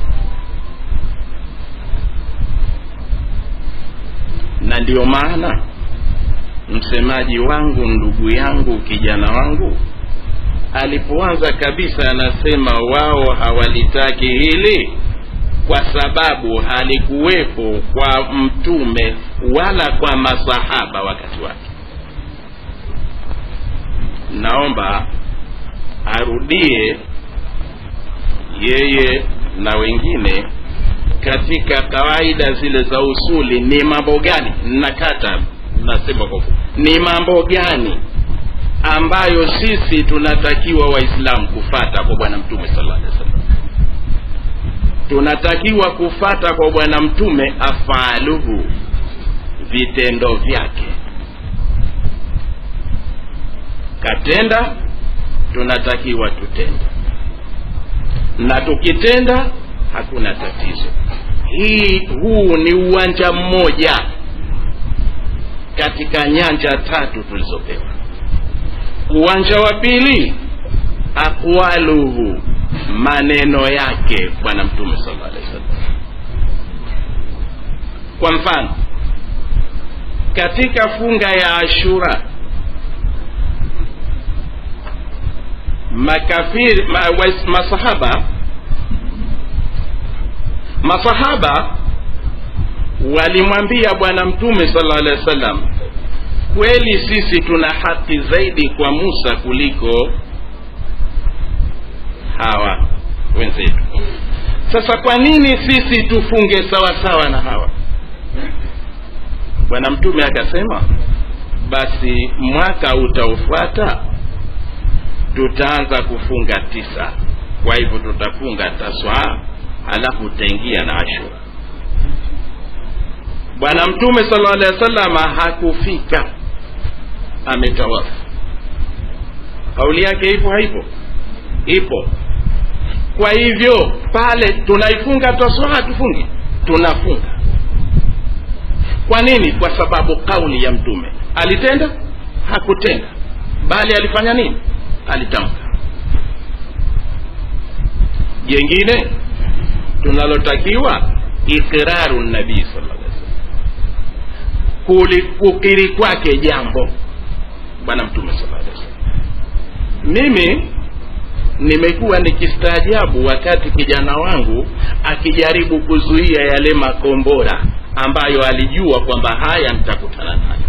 [SPEAKER 10] na ndio maana msemaji wangu ndugu yangu kijana wangu alipoanza kabisa anasema wao hawalitaki hili kwa sababu halikuwepo kwa mtume wala kwa masahaba wakati wake naomba arudie yeye na wengine katika kawaida zile za usuli ni mambo gani nakata nasema kwa ni mambo gani ambayo sisi tunatakiwa waislamu kufata kwa bwana mtume sallallahu alaihi wasallam tunatakiwa kufata kwa bwana mtume afaluhu vitendo vyake katenda tunatakiwa tutende na tukitenda hakuna tatizo hii huu ni uwanja mmoja katika nyanja tatu tulizopewa uwanja wa pili aqwaluhu maneno yake bwana mtume sallallahu alaihi wasallam kwa mfano katika funga ya ashura makafiri ma, wais- masahaba masahaba walimwambia bwana mtume sallallahu alaihi wasallam kweli sisi tuna haki zaidi kwa musa kuliko hawa wenzetu sasa kwa nini sisi tufunge sawa sawa na hawa bwana mtume akasema basi mwaka utaofuata tutaanza kufunga tisa kwa hivyo tutafunga taswa halafu utaingia na ashura bwana mtume sallallahu alaihi wasallam hakufika ametawafu kauli yake ipo haipo ipo kwa hivyo pale tunaifunga taswa hatufungi tunafunga kwa nini kwa sababu kauli ya mtume alitenda hakutenda bali alifanya nini alitamka jengine tunalotakiwa iqraru nabii sallallahu alaihi wasallam Kuli- kukiri kwake jambo bwana mtume sallallahu alaihi wasallam mimi nimekuwa nikistaajabu wakati kijana wangu akijaribu kuzuia yale makombora ambayo alijua kwamba haya nitakutana nayo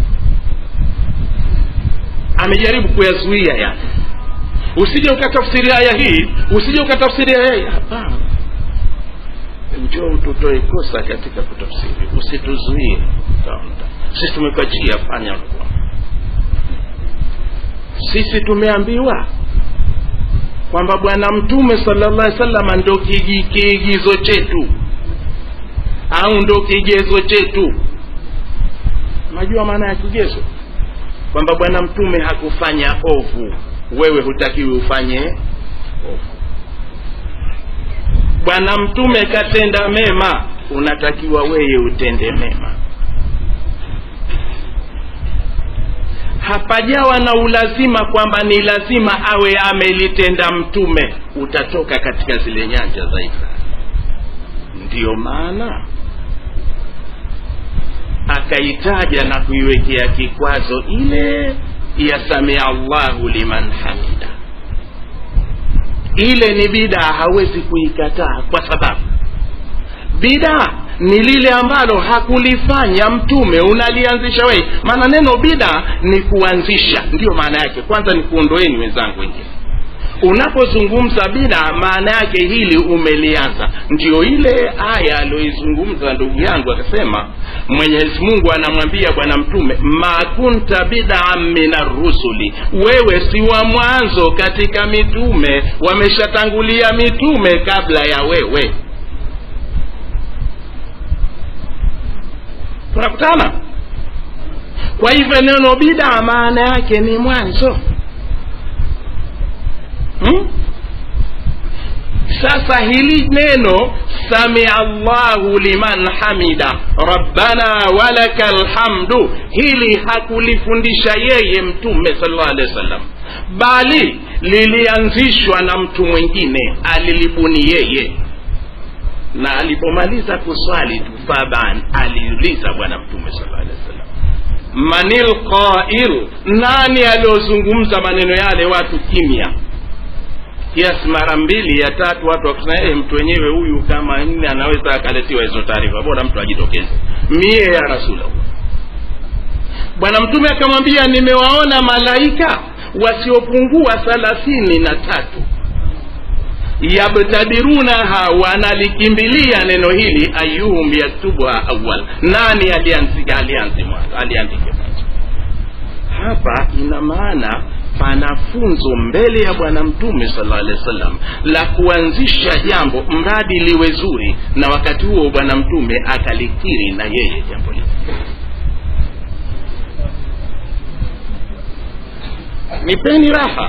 [SPEAKER 10] amejaribu kuyazuia yale usije ukatafsiri aya hii usije ukatafsiri aya hii hapana njoo ututoe kosa katika kutafsiri usituzuie sisi tumekuachia fanya sisi tumeambiwa kwamba bwana mtume sallallahu alaihi wasallam ndo kigi- kiigizo chetu au ndo kigezo chetu unajua maana ya kigezo kwamba bwana mtume hakufanya ovu wewe hutakiwi ufanye ovu bwana mtume katenda mema unatakiwa wewe utende mema hapajawa na ulazima kwamba ni lazima awe amelitenda mtume utatoka katika zile nyanja za Isa ndiyo maana akaitaja na kuiwekea kikwazo ile ya samia allahu liman hamida ile ni bidaa hawezi kuikataa kwa sababu bidaa ni lile ambalo hakulifanya mtume unalianzisha wewe maana neno bida ni kuanzisha ndiyo maana yake kwanza ni kuondoeni wenzangu wengine unapozungumza bida maana yake hili umelianza ndio ile aya aliyoizungumza ndugu yangu akasema mwenyezi mungu anamwambia bwana mtume ma kunta bidaa min arrusuli wewe si wa mwanzo katika mitume wameshatangulia mitume kabla ya wewe tunakutana kwa hivyo neno bidaa maana yake ni mwanzo hmm? sasa hili neno samia allahu liman hamida rabbana walaka lhamdu hili hakulifundisha yeye mtume salllah alehi wa sallam bali lilianzishwa na mtu mwingine alilibuni yeye na alipomaliza kuswali tu faban aliuliza bwana mtume salllah alehi wa sallam manil qail nani aliozungumza maneno yale watu kimya kiasi mara mbili ya tatu watu wakisema hey, mtu wenyewe huyu kama nne anaweza akaletiwa hizo taarifa bora mtu ajitokeze mie ya rasulallah bwana mtume akamwambia nimewaona malaika wasiopungua thalathini na tatu yabtadirunaha wanalikimbilia neno hili ayuhum yaktubuha awal nani alianzika alianzi mwanzo aliandike mwanzo hapa ina maana pana funzo mbele ya bwana mtume sala alehi wasallam la kuanzisha jambo mradi liwe zuri na wakati huo bwana mtume akalikiri na yeye jambo lile nipeni raha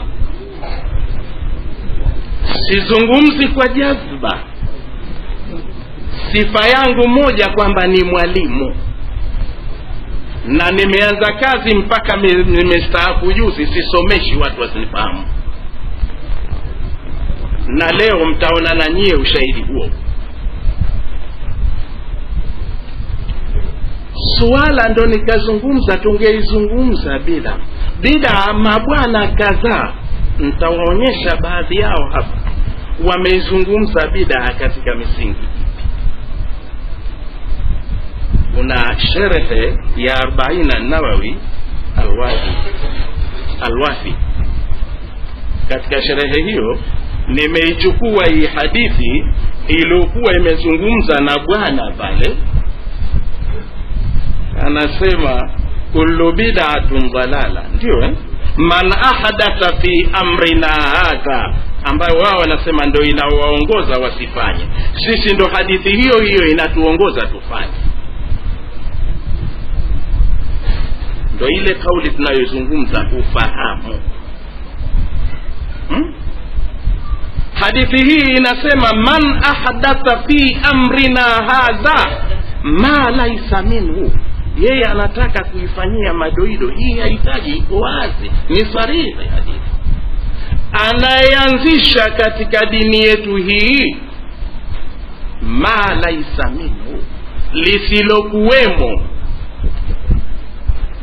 [SPEAKER 10] sizungumzi kwa jazba sifa yangu moja kwamba ni mwalimu na nimeanza kazi mpaka me- nimestaafu juzi sisomeshi watu wasinifahamu na leo mtaona na nyie ushahidi huo suala ndo nikazungumza tungeizungumza bila bila mabwana kadhaa ntawaonyesha baadhi yao hapa wameizungumza bidaa katika misingi kuna sherehe ya arbaina nawawi alwafi alwafi katika sherehe hiyo nimeichukua hii hadithi iliyokuwa imezungumza na bwana pale anasema kullu bid'atun dalala ndio eh? man ahdatha fi amrina hadha ambayo wao wanasema ndo inawaongoza wasifanye sisi ndo hadithi hiyo hiyo inatuongoza tufanye ndo ile kauli tunayozungumza ufahamu hmm? hadithi hii inasema man ahdatha fi amrina hadha ma laisa minhu yeye anataka kuifanyia madoido hii hahitaji iko wazi ni sarihi hadithi anayeanzisha katika dini yetu hii ma laisa minhu lisilokuwemo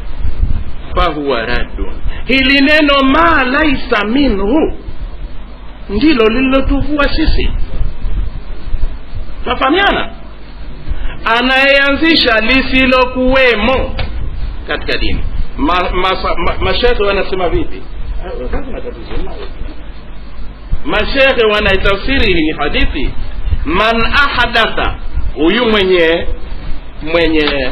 [SPEAKER 10] fahuwa raddun hili neno ma laisa minhu ndilo lililotuvua sisi nafahamiana anayeanzisha lisilokuwemo katika dini ma, ma, ma, mashekhe wanasema vipi mashekhe wanaitafsiri hii hadithi man ahdatha huyu mwenye mwenye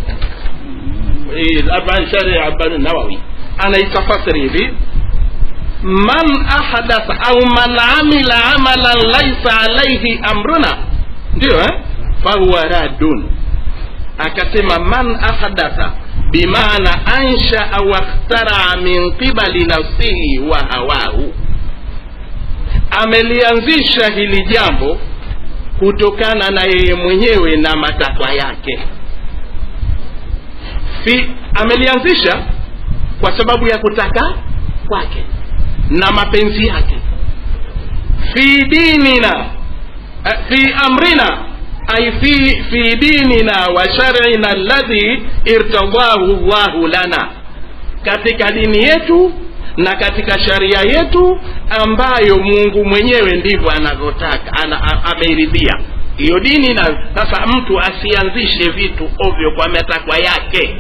[SPEAKER 10] shari abani nawawi anaitafasiri hivi man ahdatha au man amila amalan laisa alaihi amruna ndio eh? fahuwa radun akasema man ahdatha bimaana anshaa wakhtaraa min qibali nafsihi wa hawahu amelianzisha hili jambo kutokana na yeye mwenyewe na matakwa yake fi amelianzisha kwa sababu ya kutaka kwake na mapenzi yake fi dinina fi amrina ay fi fi dinina wa shar'ina alladhi irtadahu llahu lana katika dini yetu na katika sharia yetu ambayo mungu mwenyewe ndivyo anavyotaka ana, ameiridhia hiyo dini na sasa mtu asianzishe vitu ovyo kwa matakwa yake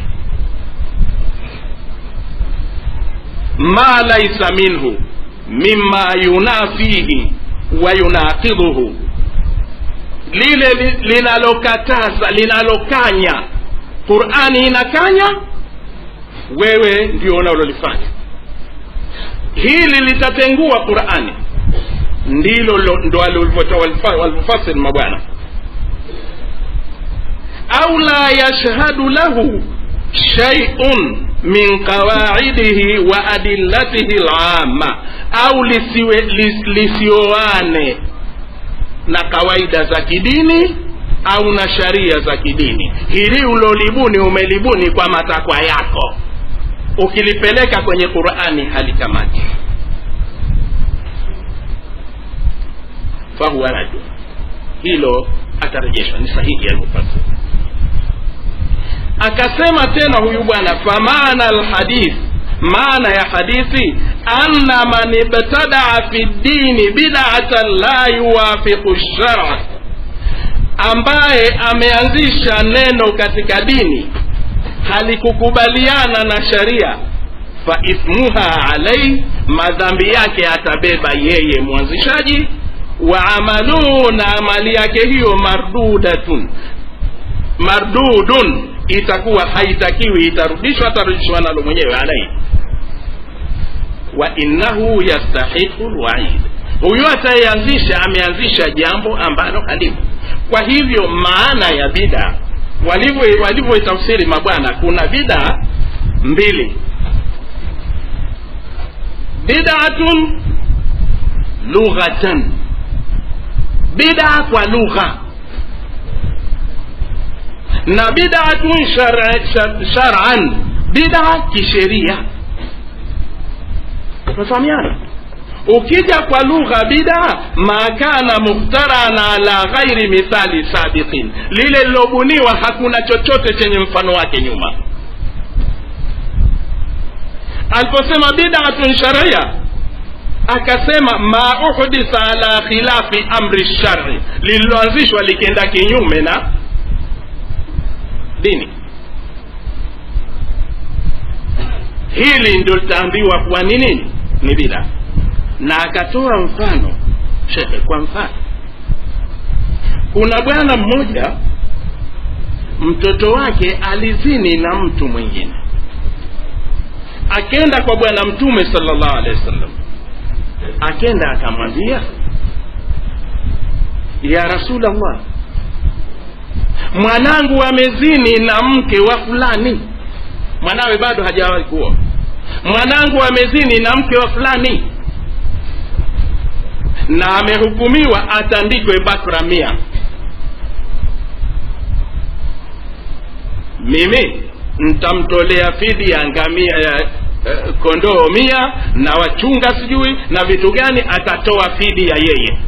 [SPEAKER 10] ma laisa minhu mima yunafihi wa yunaqidhuhu lile li- linalokataza linalokanya qurani inakanya wewe ndio unalolifanya hili litatengua qurani ndilo lo- ndo walivyofasiri mabwana au la yashhadu lahu shaiun min qawaidihi wa adillatihi lama au lisiwe lis, lisioane na kawaida za kidini au na sharia za kidini hili ulolibuni umelibuni kwa matakwa yako ukilipeleka kwenye qurani halikamati fahuwa rajul hilo atarejeshwa ni sahihi alivyofasiri akasema tena huyu bwana famana alhadith maana ya hadithi anna man ibtadaa fi ddini bidatan la yuwafiqu shara ambaye ameanzisha neno katika dini halikukubaliana na sharia fa ithmuha alaihi madhambi yake atabeba yeye mwanzishaji wa amaluhu na amali yake hiyo mardudatun mardudun itakuwa haitakiwi itarudishwa atarudishwa nalo mwenyewe alaihi wa innahu yastahiqu lwaid huyu atayeanzisha ameanzisha jambo ambalo halimu kwa hivyo maana ya bida walivyo walivyoitafsiri mabwana kuna bida mbili bidatun lughatan bida kwa lugha na bidatun shar'an shar, shar'an bida kisheria tunafahamiana ukija kwa lugha bida ma kana mukhtaran ala ghairi mithali sabiqin lile lilobuniwa hakuna chochote chenye mfano wake nyuma aliposema bidatun sharia akasema ma uhditha ala khilafi amri shari lililoanzishwa likienda kinyume na dini hili ndio litaambiwa kuwa ni nini ni bida na akatoa mfano shekhe kwa mfano kuna bwana mmoja mtoto wake alizini na mtu mwingine akenda kwa bwana mtume salllahu alehi wasallam akenda akamwambia ya rasulllah mwanangu amezini na mke wa fulani mwanawe bado hajawahi kuoa mwanangu amezini na mke wa fulani na amehukumiwa atandikwe bakra mia mimi ntamtolea fidia ngamia eh, eh, kondoo mia na wachunga sijui na vitu gani atatoa fidia yeye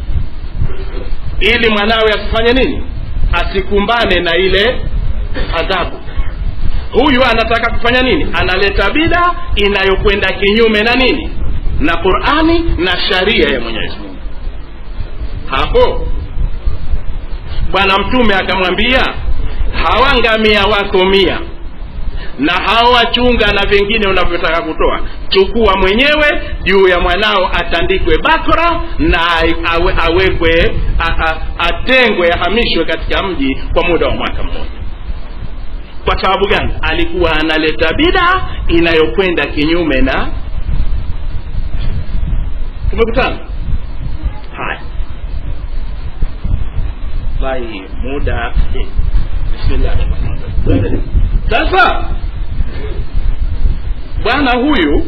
[SPEAKER 10] ili mwanawe asifanye nini asikumbane na ile adhabu huyu anataka kufanya nini analeta bida inayokwenda kinyume na nini na qurani na sharia ya mwenyezi mungu hapo bwana mtume akamwambia hawa ngamia wako mia na hawachunga na vingine unavyotaka kutoa chukua mwenyewe juu ya mwanao atandikwe bakra na awe, awekwe a, a, atengwe ahamishwe katika mji kwa muda wa mwaka mmoja kwa sababu gani alikuwa analeta bida inayokwenda kinyume na tumekutana haya wallahi muda eh, bismillah sasa bwana huyu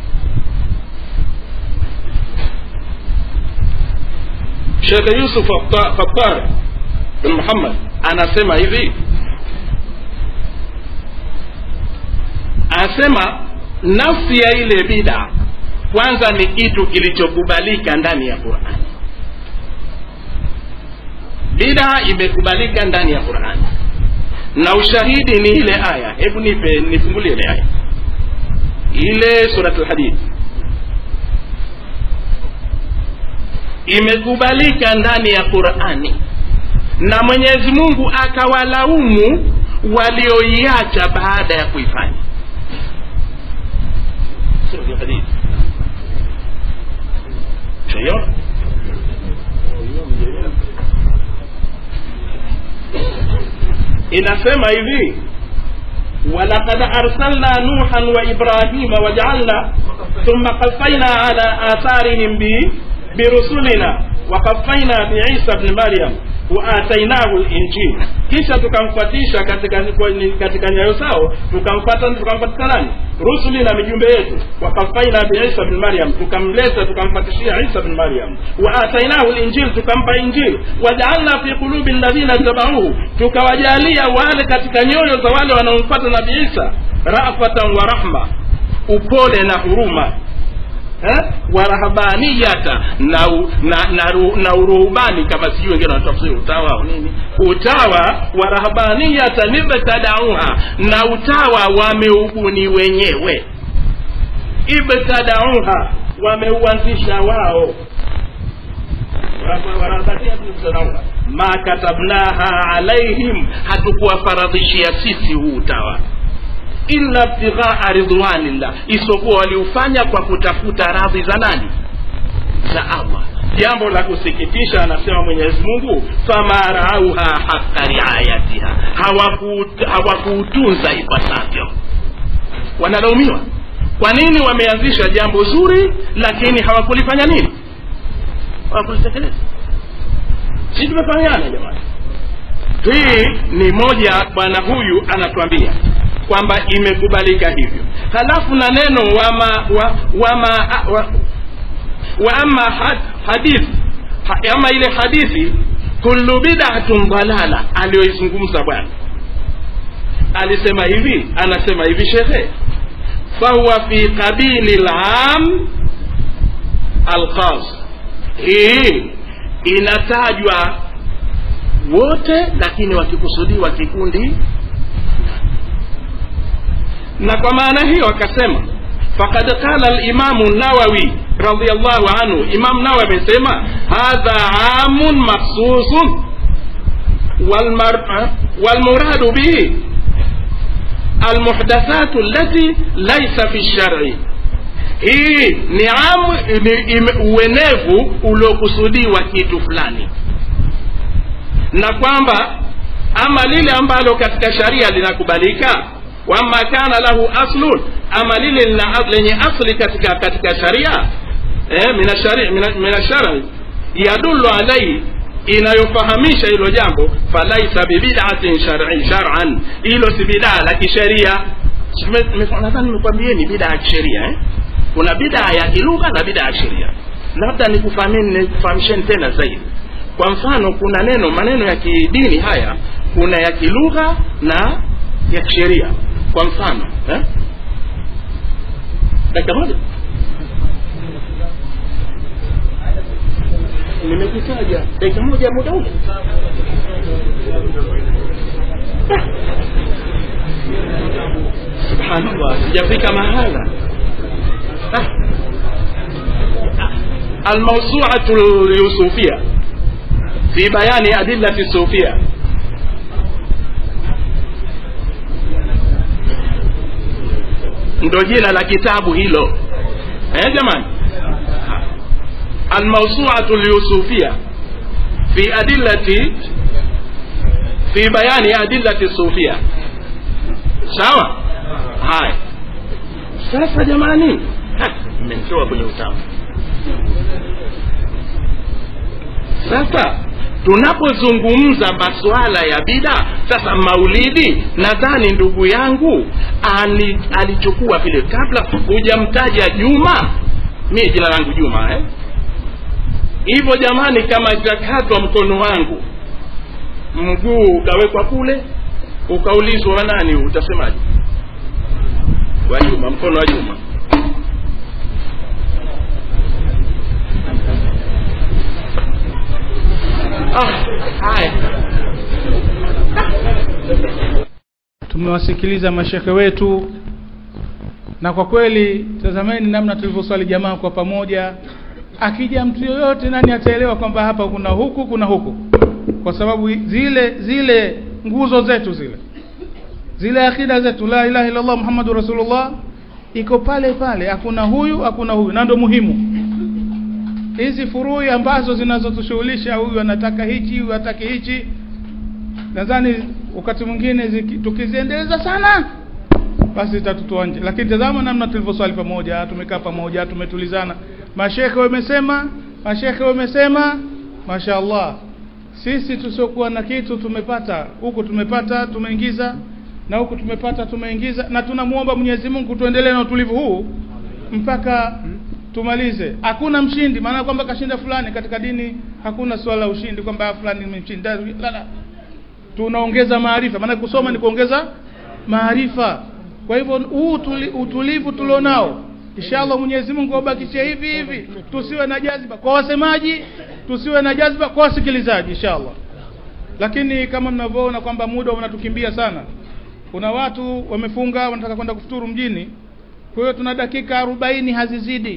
[SPEAKER 10] shekhe yusuf fattar bin muhammad anasema hivi anasema nafsi ya ile bida kwanza ni kitu kilichokubalika ndani ya qurani bida imekubalika ndani ya qurani na ushahidi ni ile aya hebu nipe nifungulie ile aya ile surat lhadid imekubalika ndani ya qurani na mwenyezi mungu akawalaumu walioiacha baada ya kuifanya surat lhadid shaiona inasema hivi walaqad arsalna nuhan wa ibrahima wajaalna thumma qafaina ala atharihim bi birusulina waqafaina biisa bni maryam waatainahu linjil kisha tukamfuatisha katika katika nyayo zao tukamfuata tukamfuatisha nani rusuli na mijumbe yetu wakafaina biisa bni maryam tukamleta tukamfatishia isa bni maryam waatainahu linjil tukampa injil wajaalna fi qulubi ladhina tabauhu tukawajalia wale katika nyoyo za wale wanaomfuata nabii isa rafatan wa rahma upole na huruma eh? warahabaniyata na, u- na, na, ru- na uruhubani kama sijui wengine wanatafsiri utawa au nini utawa warahabaniyata nibtadauha na utawa wameubuni wenyewe ibtadauha wameuanzisha wao warahabaniyata ibtadauha ma katabnaha alaihim hatukuwafaradhishia sisi huu utawa illa ibtighaa ridwanillah isipokuwa waliufanya kwa kutafuta radhi za nani za allah jambo la kusikitisha anasema mwenyezi mungu fama raauha haka riayatiha Hawaku- hawakuutunza ipasavyo wanalaumiwa kwa nini wameanzisha jambo zuri lakini hawakulifanya nini hawakulitekeleza si tumefahamiana jamani hii ni moja bwana huyu anatuambia kwamba imekubalika hivyo halafu na neno wama wa, wama wa, wa ama had, hadith ha, ama ile hadithi kullu bid'atun dalala aliyoizungumza bwana alisema hivi anasema hivi shekhe fahuwa fi qabili lam alkhas hii inatajwa wote lakini wakikusudiwa kikundi na kwa maana hiyo akasema fakad qala limamu nawawi radiallahu anhu imam nawawi amesema hadha amun makhsusun والمر... والمراد به المحدثات التي ليس في الشرع hii ni amu ni ime- uenevu uliokusudiwa kitu fulani na kwamba ama lile ambalo katika sharia linakubalika wama kana lahu aslun ama lile lina lenye asli katika katika sharia eh, mina shari- mina- mina shari yadullu alaihi inayofahamisha hilo jambo falaisa bibidatin shar'i shar'an hilo si bidaa la kisheria Sime- nime- nadhani nimekwambieni bidaa ya kisheria eh? kuna bidaa ya kilugha na bidaa ya kisheria labda nikufahameni nikufahamisheni tena zaidi kwa mfano kuna neno maneno ya kidini haya kuna ya kilugha na ya kisheria kwa mfano eh? dakika moja nimekutaja dakika moja muda ule subhanallah sijafika mahala ah. almausuatu lyusufia fi bayani adillati sufia ndo jina la kitabu hilo eh jamani almausuatu lyusufia fi adillati fi bayani adillati sufia sawa haya sasa jamani mmenitoa kwenye utamu sasa tunapozungumza masuala ya bida sasa maulidi nadhani ndugu yangu ali, alichukua vile kabla hujamtaja juma mi jina langu juma eh? hivyo jamani kama itakatwa mkono wangu mguu ukawekwa kule ukaulizwa wanani utasemaje wa juma mkono wa juma ah, haya
[SPEAKER 3] tumewasikiliza mashekhe wetu na kwa kweli tazameni namna tulivyoswali jamaa kwa pamoja akija mtu yoyote nani ataelewa kwamba hapa kuna huku kuna huku kwa sababu zile zile nguzo zetu zile zile akida zetu la ilaha illallah muhammadu rasulullah iko pale pale hakuna huyu hakuna huyu na ndo muhimu hizi furui ambazo zinazotushughulisha huyu anataka hichi huyu hataki hichi nadhani wakati mwingine ziki- tukiziendeleza sana basi itatutoa nje lakini tazama namna tulivyoswali pamoja tumekaa pamoja tumetulizana mashekhe wamesema mashekhe wamesema mashaallah sisi tusiokuwa na kitu tumepata huku tumepata tumeingiza na huku tumepata tumeingiza na tunamwomba Mwenyezi Mungu tuendelee na utulivu huu mpaka tumalize hakuna mshindi maana kwamba kashinda fulani katika dini hakuna swala la ushindi kwamba fulani nimemshinda la la tunaongeza maarifa maana kusoma ni kuongeza maarifa kwa hivyo huu tuli, utulivu tulionao inshallah Mwenyezi Mungu abakishe hivi hivi tusiwe na jaziba kwa wasemaji tusiwe na jaziba kwa wasikilizaji inshallah lakini kama mnavyoona kwamba muda unatukimbia sana kuna watu wamefunga wanataka kwenda kufuturu mjini kwa hiyo tuna dakika arobaini hazizidi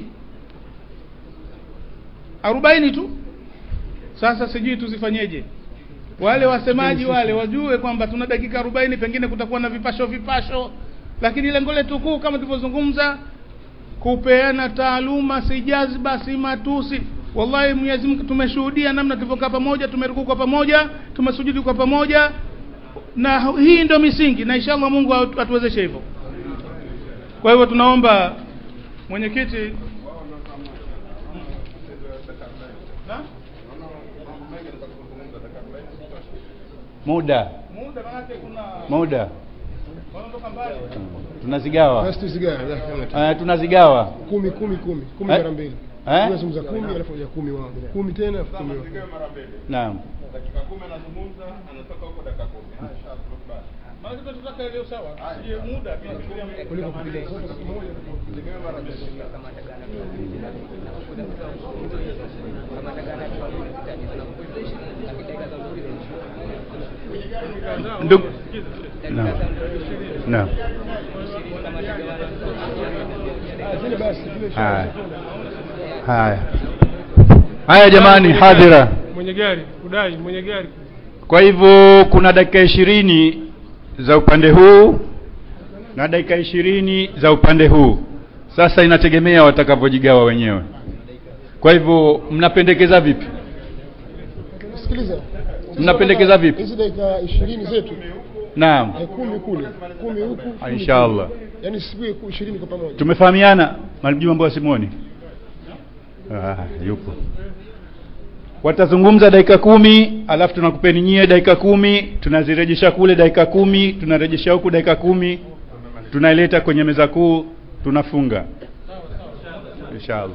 [SPEAKER 3] arobaini tu sasa sijui tuzifanyeje wale wasemaji wale wajue kwamba tuna dakika arobaini pengine kutakuwa na vipasho vipasho lakini lengo letu kuu kama tulivyozungumza kupeana taaluma si jazba si matusi wallahi Mwenyezi Mungu tumeshuhudia namna tulivyokaa pamoja tumerukuu kwa pamoja tumesujudi kwa pamoja na hii ndio misingi na inshallah Mungu atu- atuwezeshe hivyo kwa hivyo tunaomba mwenyekiti Na?
[SPEAKER 5] muda
[SPEAKER 3] muda manake kuna
[SPEAKER 5] muda
[SPEAKER 3] wanaondoka mbali
[SPEAKER 5] tunazigawa
[SPEAKER 6] basi tusigawe ya, kama tu.
[SPEAKER 5] uh, tunazigawa
[SPEAKER 6] kumi kumi kumi kumi
[SPEAKER 5] Eh?
[SPEAKER 6] mara mbili
[SPEAKER 5] Eh?
[SPEAKER 6] tunazungumza kumi alafu ya kumi wao kumi tena alafu kumi wao
[SPEAKER 5] naam
[SPEAKER 3] maana tunataka ile usawa sije muda pia tufikiria
[SPEAKER 6] kuliko kupiga zote kwa pamoja
[SPEAKER 5] ndugu naam naam
[SPEAKER 6] Ah, zile basi zile
[SPEAKER 5] haya haya haya jamani hadhira
[SPEAKER 7] mwenye gari kudai mwenye gari
[SPEAKER 5] kwa hivyo kuna dakika ishirini za upande huu na dakika ishirini za upande huu sasa inategemea watakavyojigawa wenyewe kwa hivyo mnapendekeza vipi
[SPEAKER 6] sikiliza
[SPEAKER 5] mnapendekeza vipi
[SPEAKER 6] hizi dakika ishirini zetu
[SPEAKER 5] naam
[SPEAKER 6] eh, kumi kule kumi huku kumi
[SPEAKER 5] inshallah
[SPEAKER 6] kule. yaani siku ishirini kwa pamoja
[SPEAKER 5] tumefahamiana mwalimu Juma Mbwa Simoni ah, yupo watazungumza dakika kumi alafu tunakupeni nyie dakika kumi tunazirejesha kule dakika kumi tunarejesha huku dakika kumi tunaileta kwenye meza kuu tunafunga inshallah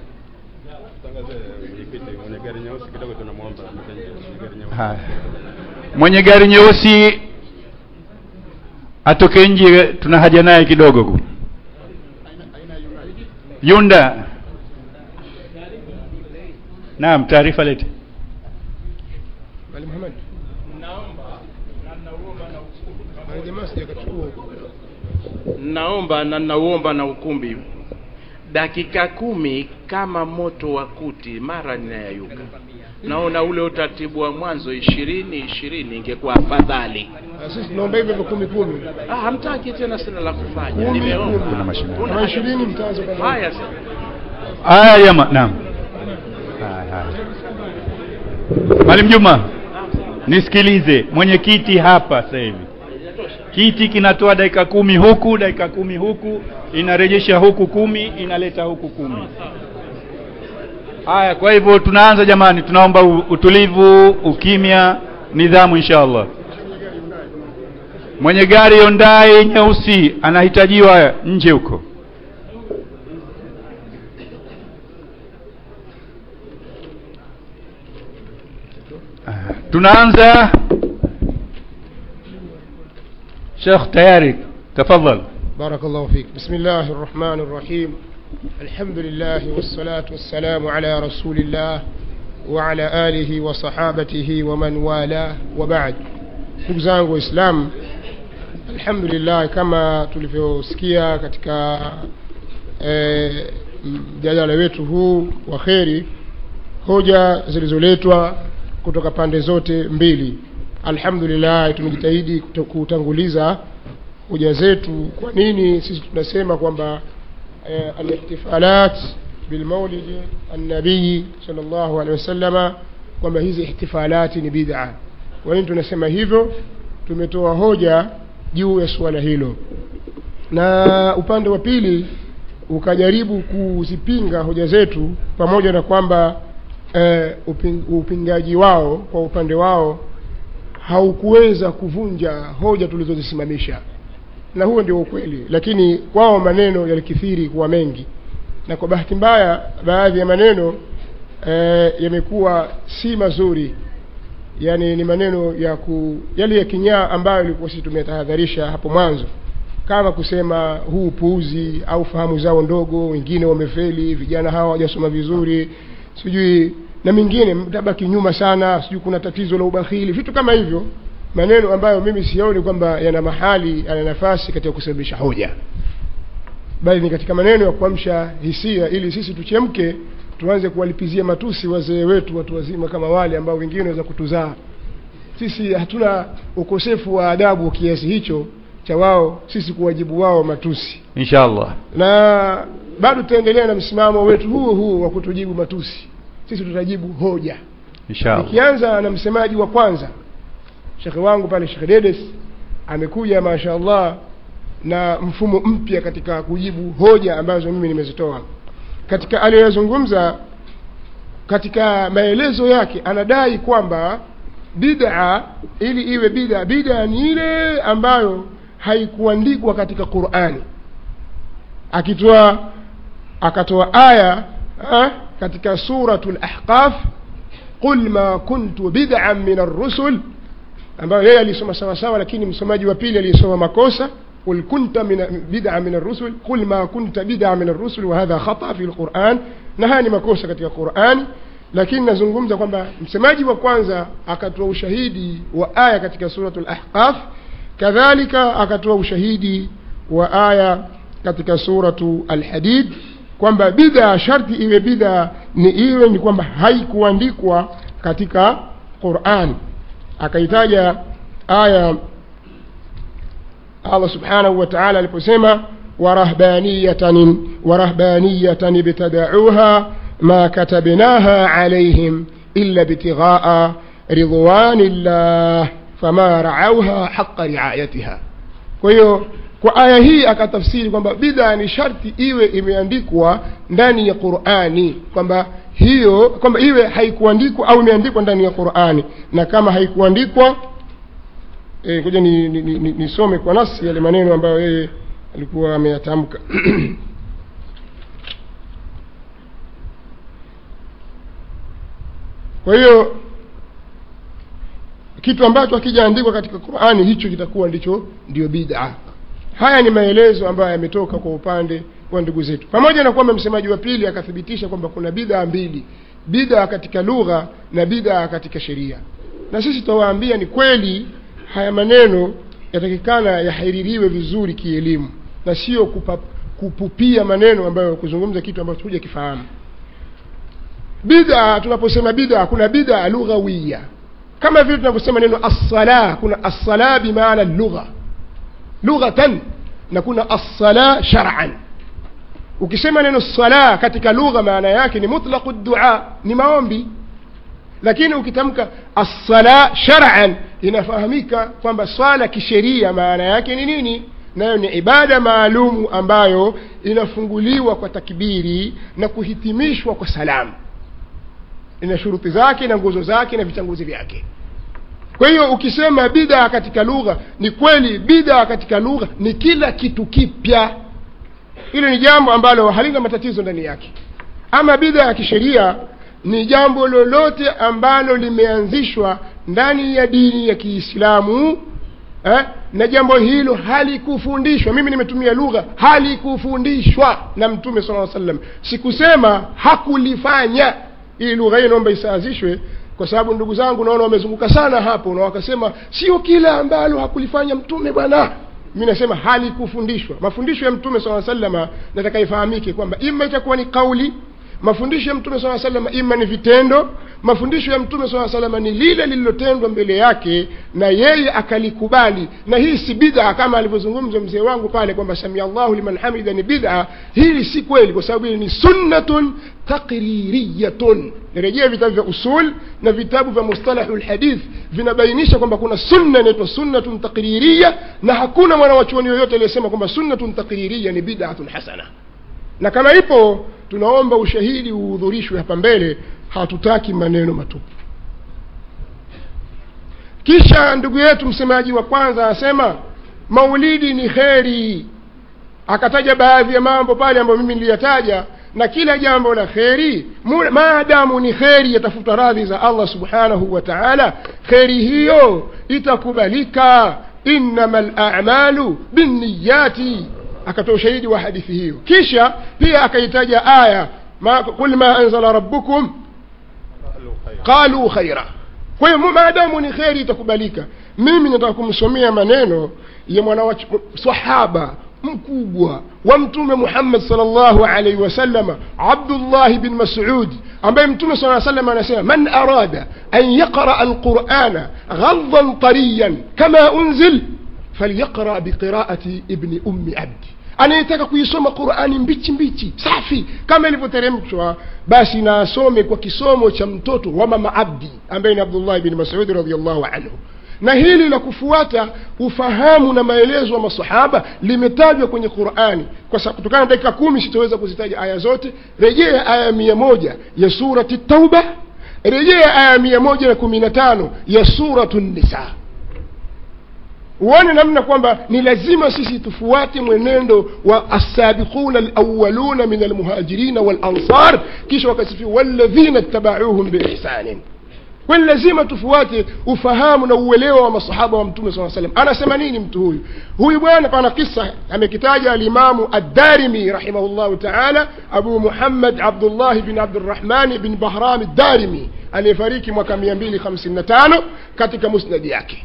[SPEAKER 5] haya mwenye gari nyeusi atoke nje tuna haja naye kidogo ku yunda naam taarifa lete
[SPEAKER 6] Ali Muhammad Ali jamaa sijakachukua huko
[SPEAKER 10] naomba na nauomba na ukumbi dakika kumi kama moto wa kuti mara ninayayuka naona ule utaratibu wa mwanzo ishirini ishirini ingekuwa afadhali
[SPEAKER 6] sisi tunaomba hivyo hivyo kumi kumi
[SPEAKER 10] ah, hamtaki tena sina la kufanya
[SPEAKER 6] Kumi,
[SPEAKER 10] nimeomba
[SPEAKER 6] kumi. Kama ishirini mtaanza pamoja.
[SPEAKER 10] haya sasa
[SPEAKER 5] haya jama naam haya haya mwalimu juma nisikilize mwenyekiti hapa sasa hivi kiti kinatoa dakika kumi huku dakika kumi huku inarejesha huku kumi inaleta huku kumi haya kwa hivyo tunaanza jamani tunaomba u- utulivu ukimya nidhamu insha allah mwenye gari yondai nyeusi anahitajiwa nje huko tunaanza shekh tayari tafadhal
[SPEAKER 6] بارك الله فيك بسم الله الرحمن الرحيم الحمد لله والصلاة والسلام على رسول الله وعلى آله وصحابته ومن والاه وبعد ndugu zangu waislamu alhamdulillah kama tulivyosikia katika eh, mjadala wetu huu wa kheri hoja zilizoletwa kutoka pande zote mbili alhamdulillah tumejitahidi kuto- kutanguliza hoja zetu kwa nini sisi tunasema kwamba eh, alihtifalat bilmaulidi annabii salllahu alehi wasallama kwamba hizi ihtifalati ni bid'a kwa nini tunasema hivyo tumetoa hoja juu ya suala hilo na upande wa pili ukajaribu kuzipinga hoja zetu pamoja na kwamba eh, uping, upingaji wao kwa upande wao haukuweza kuvunja hoja tulizozisimamisha na huo ndio ukweli lakini kwao maneno yalikithiri kuwa mengi na kwa bahati mbaya baadhi ya maneno eh, yamekuwa si mazuri yani ni maneno ya ku yale ya kinyaa ambayo ilikuwa sisi tumetahadharisha hapo mwanzo kama kusema huu upuuzi au fahamu zao ndogo wengine wamefeli vijana hawa hawajasoma vizuri sijui na mingine mtabaki nyuma sana sijui kuna tatizo la ubakhili vitu kama hivyo maneno ambayo mimi sioni kwamba yana mahali yana nafasi katika kusababisha hoja bali ni katika maneno ya kuamsha hisia ili sisi tuchemke tuanze kuwalipizia matusi wazee wetu watu wazima kama wale ambao wengine waweza kutuzaa sisi hatuna ukosefu wa adabu kiasi hicho cha wao sisi kuwajibu wao matusi
[SPEAKER 5] insha allah
[SPEAKER 6] na bado tutaendelea na msimamo wetu huo huo wa kutujibu matusi sisi tutajibu hoja
[SPEAKER 5] insha allah
[SPEAKER 6] nikianza na msemaji wa kwanza shekhe wangu pale shekhe dedes amekuja mashaallah na mfumo mpya katika kujibu hoja ambazo mimi nimezitoa katika aliyoyazungumza katika maelezo yake anadai kwamba bid'a ili iwe bid'a bid'a ni ile ambayo haikuandikwa katika qurani akitoa akatoa aya ha, katika suratul ahqaf qul ma kuntu bid'an min ar-rusul ambayo yeye alisoma sawa sawa lakini msomaji wa pili aliyesoma makosa قل كنت من بدعة من الرسل قل ما كنت بدعة من الرسل وهذا خطأ في القرآن نهاني makosa katika Qur'ani lakini nazungumza kwamba msemaji wa kwanza akatoa ushahidi wa aya katika suratul ahqaf kadhalika akatoa ushahidi wa aya katika suratu alhadid kwamba bid'a sharti iwe bid'a ni iwe ni kwamba haikuandikwa katika Qur'an akaitaja aya Allah subhanahu wa ta'ala aliposema warahbaniyatan warahbaniyatan ibtada'uha ma katabnaha alayhim illa ibtigha'a ridwanillah fama ra'awha haqqa ri'ayatiha kwa hiyo kwa aya hii akatafsiri kwamba bid'a ni sharti iwe imeandikwa ndani ya Qur'ani kwamba hiyo kwamba iwe haikuandikwa au imeandikwa ndani ya Qur'ani na kama haikuandikwa eh, ngoja ni, ni, ni, ni, nisome kwa nasi yale maneno ambayo yeye alikuwa ameyatamka kwa hiyo kitu ambacho hakijaandikwa katika Qur'ani hicho kitakuwa ndicho ndio bid'a haya ni maelezo ambayo yametoka kwa upande wa ndugu zetu pamoja na kwamba msemaji wa pili akathibitisha kwamba kuna bid'a mbili bid'a katika lugha na bid'a katika sheria na sisi tutawaambia ni kweli haya maneno yatakikana yahaririwe vizuri kielimu na sio kupa, kupupia maneno ambayo kuzungumza kitu ambacho huja kifahamu bid'a tunaposema bid'a kuna bid'a lughawiya kama vile tunavyosema neno assala kuna assala bimaana lugha lughatan na kuna assala shar'an ukisema neno sala katika lugha maana yake ni mutlaqu dua ni maombi lakini ukitamka assala shar'an inafahamika kwamba swala kisheria maana yake ni nini nayo ni ibada maalumu ambayo inafunguliwa kwa takbiri na kuhitimishwa kwa salamu ina shuruti zake na nguzo zake na vichanguzi vyake kwa hiyo ukisema bid'a katika lugha ni kweli bid'a katika lugha ni kila kitu kipya hilo ni jambo ambalo halina matatizo ndani yake ama bid'a ya kisheria ni jambo lolote ambalo limeanzishwa ndani ya dini ya kiislamu eh? na jambo hilo halikufundishwa mimi nimetumia lugha halikufundishwa na mtume sala sallam sikusema hakulifanya ili lugha hii naomba isaazishwe kwa sababu ndugu zangu naona wamezunguka sana hapo na wakasema sio kila ambalo hakulifanya mtume bwana mi nasema halikufundishwa mafundisho ya mtume saa salama nataka ifahamike kwamba ima itakuwa ni kauli mafundisho ya mtume saa salama ima ni vitendo mafundisho ya mtume saa salama ni lile lililotendwa mbele yake na yeye akalikubali na hii si bid'a kama alivyozungumza mzee wangu pale kwamba samia llahu liman hamida ni bid'a hili si kweli kwa sababu hili ni sunnatun taqririyatun nirejea vitabu vya usul na vitabu vya mustalahu lhadith vinabainisha kwamba kuna sunna inaitwa sunnatun taqririya na hakuna mwanawachuoni yoyote aliyesema kwamba sunnatun taqririya ni bid'atun hasana na kama ipo tunaomba ushahidi uhudhurishwe hapa mbele hatutaki maneno matupu kisha ndugu yetu msemaji wa kwanza asema maulidi ni kheri akataja baadhi ya mambo pale ambayo mimi niliyataja na kila jambo la kheri maadamu ni kheri yatafuta radhi za allah subhanahu wa taala kheri hiyo itakubalika innama lamalu binniyati akatoa ushahidi wa hadithi hiyo kisha pia akaitaja aya ma, qul ma anzala rabbukum qalu khaira kwa hiyo maadamu ni kheri itakubalika mimi nataka kumsomea maneno ya mwana sahaba mkubwa wa mtume muhammad salllahu alaihi wasalama abdullahi bin masud ambaye mtume saa salam anasema man arada an yaqraa alqurana ghadhan tariyan kama unzil falyaqra biqiraati ibni ummi abdi anayetaka kuisoma qurani mbichi mbichi safi kama ilivyoteremshwa basi na asome kwa kisomo cha mtoto wa mama abdi ambaye ni abdullahi bin masudi radiallahu anhu na hili la kufuata ufahamu na maelezo ya masahaba limetajwa kwenye qurani kwa sababu kutokana na dakika kumi sitaweza kuzitaja aya zote rejea aya mia moja ya surati tauba rejea aya mia moja na kumi na tano ya suratu nisa uone namna kwamba ni lazima sisi tufuate mwenendo wa assabiquna alawaluna min almuhajirina walansar kisha wakasifiwa walladhina ittabauhum biihsanin kwani lazima tufuate ufahamu na uelewa wa masahaba wa mtume saa salam anasema nini mtu huyu huyu bwana pana kisa amekitaja alimamu addarimi rahimahullahu taala abu muhammad abdullahi bin abdurahmani bin bahram addarimi aliyefariki mwaka mia mbili hamsini na tano katika musnadi yake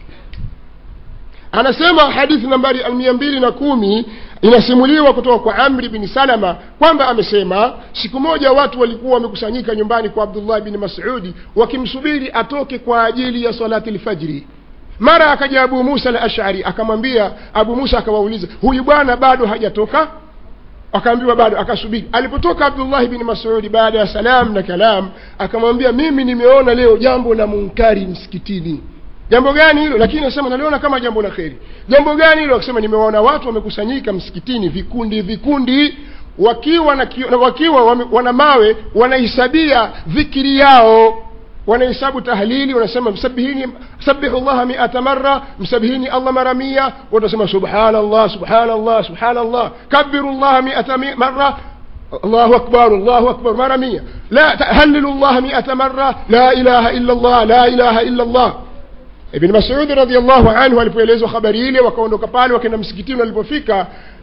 [SPEAKER 6] anasema hadithi nambari mia mbili na kumi inasimuliwa kutoka kwa amri bin salama kwamba amesema siku moja watu walikuwa wamekusanyika nyumbani kwa abdullah bin masudi wakimsubiri atoke kwa ajili ya salati lfajri mara akaja abu musa al ashari akamwambia abu musa akawauliza huyu bwana bado hajatoka akaambiwa bado akasubiri alipotoka abdullahi bin masudi baada ya salam na kalam akamwambia mimi nimeona leo jambo la munkari msikitini jambo gani hilo lakini nasema naliona kama jambo la kheri jambo gani hilo akisema nimewaona watu wamekusanyika msikitini vikundi vikundi wakiwa na kio, wakiwa wame, wana mawe wanahisabia dhikiri yao wanahesabu tahlili wanasema msabihini sabihu llaha miata mara msabihini allah mara mia watasema subhanallah subhanallah subhanallah kabiru llaha miata mara الله أكبر الله أكبر مرة مية لا هللوا الله مئة مرة لا إله إلا الله لا إله إلا الله ibn masudi radiallahu anhu alipoelezwa habari ile wakaondoka pale wakenda msikitini walipofika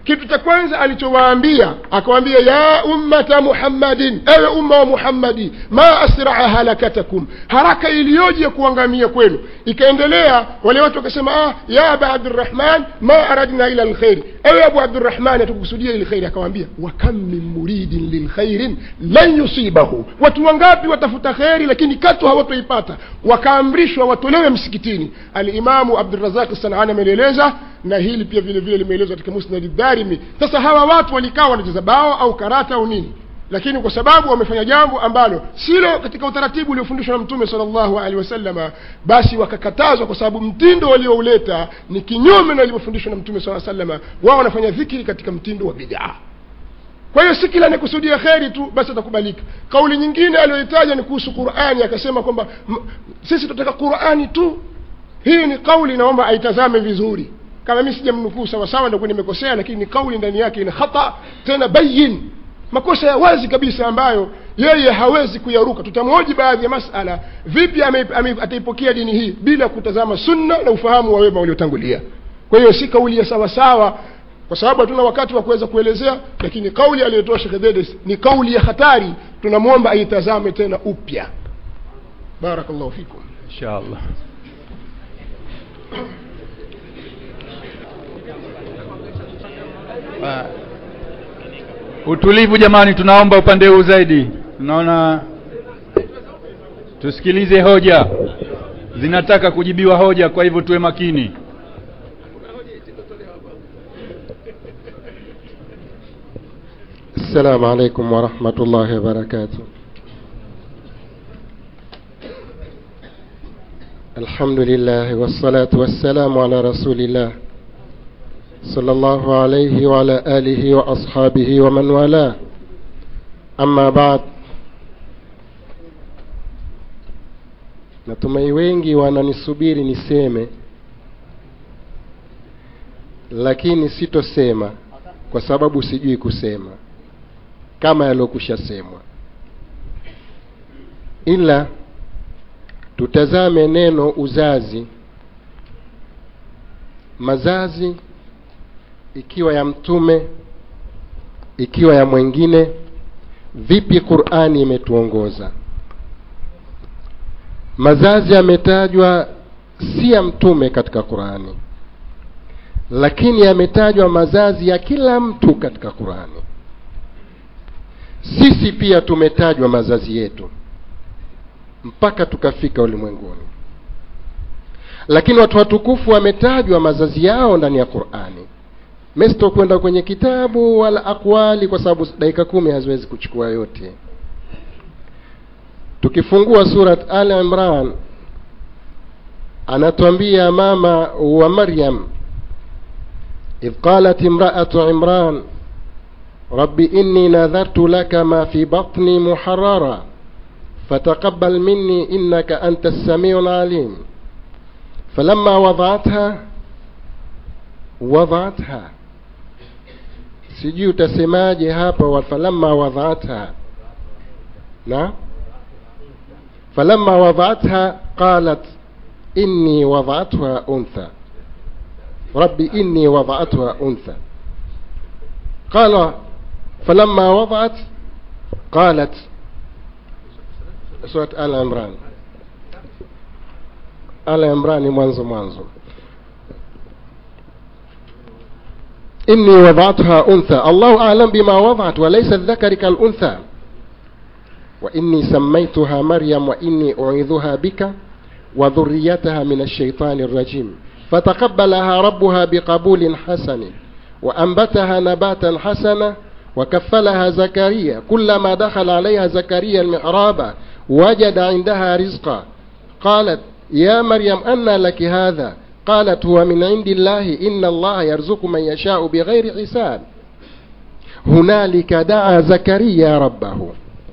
[SPEAKER 11] kitu cha kwanza alichowaambia akawaambia ya ummata muhammadin ewe umma wa muhammadi ma asraa halakatakum haraka iliyoje kuangamia kwenu ikaendelea wale watu wakasema ah, ya aba abdurahman ma aradna ila lkhairi ewe abu abdurahman hatukukusudia ili kheri akawaambia wakam min muridin lilkhairin lan yusibahu watu wangapi watafuta kheri lakini katu hawatoipata wakaamrishwa watolewe msikitini alimamu abdurazaq sanani amelieleza na hili pia vile vile limeelezwa katika musnadi dharimi sasa hawa watu walikaa wanacheza bao au karata au nini lakini kwa sababu wamefanya jambo ambalo silo katika utaratibu uliofundishwa na mtume salllahu alehi wasalama basi wakakatazwa kwa sababu mtindo waliouleta ni kinyume na ilivyofundishwa na mtume saa salama wao wanafanya dhikiri katika mtindo wa bidaa kwa hiyo si kila anayekusudia kheri tu basi atakubalika kauli nyingine aliyoitaja ni kuhusu qurani akasema kwamba m- sisi tunataka qurani tu hii ni kauli naomba aitazame vizuri kama mi sijamnukuu sawasawa ndakuwa nimekosea lakini ni kauli ndani yake ina khata tena bayin makosa ya wazi kabisa ambayo yeye hawezi kuyaruka tutamhoji baadhi ya masala vipi ame, ame, ataipokea dini hii bila kutazama sunna na ufahamu wa wema waliotangulia kwa hiyo si kauli ya sawasawa kwa sababu hatuna wakati wa kuweza kuelezea lakini kauli aliyotoa shekhe dedes ni kauli ya hatari tunamwomba aitazame tena upya barakallahu fikum
[SPEAKER 5] inshallah Ah, utulivu jamani tunaomba upande huu zaidi tunaona tusikilize hoja zinataka kujibiwa hoja kwa hivyo tuwe makini
[SPEAKER 12] السلام عليكم ورحمة الله وبركاته الحمد لله والصلاة والسلام على رسول الله صلى الله عليه وعلى آله وأصحابه ومن والاه أما بعد natumai wengi wananisubiri niseme lakini sitosema kwa sababu sijui kusema kama yaliyokwisha semwa ila tutazame neno uzazi mazazi ikiwa ya mtume ikiwa ya mwengine vipi qurani imetuongoza mazazi yametajwa si ya mtume katika qurani lakini yametajwa mazazi ya kila mtu katika qurani sisi pia tumetajwa mazazi yetu mpaka tukafika ulimwenguni lakini watu watukufu wametajwa mazazi yao ndani ya qurani mesto kwenda kwenye kitabu wala akwali kwa sababu dakika kumi haziwezi kuchukua yote tukifungua surat al imran anatuambia mama wa maryam idh qalat imraatu imran رب إني نذرت لك ما في بطني محررا فتقبل مني إنك أنت السميع العليم فلما وضعتها وضعتها sijui utasemaje hapa falamma wadhatha na falamma wadhatha qalat inni wadhatha untha rabbi inni wadhatha untha qala فلما وضعت قالت سورة آل عمران آل عمران mwanzo mwanzo إني وضعتها أنثى الله أعلم بما وضعت وليس الذكر كالأنثى وإني سميتها مريم وإني أعيذها بك وذريتها من الشيطان الرجيم فتقبلها ربها بقبول حسن وأنبتها نباتا حسنا وكفلها زكريا كلما دخل عليها زكريا المحراب وجد عندها رزقا قالت يا مريم أنى لك هذا قالت هو من عند الله إن الله يرزق من يشاء بغير حساب هنالك دعا زكريا ربه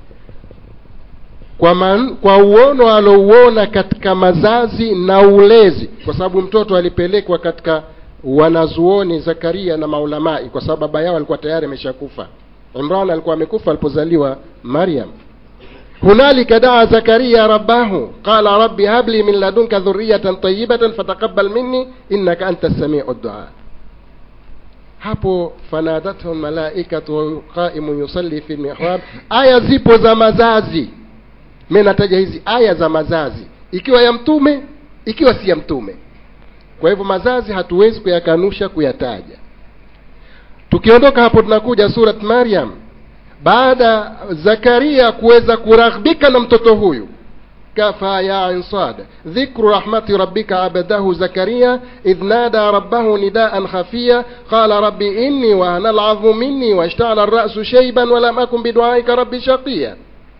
[SPEAKER 12] kwa, man, kwa uono alouona katika mazazi na ulezi kwa sababu mtoto alipelekwa katika wanazuoni zakaria na maulamai kwa sababu baba yao alikuwa tayari ameshakufa imran alikuwa amekufa alipozaliwa maryam hunalika daa zakaria rabbahu qala rabbi habli min ladunka dhuriyatan tayibatan fataqabbal minni innaka anta samiu dua hapo fanadathu malaikatu qaimun yusalli fi lmihrab aya zipo za mazazi mi nataja hizi aya za mazazi ikiwa ya mtume ikiwa si ya mtume kwa hivyo mazazi hatuwezi kuyakanusha kuyataja tukiondoka hapo tunakuja surat maryam baada zakaria kuweza kuraghbika na mtoto huyu كفى يا عين صاد ذكر رحمة ربك عبده زكريا إذ نادى ربه نداء خفيا قال رب إني وهن العظم مني واشتعل الرأس شيبا ولم أكن بدعائك رب شقيا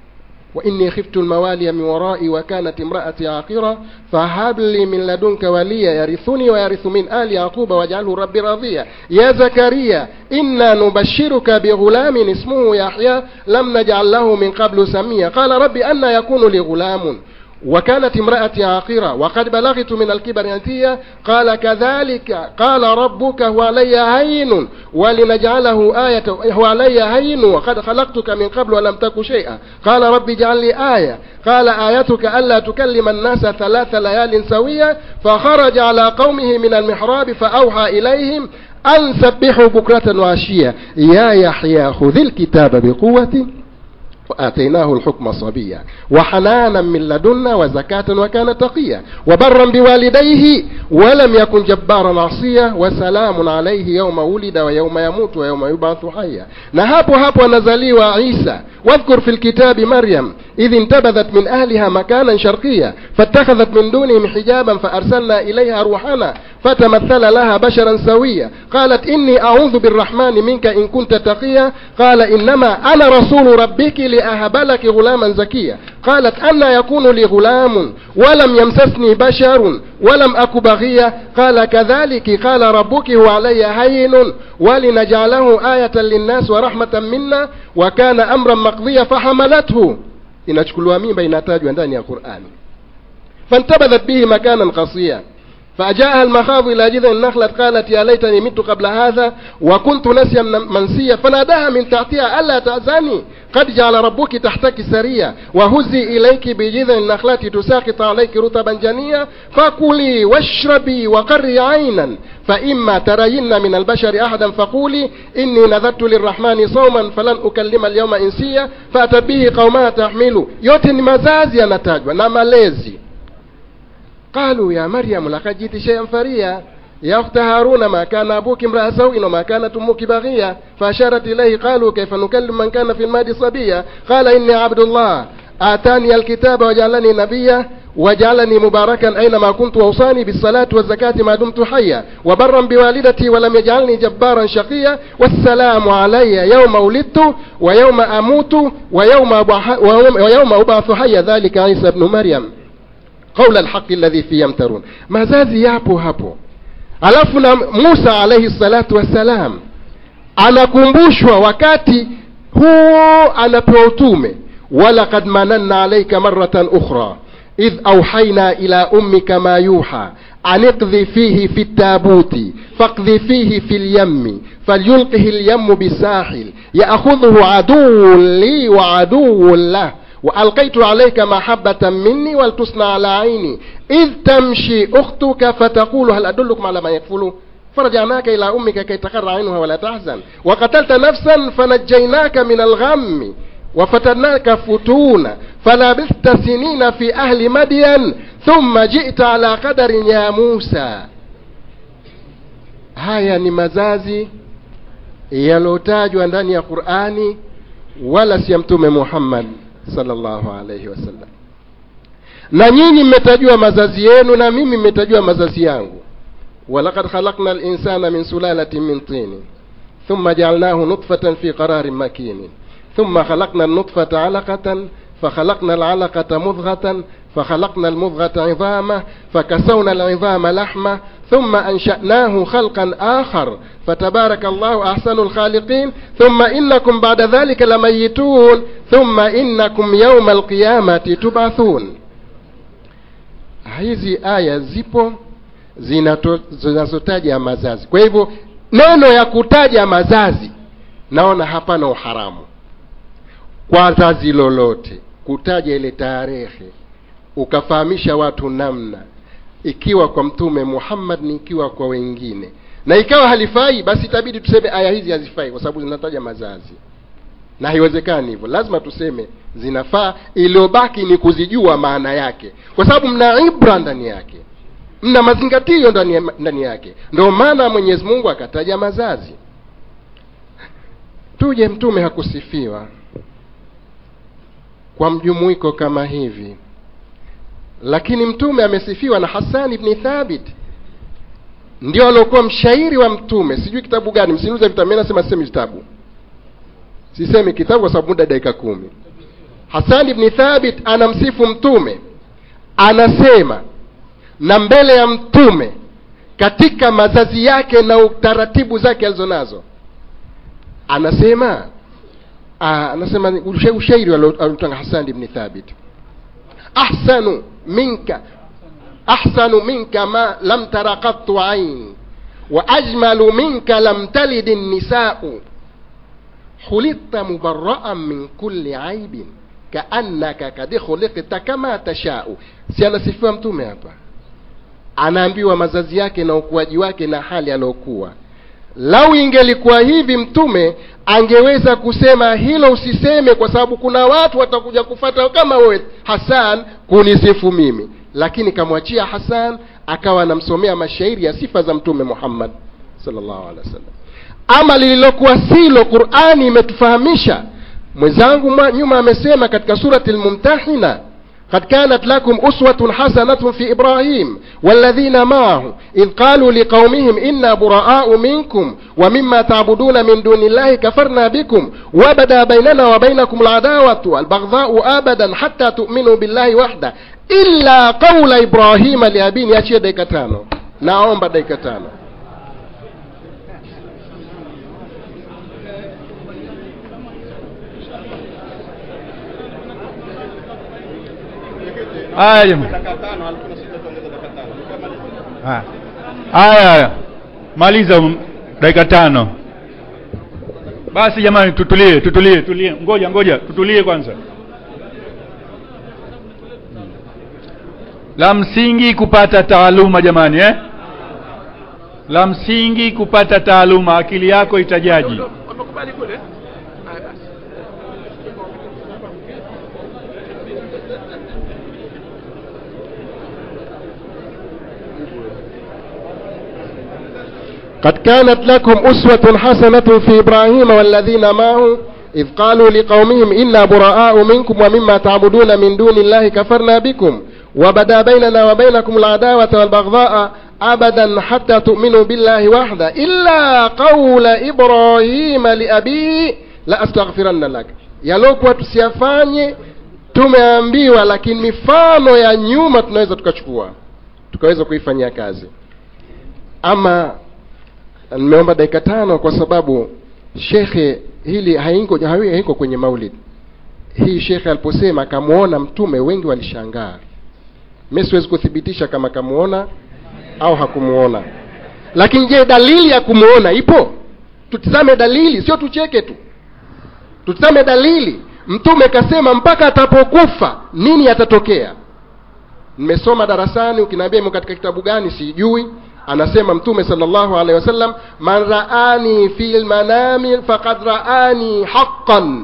[SPEAKER 12] وإني خفت الموالي من ورائي وكانت امرأتي عاقرة فهب لي من لدنك وليا يرثني ويرث من آل يعقوب واجعله ربي راضيا يا زكريا إنا نبشرك بغلام اسمه يحيى لم نجعل له من قبل سميا قال رب أن يكون لي غلام وكانت امرأتي عاقرة وقد بلغت من الكبر أنتيا قال كذلك قال ربك هو علي هين ولنجعله آية هو علي هين وقد خلقتك من قبل ولم تك شيئا قال رب اجعل لي آية قال آيتك ألا تكلم الناس ثلاث ليال سوية فخرج على قومه من المحراب فأوحى إليهم أن سبحوا بكرة وعشية يا يحيى خذ الكتاب بقوة وآتيناه الحكم صبيا وحنانا من لدنا وزكاة وكان تقيا وبرا بوالديه ولم يكن جبارا عصيا وسلام عليه يوم ولد ويوم يموت ويوم يبعث حيا نهاب هاب ونزلي عيسى واذكر في الكتاب مريم إذ انتبذت من أهلها مكانا شرقيا فاتخذت من دونهم حجابا فأرسلنا إليها روحنا فتمثل لها بشرا سويا قالت إني أعوذ بالرحمن منك إن كنت تقيا قال إنما أنا رسول ربك لأهب لك غلاما زكيا قالت أن يكون لي غلام ولم يمسسني بشر ولم أك بغيا قال كذلك قال ربك هو علي هين ولنجعله آية للناس ورحمة منا وكان أمرا مقضيا فحملته inachukuliwa mimba inatajwa ndani ya qurani fantabadhat bihi makanan qasiya فأجاءها المخاض إلى جذع النخلة قالت يا ليتني مت قبل هذا وكنت نسيا منسيا فناداها من تحتها ألا تأذني قد جعل ربك تحتك سريا وهزي إليك بجذع النخلة تساقط عليك رطبا جنيا فكلي واشربي وقري عينا فإما ترين من البشر أحدا فقولي إني نذرت للرحمن صوما فلن أكلم اليوم إنسيا فأتت به قومها تحمل yote ni mazazi yanatajwa na malezi قالوا يا مريم لقد جئت شيئا فريا يا أخت هارون ما كان أبوك امرأ سوء وما كانت أمك بغيا فأشارت إليه قالوا كيف نكلم من كان في المهد صبيا قال إني عبد الله آتاني الكتاب وجعلني نبيا وجعلني مباركا أينما كنت وأوصاني بالصلاة والزكاة ما دمت حيا وبرا بوالدتي ولم يجعلني جبارا شقيا والسلام علي يوم ولدت ويوم أموت ويوم ويوم أبعث حيا ذلك عيسى بن مريم qaula alhaqi alladhi fi yamtarun mazazi yapo hapo alafu na musa alaihi salatu wassalam anakumbushwa wakati huo anapewa utume walaqad mananna alaika maratan ukhra idh auhaina ila ummika ma yuha an iqdhi fihi fi tabuti faqdhi fihi fi lyammi falyulqihi lyammu bisahil yaakhudhuhu aduwun li wa aduwun lah وألقيت عليك محبة مني ولتصنع على عيني إذ تمشي أختك فتقول هل أدلكم على ما يكفله فرجعناك إلى أمك كي تقر عينها ولا تحزن وقتلت نفسا فنجيناك من الغم وفتناك فتونا فلبثت سنين في أهل مدين ثم جئت على قدر يا موسى haya ni mazazi yaliyotajwa ndani ya qurani wala si ya mtume muhammad sallallahu alayhi wasallam na nyinyi mmetajua mazazi yenu na mimi mmetajua mazazi yangu walaqad khalaqna linsana min sulalatin min tini ثم جعلناه نطفة في قرار مكين ثم خلقنا النطفة علقة فخلقنا العلقة مضغة فخلقنا المضغة عظاما فكسونا العظام لحمة ثم أنشأناه خلقا آخر فتبارك الله أحسن الخالقين ثم إنكم بعد ذلك لميتون ثم إنكم يوم القيامة تبعثون hizi aya zipo zinazotaja mazazi kwa hivyo neno ya kutaja mazazi naona hapana uharamu kwa zazi lolote kutaja ile tarehe ukafahamisha watu namna ikiwa kwa mtume muhammad ni ikiwa kwa wengine na ikawa halifai basi itabidi tuseme aya hizi hazifai kwa sababu zinataja mazazi na haiwezekani hivyo lazima tuseme zinafaa iliyobaki ni kuzijua maana yake kwa sababu mna ibra ndani yake mna mazingatio ndani, ya- ndani yake ndio maana mwenyezi mungu akataja mazazi tuje mtume hakusifiwa kwa mjumuiko kama hivi lakini mtume amesifiwa na hasan ibni thabit ndio aliokuwa mshairi wa mtume sijui kitabu gani msiniuze vitabu mimi nasema sisemi vitabu sisemi kitabu kwa sababu muda dakika kumi hasan ibni thabit anamsifu mtume anasema na mbele ya mtume katika mazazi yake na utaratibu zake alizonazo anasema aa, anasema usha- ushairi aliotanga hasan ibni thabit ahsanu minka ahsanu minka ma lam tara qattu ain wa ajmalu minka lam talid nisau khuliqta mubarraan min kulli aibin kaannaka kad khuliqta kama tashau si anasifiwa mtume hapa anaambiwa mazazi yake na ukuaji wake na hali aliyokuwa lau ingelikuwa hivi mtume angeweza kusema hilo usiseme kwa sababu kuna watu watakuja kufata kama wewe hasan kunisifu mimi lakini kamwachia hasan akawa anamsomea mashairi ya sifa za mtume muhammad sallallahu alaihi wasallam ama lililokuwa silo qurani imetufahamisha mwenzangu mwa- nyuma amesema katika surati lmumtahina قد كانت لكم أسوة حسنة في إبراهيم والذين معه إذ قالوا لقومهم إنا براء منكم ومما تعبدون من دون الله كفرنا بكم وبدا بيننا وبينكم العداوة والبغضاء أبدا حتى تؤمنوا بالله وحده إلا قول إبراهيم لأبيه يأتي ديكتانو نعم ديكتانو
[SPEAKER 5] haya jamani haya haya haya maliza m- dakika tano basi jamani tutulie tutulie tulie ngoja ngoja tutulie kwanza la msingi kupata taaluma jamani eh? la msingi kupata taaluma akili yako itajaji
[SPEAKER 4] wamekubali kule
[SPEAKER 12] قد كانت لكم أسوة حسنة في إبراهيم والذين معه إذ قالوا لقومهم إنا براء منكم ومما تعبدون من دون الله كفرنا بكم وبدا بيننا وبينكم العداوة والبغضاء أبدا حتى تؤمنوا بالله وحده إلا قول إبراهيم لأبيه لا أستغفرن لك yalokuwa tusiyafanye tumeambiwa lakini mifano ya nyuma tunaweza tukachukua tukaweza kuifanyia kazi ama nimeomba dakika tano kwa sababu shekhe hili haiko hawi- haiko kwenye maulid hii shekhe aliposema akamwona mtume wengi walishangaa mi siwezi kuthibitisha kama kamuona au hakumuona lakini je dalili ya kumuona ipo tutizame dalili sio tucheke tu tutizame dalili mtume kasema mpaka atapokufa nini yatatokea nimesoma darasani ukiniambia imo katika kitabu gani sijui anasema mtume sallallahu alaihi wasallam man raani fi lmanami faqad raani haqqan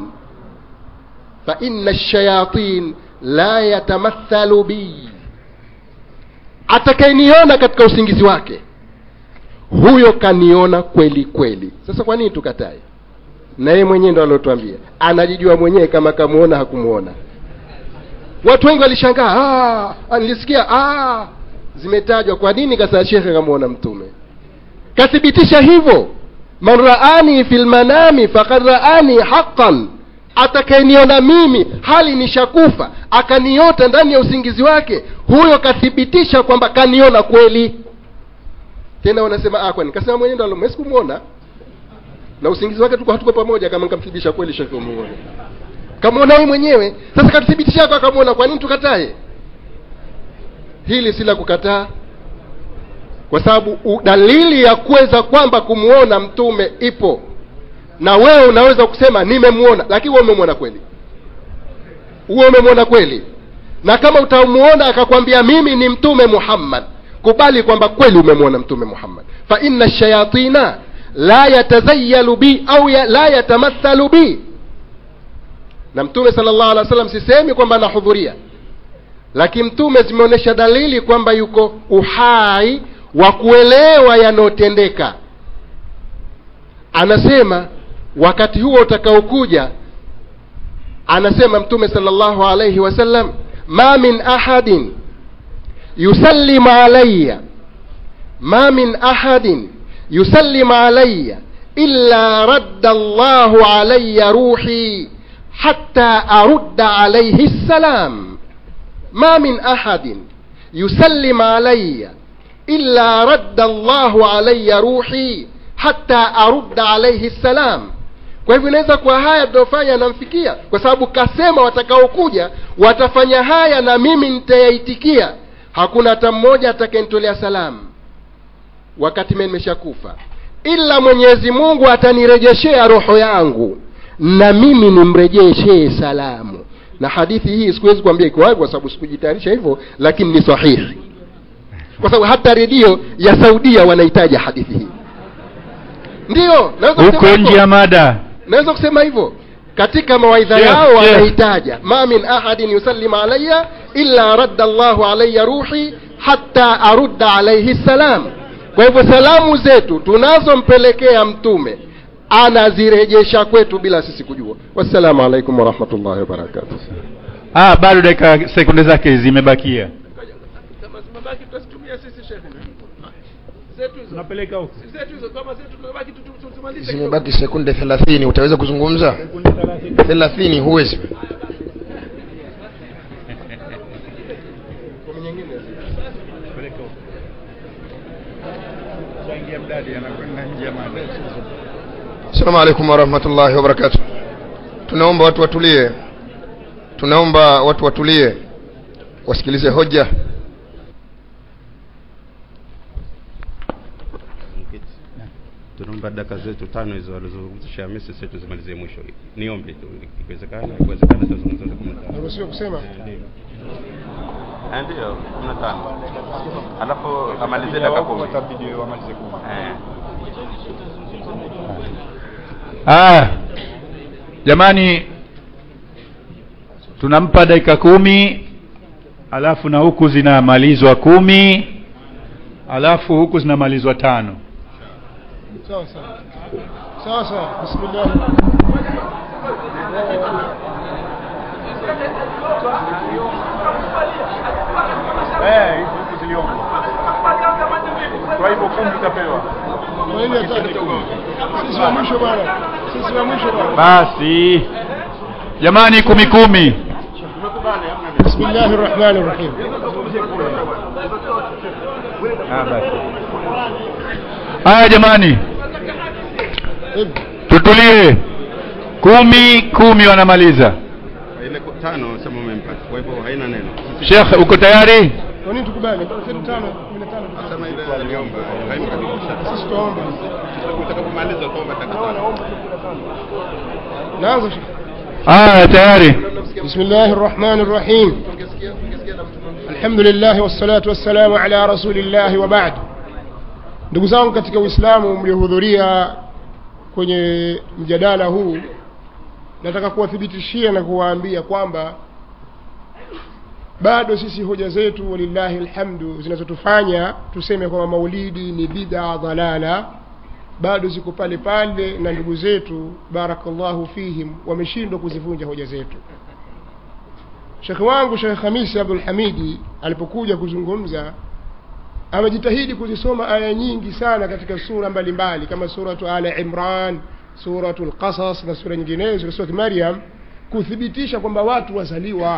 [SPEAKER 12] fa inna shayatin la yatamathalu bi atakayeniona katika usingizi wake huyo kaniona kweli kweli sasa kwa nini tukatae na yeye mwenyewe ndo aliotuambia anajijua mwenyewe kama kamuona hakumuona watu wengi walishangaa "Ah, nilisikia ah, zimetajwa kwa nini kasa shekhe kamuona mtume kathibitisha hivyo man raani fi lmanami fakad raani haqan atakayeniona mimi hali nishakufa akaniota ndani ya usingizi wake huyo kathibitisha kwamba kaniona kweli tena wanasema ah, kwani kasema mwenyewe ndo alo- sikumwona na usingizi wake tuko hatuko pamoja kama nikamthibitisha kweli shekhe umuone kamwona yeye mwenyewe sasa kathibitisha yako akamwona kwa nini tukatae hili si la kukataa kwa sababu u- dalili ya kuweza kwamba kumwona mtume ipo na wewe unaweza kusema nimemwona lakini wewe umemwona kweli wewe umemwona kweli na kama utamuona akakwambia mimi ni mtume muhammad kubali kwamba kweli umemwona mtume muhammad fa inna shayatina la yatazayalu bi au ya, la yatamathalu bi na mtume sala llahu alehi wa sallam sisemi kwamba anahudhuria lakini mtume zimeonyesha dalili kwamba yuko uhai wa kuelewa yanayotendeka anasema wakati huo utakaokuja anasema mtume sala llahu alaihi wasallam ma min ahadin yusallimu alaya ma min ahadin yusallimu alaya illa radda llahu alaya ruhi hatta arudda alaihi ssalam ما من أحد يسلم علي إلا رد الله علي روحي حتى أرد عليه السلام kwa hivyo inaweza kuwa haya tunayofanya yanamfikia kwa sababu kasema watakaokuja watafanya haya na mimi nitayaitikia hakuna hata mmoja atakayenitolea salamu wakati mimi nimeshakufa ila mwenyezi mungu atanirejeshea roho yangu na mimi nimrejeshee salamu na hadithi hii sikuwezi kuambia iko wapi kwa sababu sikujitayarisha hivyo lakini ni sahihi kwa sababu hata redio ya saudia wanahitaja hadithi hii ndiyo naweza kusema
[SPEAKER 5] huko
[SPEAKER 12] hivyo.
[SPEAKER 5] nje ya mada
[SPEAKER 12] naweza kusema hivyo katika mawaidha
[SPEAKER 5] Sheikh,
[SPEAKER 12] yao
[SPEAKER 5] Sheikh.
[SPEAKER 12] wanahitaja ma min ahadin yusallim alaya illa radda llahu alaya ruhi hatta arudda alaihi salam kwa hivyo salamu zetu tunazompelekea mtume anazirejesha kwetu bila sisi kujua wassalamu alaikum warahmatullahi wabarakatuh
[SPEAKER 5] ah, bado dakika sekunde zake zimebakia tunapeleka huko
[SPEAKER 8] zimebaki sekunde thelathini utaweza kuzungumza thelathini huwezi assalamu alaikum warahmatullahi wabarakatu tunaomba watu watulie tunaomba watu watulie wasikilize hoja
[SPEAKER 2] tunaomba daka zetu tano hizo walizozungumza Hamisi sisi tuzimalizie mwisho niombe tu ikiwezekana ikiwezekana tuzungumze za kumi na tano
[SPEAKER 11] naruhusiwa kusema
[SPEAKER 2] Eh, ndio kumi na tano alafu amalizie daka kumi Eh.
[SPEAKER 5] ah, jamani tunampa dakika kumi alafu na huku zinamalizwa kumi alafu huku zinamalizwa tano
[SPEAKER 11] sawa sawa sawa sawa bismillah
[SPEAKER 5] kwa hivyo kumi utapewa
[SPEAKER 11] Kwa nini hataki? sisi wa mwisho bwana sisi wa mwisho bwana
[SPEAKER 5] basi jamani kumi kumi
[SPEAKER 11] bismillahi rahmani rahim
[SPEAKER 5] haya jamani tutulie kumi kumi wanamaliza
[SPEAKER 2] ile ku- tano sema umempata kwa hivyo haina neno
[SPEAKER 5] shekh uko tayari
[SPEAKER 11] kwa nini tukubali zetu tano kumi na tano
[SPEAKER 2] sema ile aliomba haimkadibisha
[SPEAKER 11] sisi tuombe
[SPEAKER 2] utakapomaliza utaomba daka tano
[SPEAKER 11] naanza
[SPEAKER 5] haya tayari
[SPEAKER 11] بسم الله الرحمن الرحيم الحمد لله والصلاة والسلام على رسول الله وبعد ndugu zangu katika uislamu mliohudhuria kwenye mjadala huu nataka kuwathibitishia na kuwaambia kwamba bado sisi hoja zetu walillahi alhamdu zinazotufanya tuseme kwamba maulidi ni bid'a dhalala bado ziko pale pale na ndugu zetu barakallahu fihim wameshindwa kuzivunja hoja zetu shekhe wangu shekhe hamisi abdul hamidi alipokuja kuzungumza amejitahidi kuzisoma aya nyingi sana katika sura mbalimbali kama suratu ala imran suratu lqasas na sura nyinginezo suratu maryam kuthibitisha kwamba watu wazaliwa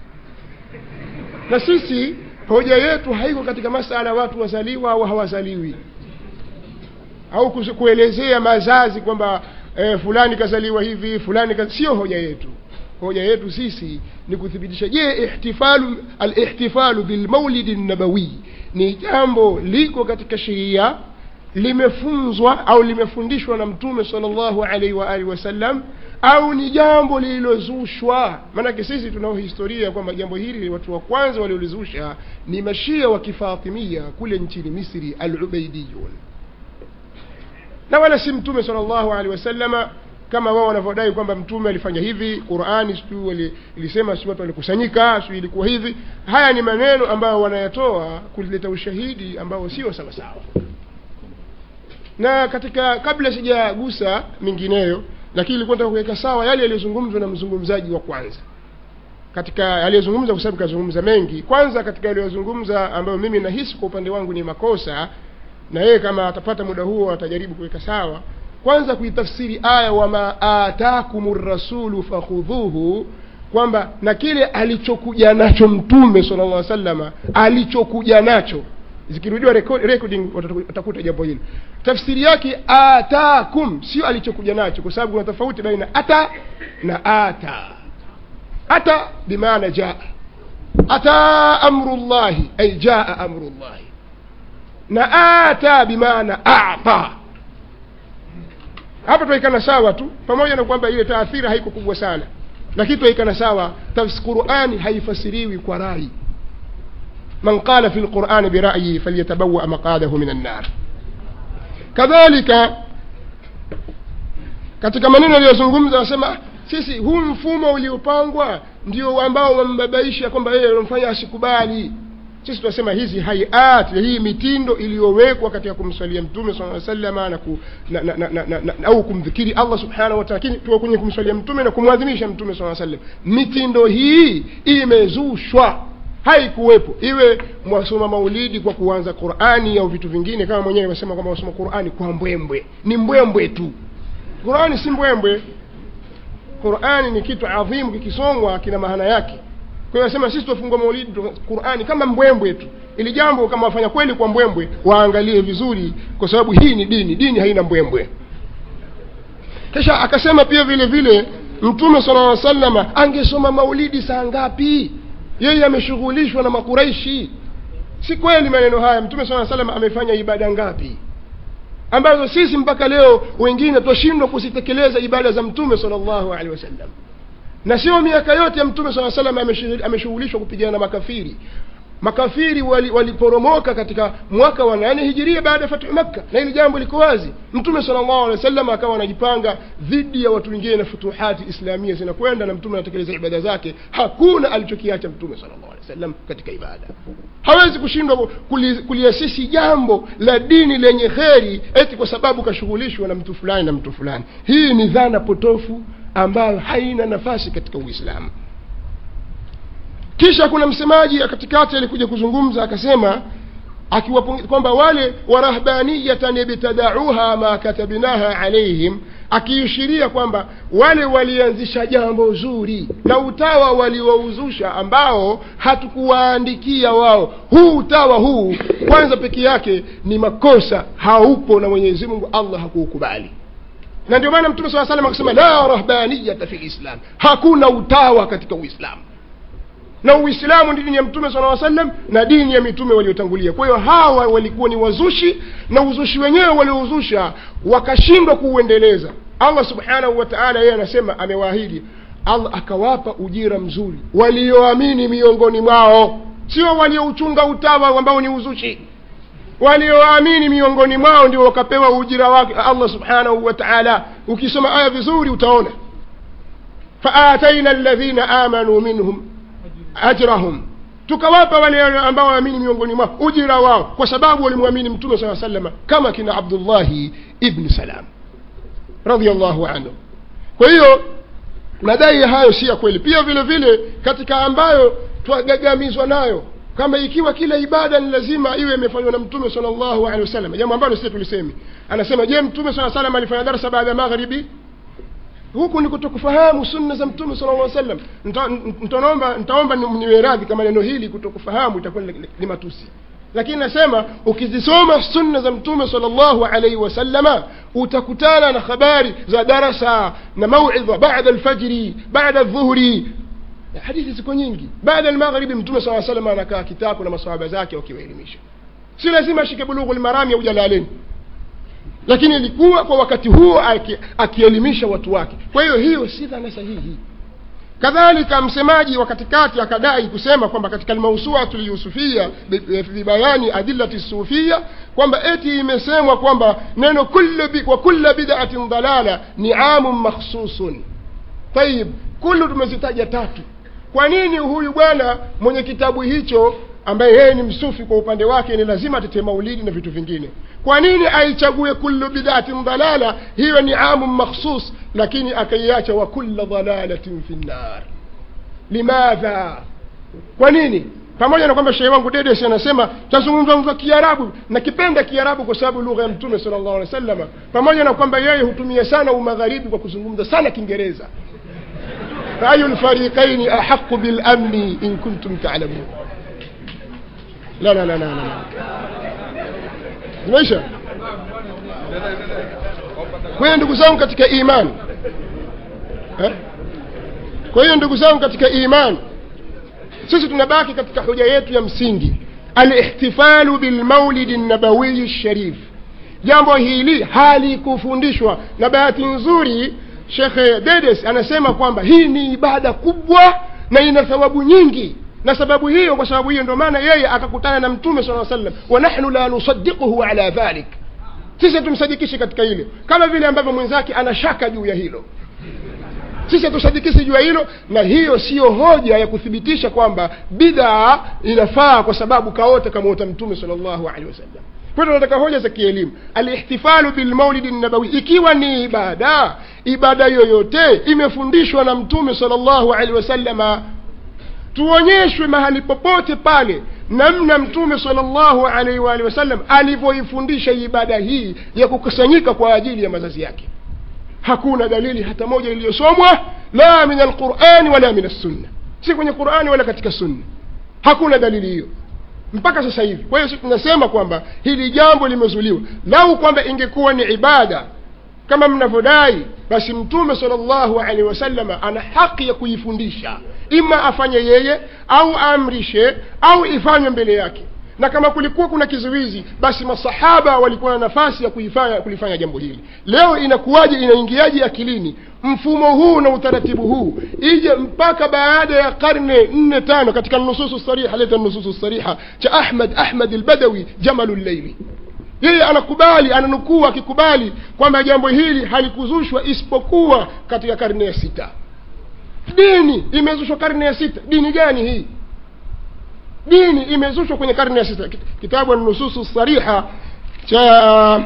[SPEAKER 11] na sisi hoja yetu haiko katika masala watu wazaliwa au hawazaliwi au kus- kuelezea mazazi kwamba eh, fulani kazaliwa hivi fulani kaz... sio hoja yetu hoja yetu sisi ni kuthibitisha je ihtifalu alihtifalu bilmaulidi nabawi ni jambo liko katika sheria limefunzwa au limefundishwa na mtume sallallahu alaihi wa alihi wasallam au ni jambo lililozushwa maanake sisi tunao historia kwamba jambo hili watu wa kwanza waliolizusha ni mashia wa kifatimia kule nchini misri alubaidiyun na wala si mtume sala llahu alehi wasalama kama wao wanavyodai kwamba mtume alifanya hivi qurani sijui ilisema sijui watu walikusanyika sijui ilikuwa hivi haya ni maneno ambayo wanayatoa kuleta ushahidi ambao sio sawasawa na katika kabla sijagusa mingineyo lakini ilikuwa nataka kuweka sawa yale yaliyozungumzwa na mzungumzaji wa kwanza katika aliyozungumza kwa sababu kazungumza mengi kwanza katika yaliyozungumza ambayo mimi nahisi kwa upande wangu ni makosa na yeye kama atapata muda huo atajaribu kuweka sawa kwanza kuitafsiri aya wama atakum rasulu fakhudhuhu kwamba na kile alichokuja nacho mtume sala llah salama alichokuja nacho zikirudiwa recording watakuta jambo hilo tafsiri yake atakum sio alichokuja nacho kwa sababu kuna tofauti baina ata na ata ata bimaana jaa ata amru llahi ay jaa amru llahi na ata bimaana ata hapa twaikana sawa tu pamoja na kwamba ile taathira haiko kubwa sana lakini twaikana sawa qurani haifasiriwi kwa rai من قال في القرآن برأيه فليتبوأ مقاده من النار كذلك katika maneno aliyozungumza anasema sisi huu mfumo uliopangwa ndio ambao wambabaisha kwamba yeye unamfanya asikubali sisi tunasema hizi haiat hii mitindo iliyowekwa katika kumswalia mtume saa salama na, ku, na, na, na, na, na, na au kumdhikiri allah subhanahu wataala lakini tuwa kwenye kumswalia mtume na kumwadhimisha mtume saa sallam mitindo hii imezushwa haikuwepo iwe mwasoma maulidi kwa kuanza qurani au vitu vingine kama mwenyewe wasema kwamba wasoma qurani kwa mbwembwe ni mbwembwe tu qurani si mbwembwe qurani ni kitu adhimu kikisomwa kina maana yake kwa hiyo nasema sisi tufungua maulidi qurani kama mbwembwe tu ili jambo kama wafanya kweli kwa mbwembwe waangalie vizuri kwa sababu hii ni dini dini haina mbwembwe kisha akasema pia vile vile mtume sala llaw salama angesoma maulidi saa ngapi yeye ameshughulishwa na makuraishi si kweli maneno haya mtume saa salam amefanya ibada ngapi ambazo sisi mpaka leo wengine twashindwa kuzitekeleza ibada za mtume sala llahu alehi wasallam na sio miaka yote ya mtume saa salam ameshughulishwa kupigana na makafiri makafiri waliporomoka wali katika mwaka wa nane hijiria baada ya fathu makka na hili jambo liko wazi mtume sala llahu alehi wa sallam akawa anajipanga dhidi ya watu wengine na futuhati islamia zinakwenda na mtume anatekeleza ibada zake hakuna alichokiacha mtume sala llahu alehi wa sallam katika ibada hawezi kushindwa kuliasisi jambo la dini lenye kheri eti kwa sababu kashughulishwa na mtu fulani na mtu fulani hii ni dhana potofu ambayo haina nafasi katika uislamu kisha kuna msemaji katikati alikuja kuzungumza akasema akiwa kwamba wale warahbaniyatan ibtadauha ma katabnaha alaihim akiishiria kwamba wale walianzisha jambo zuri na utawa waliouzusha ambao hatukuwaandikia wao huu utawa huu kwanza peke yake ni makosa haupo na mwenyezi mungu allah hakuukubali na ndio maana mtume saa salam akasema la rahbaniyata fi lislam hakuna utawa katika uislamu na uislamu ni dini ya mtume sala sallam na dini ya mitume waliotangulia kwa hiyo hawa walikuwa ni wazushi na uzushi wenyewe waliouzusha wakashindwa kuuendeleza allah subhanahu wa taala yeye anasema amewaahidi allah akawapa ujira mzuri walioamini miongoni mwao sio waliouchunga utawa ambao ni uzushi walioamini miongoni mwao ndio wakapewa ujira wake allah subhanahu wa taala ukisoma aya vizuri utaona faataina alladhina amanuu minhum ajrahum tukawapa wale ambao waamini miongoni mwao ujira wao kwa sababu walimwamini mtume saa salama kama kina abdullahi ibni salam radiallahu anhu kwa hiyo madai hayo si ya kweli pia vile vile katika ambayo twagagamizwa nayo kama ikiwa kila ibada ni lazima iwe imefanywa na mtume sala llahu alehi wasallam jambo ambalo sisi tulisemi anasema je mtume saa salam alifanya darasa baada ya magharibi huku ni kutokufahamu sunna za mtume sala llah sallam ntaomba ntaomba niwe radhi kama neno hili kutokufahamu itakuwa ni matusi lakini nasema ukizisoma sunna za mtume sala llahu alaihi wasallama utakutana na habari za darasa na mauidha bada alfajri bada aldhuhuri hadithi ziko nyingi baada almaghribi mtume saa salam anakaa kitabu na masahaba zake wakiwaelimisha si lazima ashike bulughu lmarami au jalaleni lakini ilikuwa kwa wakati huo aki- akielimisha watu wake kwa hiyo hiyo si dhana sahihi kadhalika msemaji wa katikati akadai kusema kwamba katika almausuatu lyusufia bibayani adillati sufia kwamba eti imesemwa kwamba neno kullu bi, wa kulla bid'atin dalala ni amun makhsusun tayib kullu tumezitaja tatu kwa nini huyu bwana mwenye kitabu hicho ambaye yeye ni msufi kwa upande wake ni lazima atetee maulidi na vitu vingine kwa nini aichague kullu bid'atin dalala hiyo ni amun makhsus lakini akaiacha wa kulla dalalatin fi nnar limadha kwa nini pamoja na kwamba shehe wangu dedes anasema tazungumza kiarabu nakipenda kiarabu kwa sababu lugha ya mtume sala llahu alehi wa sallama pamoja na kwamba yeye hutumia sana umagharibi kwa kuzungumza sana kiingereza فأي الفريقين أحق بالأمن إن كنتم تعلمون لا لا لا لا لا zimeisha kwa hiyo ndugu zangu katika imani eh? kwa hiyo ndugu zangu katika imani sisi tunabaki katika hoja yetu ya msingi alihtifalu bilmaulidi nabawiyi sharif jambo hili halikufundishwa na bahati nzuri shekhe dedes anasema kwamba hii ni ibada kubwa na ina thawabu nyingi na sababu hiyo kwa sababu hiyo ndio maana yeye akakutana na mtume sala sallam wa nahnu la nusadiquhu ala dhalik sisi hatumsadikishi katika hilo kama vile ambavyo mwenzake ana shaka juu ya hilo sisi hatusadikishi juu ya hilo na hiyo siyo hoja ya kuthibitisha kwamba bidaa inafaa kwa sababu kaota kamuota mtume sal llahu alehi wasallam kwa hiyo tunataka hoja za kielimu alihtifalu bilmaulidi nabawi ikiwa ni ibada ibada yoyote imefundishwa na mtume sal llahu alehi wasallama tuonyeshwe mahali popote pale namna mtume salllahu alaihi waalihi wasallam alivyoifundisha ibada hii ya kukusanyika kwa ajili ya mazazi yake hakuna dalili hata moja iliyosomwa la min alqurani wala min assunna si kwenye qurani wala katika sunna hakuna dalili hiyo mpaka sasa hivi kwa hiyo sisi tunasema kwamba hili jambo limezuliwa lau kwamba ingekuwa ni ibada kama mnavyodai basi mtume salllahu alehi wasalama ana haki ya kuifundisha ima afanye yeye au aamrishe au ifanywe mbele yake na kama kulikuwa kuna kizuizi basi masahaba walikuwa na nafasi ya kuifanya kulifanya jambo hili leo inakuwaje inaingiaje akilini mfumo huu na utaratibu huu ije mpaka baada ya karne nne tano katika nususu sariha leta nususu sariha cha ahmad ahmad albadawi jamalu llaili yeye anakubali ananukuu akikubali kwamba jambo hili halikuzushwa isipokuwa katika karne ya sita dini imezushwa karne ya sita dini gani hii dini imezushwa kwenye karne ya sita kitabu nususu sariha cha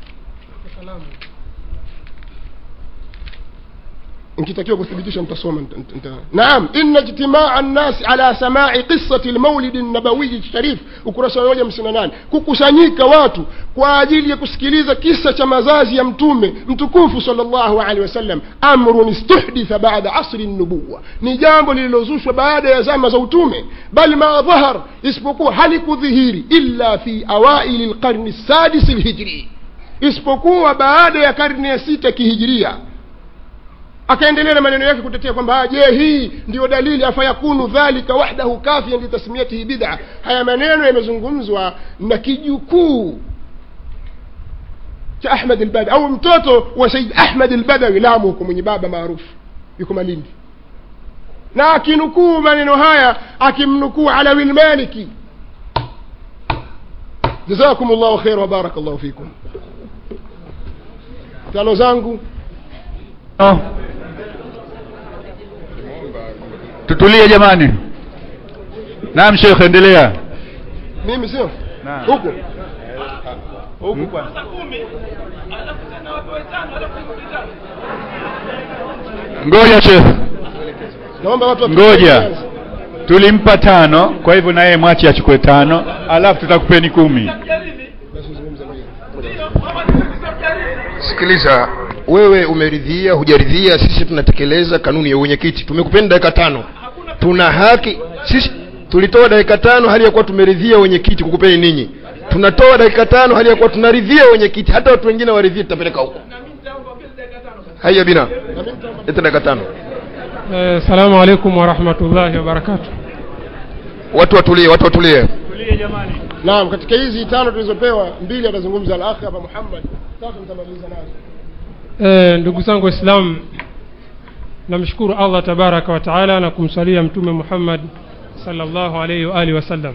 [SPEAKER 11] nkitakiwa kuthibitisha mtasoma naam ina ijtimaa nnasi ala samai qisati lmaulidi nabawiyi sharif ukurasa wa moja hamsini na nane kukusanyika watu kwa ajili ya kusikiliza kisa cha mazazi ya mtume mtukufu sal llahu alehi wasallam amrun istuhditha bada asri nubuwa ni jambo lililozushwa baada ya zama za utume bal ma dhahar isipokuwa halikudhihiri illa fi awaili lqarni sadisi lhijri isipokuwa baada ya karne ya sita kihijiria akaendelea na maneno yake kutetea kwamba je hii ndiyo dalili afayakunu dhalika wahdahu kafian litasmiyatihi bid'a haya maneno yamezungumzwa na kijukuu cha ahmad albadawi au mtoto wa said ahmad albadawi lamu huko mwenye baba maarufu yuko malindi na akinukuu maneno haya akimnukuu alawi lmaliki jazakum llahu khair wa baraka llahu fikum tano zangu
[SPEAKER 13] no. tutulie jamani naam shekhe endelea
[SPEAKER 11] mimi sio huku
[SPEAKER 13] huku kwanza ngoja shekhe
[SPEAKER 11] naomba watu
[SPEAKER 13] ngoja tulimpa tano kwa hivyo na yeye mwachi achukue tano alafu tutakupeni kumi
[SPEAKER 8] sikiliza wewe umeridhia hujaridhia sisi tunatekeleza kanuni ya uwenyekiti tumekupeni dakika tano tuna haki sisi tulitoa dakika tano hali ya kuwa tumeridhia wenyekiti kukupeni ninyi tunatoa dakika tano hali ya kuwa tunaridhia wenyekiti hata watu wengine waridhie tutapeleka huko haya bina leta dakika tano
[SPEAKER 7] Eh, salamu alaikum warahmatullahi wabarakatu
[SPEAKER 8] watu watulie watu watulie
[SPEAKER 11] naam katika hizi tano tulizopewa mbili atazungumza al-akhi hapa Muhammad tatu nitamaliza nazo
[SPEAKER 7] e, ndugu zangu waislamu namshukuru allah tabaraka wa taala na kumsalia mtume muhammad salllahu alaihi waalihi wasallam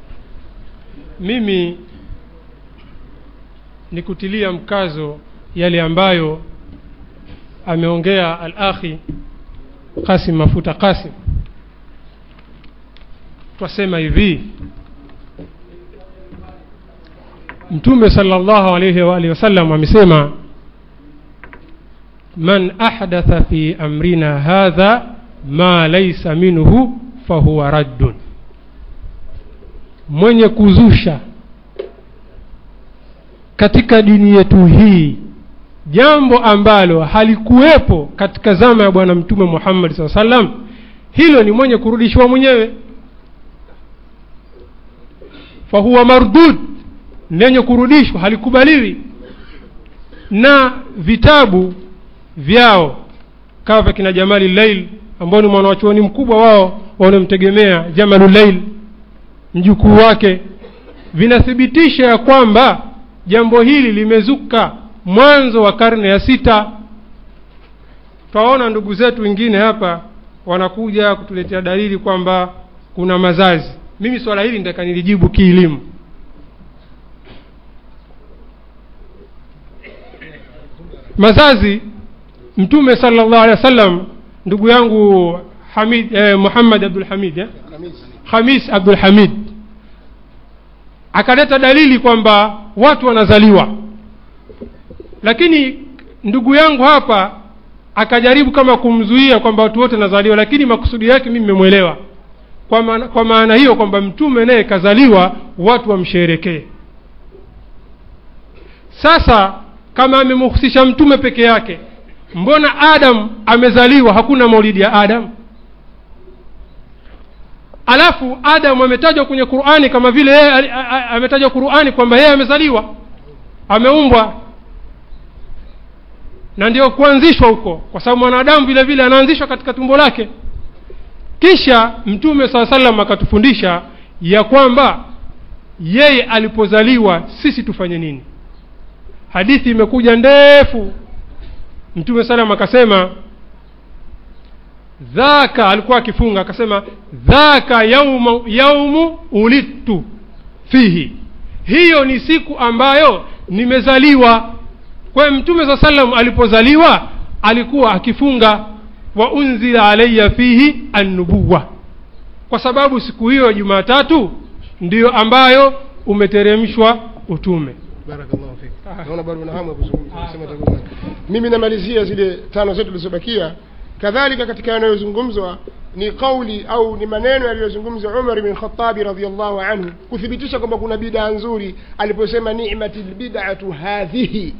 [SPEAKER 7] mimi ni kutilia mkazo yale ambayo ameongea al-akhi qasim mafuta qasim twasema hivi mtume salllahu alaihi waalihi wasallam amesema man ahdatha fi amrina hadha ma laisa minhu fahuwa raddun mwenye kuzusha katika dini yetu hii jambo ambalo halikuwepo katika zama ya bwana mtume muhammadi saa salam hilo ni mwenye kurudishwa mwenyewe fahuwa mardud lenye kurudishwa halikubaliwi na vitabu vyao kama vya kina jamali lail ambao ni mwanawachuoni mkubwa wao wanaomtegemea jamalu lail mjukuu wake vinathibitisha ya kwamba jambo hili limezuka mwanzo wa karne ya sita twaona ndugu zetu wengine hapa wanakuja kutuletea dalili kwamba kuna mazazi mimi swala hili nitaka nilijibu kielimu mazazi mtume sallallahu alaihi wasallam ndugu yangu hamid eh, muhammad abdul hamid eh? hamis abdul hamid akaleta dalili kwamba watu wanazaliwa lakini ndugu yangu hapa akajaribu kama kumzuia kwamba watu wote wanazaliwa lakini makusudi yake mimi nimemwelewa kwa maana, kwa maana hiyo kwamba mtume naye kazaliwa watu wamsherekee sasa kama amemhusisha mtume peke yake mbona adam amezaliwa hakuna maulidi ya adam alafu adam ametajwa kwenye qurani kama vile yeye ali- a- a- ametajwa qurani kwamba yeye amezaliwa ameumbwa na ndio kuanzishwa huko kwa sababu mwanadamu vile vile anaanzishwa katika tumbo lake kisha mtume saa salam akatufundisha ya kwamba yeye alipozaliwa sisi tufanye nini hadithi imekuja ndefu mtume salam akasema dhaka alikuwa akifunga akasema dhaka yaumu, yaumu ulidtu fihi hiyo ni siku ambayo nimezaliwa kwa hiyo mtume saa salam alipozaliwa alikuwa akifunga wa unzila alaya fihi annubuwa kwa sababu siku hiyo jumatatu ndiyo ambayo umeteremshwa utume
[SPEAKER 11] barakallahu fik naona bado una hamu ya kuzungumza Sema utakuwa- mimi namalizia zile tano zetu zilizobakia kadhalika katika yanayozungumzwa ni kauli au ni maneno yaliyozungumza umar bin khatabi radiallahu anhu kuthibitisha kwamba kuna bidaa nzuri aliposema nimati lbidatu hadhihi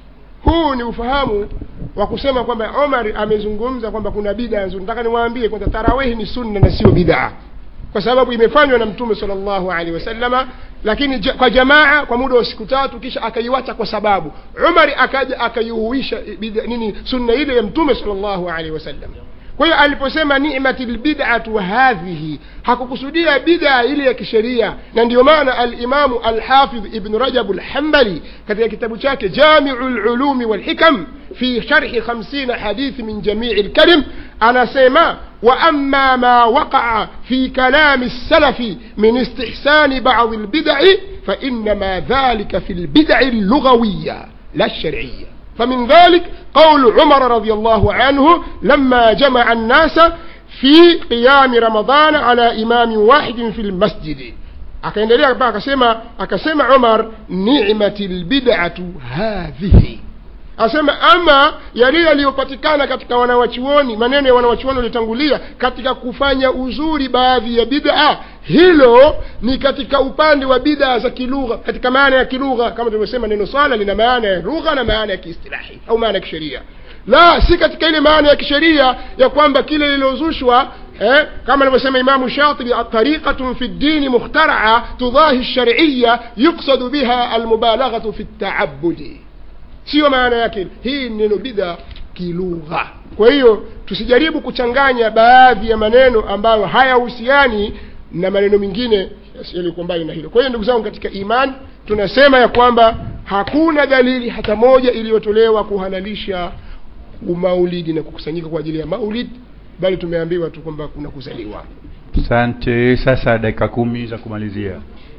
[SPEAKER 11] huu ni ufahamu wa kusema kwamba omar amezungumza kwamba kuna bidaa nzuri nataka niwaambie kwamba tarawihi ni sunna na sio bidaa kwa sababu imefanywa na mtume sallallahu alaihi wasallama lakini ja, kwa jamaa kwa muda wa siku tatu kisha akaiwacha kwa sababu umari akaja akaihuisha bida- nini sunna ile ya mtume sallallahu alaihi wasallam kwa hiyo aliposema nimati lbidatu hadhihi hakukusudia bidaa ile ya kisheria na ndio maana alimamu alhafidh ibn rajab lhambali katika kitabu chake jamiu lulumi walhikam fi sharhi 50 hadithi min jamii lkalim anasema واما ما وقع في كلام السلف من استحسان بعض البدع فانما ذلك في البدع اللغويه لا الشرعيه فمن ذلك قول عمر رضي الله عنه لما جمع الناس في قيام رمضان على امام واحد في المسجد akaendelea mpaka akasema akasema umar nimati lbidatu hadhihi asema ama yale yaliyopatikana katika wanawachuoni maneno ya wanawachuoni waliotangulia katika kufanya uzuri baadhi ya bid'a hilo ni katika upande wa bid'a za kilugha katika maana ya kilugha kama tulivyosema neno swala lina maana ya lugha na maana ya kiistilahi au maana ya kisheria la si katika ile maana ya kisheria ya kwamba kile lililozushwa eh, kama alivyosema imamu shatibi tariqatun fi ddini mukhtaraa tudahi lshariya yuqsadu biha almubalaghatu fi ltaabudi siyo maana yake hii ni neno bidha kilugha kwa hiyo tusijaribu kuchanganya baadhi ya maneno ambayo hayahusiani na maneno mengine yaliyokuwa mbali na hilo kwa hiyo ndugu zangu katika imani tunasema ya kwamba hakuna dalili hata moja iliyotolewa kuhalalisha umaulidi na kukusanyika kwa ajili ya maulid bali tumeambiwa tu kwamba kuna kuzaliwa
[SPEAKER 13] asante sasa dakika kumi za kumalizia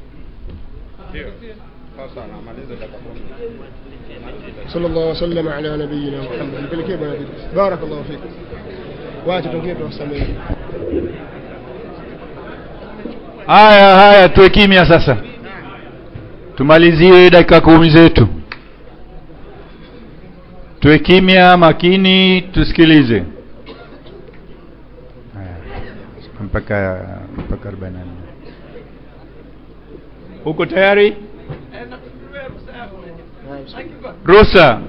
[SPEAKER 11] صلى الله وسلم على نبينا محمد نبلكيه بنا درس بارك الله فيكم wacha tungine tuwasamehe
[SPEAKER 13] haya haya tuwe kimya sasa tumalizie dakika kumi zetu tuwe kimya makini tusikilize Haya, mpaka mpaka 44 uko tayari ruhusa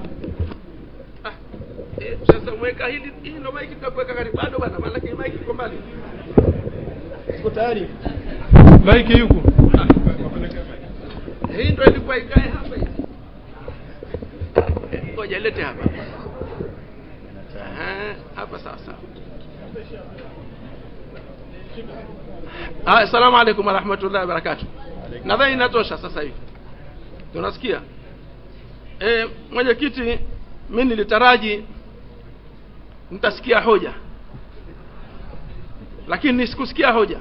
[SPEAKER 4] sasa mweka hili hii ndo maiki tutakuweka karibu bado bana maana hii maiki iko mbali
[SPEAKER 11] siko tayari
[SPEAKER 7] maiki yuko
[SPEAKER 4] hii ndo ilikuwa ikae hapa hii ngoja lete hapa Aha, hapa sasa Ah, assalamu alaikum warahmatullahi wabarakatuh nadhani inatosha sasa hivi tunasikia e, mwenyekiti mi nilitaraji nitasikia hoja lakini sikusikia hoja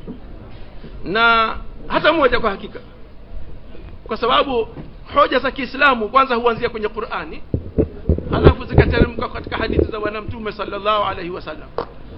[SPEAKER 4] na hata moja kwa hakika kwa sababu hoja za kiislamu kwanza huanzia kwenye qurani halafu zikateremka katika hadithi za bwana mtume sallallahu alaihi wasallam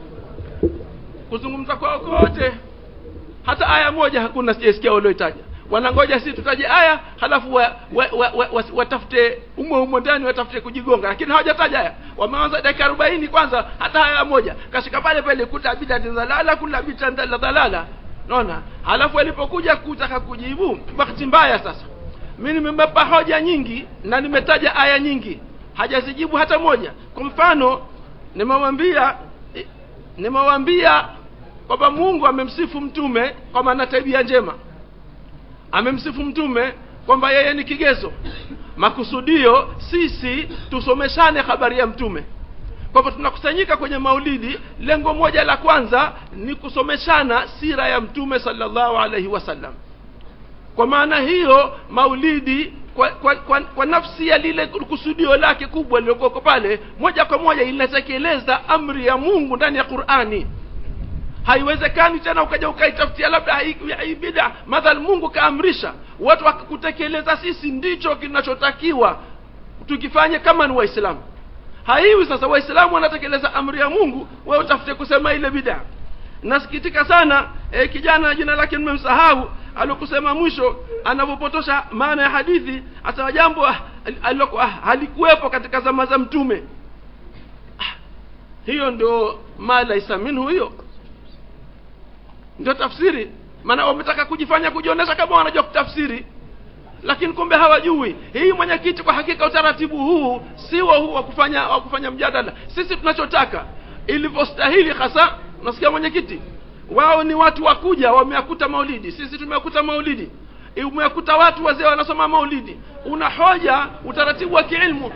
[SPEAKER 4] kuzungumza kwao kote hata aya moja hakuna sijaisikia walioitaja wanangoja sisi tutaje aya halafu wa, wa, wa, wa, wa, watafute umo umo ndani watafute kujigonga lakini hawajataja aya wameanza dakika arobaini kwanza hata aya moja kashika pale pale kuta bidati dhalala kula bidati dhalala naona halafu alipokuja kutaka kujibu bahati mbaya sasa mi nimempa hoja nyingi na nimetaja aya nyingi hajazijibu hata moja kwa mfano nimewambia nimewambia kwamba mungu amemsifu mtume kwamba ana tabia njema amemsifu mtume kwamba yeye ni kigezo makusudio sisi tusomeshane habari ya mtume kwa hivyo tunakusanyika kwenye maulidi lengo moja la kwanza ni kusomeshana sira ya mtume sallallahu alaihi wasallam kwa maana hiyo maulidi kwa, kwa, kwa, kwa nafsi ya lile kusudio lake kubwa lililokoko pale moja kwa moja inatekeleza amri ya mungu ndani ya qurani haiwezekani tena ukaja ukaitafutia labda hii bida madhal mungu kaamrisha watu wakakutekeleza sisi ndicho kinachotakiwa tukifanye kama ni waislamu haiwi sasa waislamu wanatekeleza amri ya mungu we utafute kusema ile bidaa nasikitika sana e, kijana jina lake nimemsahau alokusema mwisho anavyopotosha maana ya hadithi asema jambo alilokuwa halikuwepo katika zama za mtume ah, hiyo ndio ma laisa minhu hiyo ndio tafsiri maana wametaka kujifanya kujionyesha kama wanajua kutafsiri lakini kumbe hawajui hii mwenyekiti kwa hakika utaratibu huu siwo huu wa kufanya wa kufanya mjadala sisi tunachotaka ilivyostahili hasa unasikia mwenyekiti wao ni watu wakuja wameakuta maulidi sisi tumeakuta maulidi umeakuta watu wazee wanasoma maulidi una hoja utaratibu wa kiilmu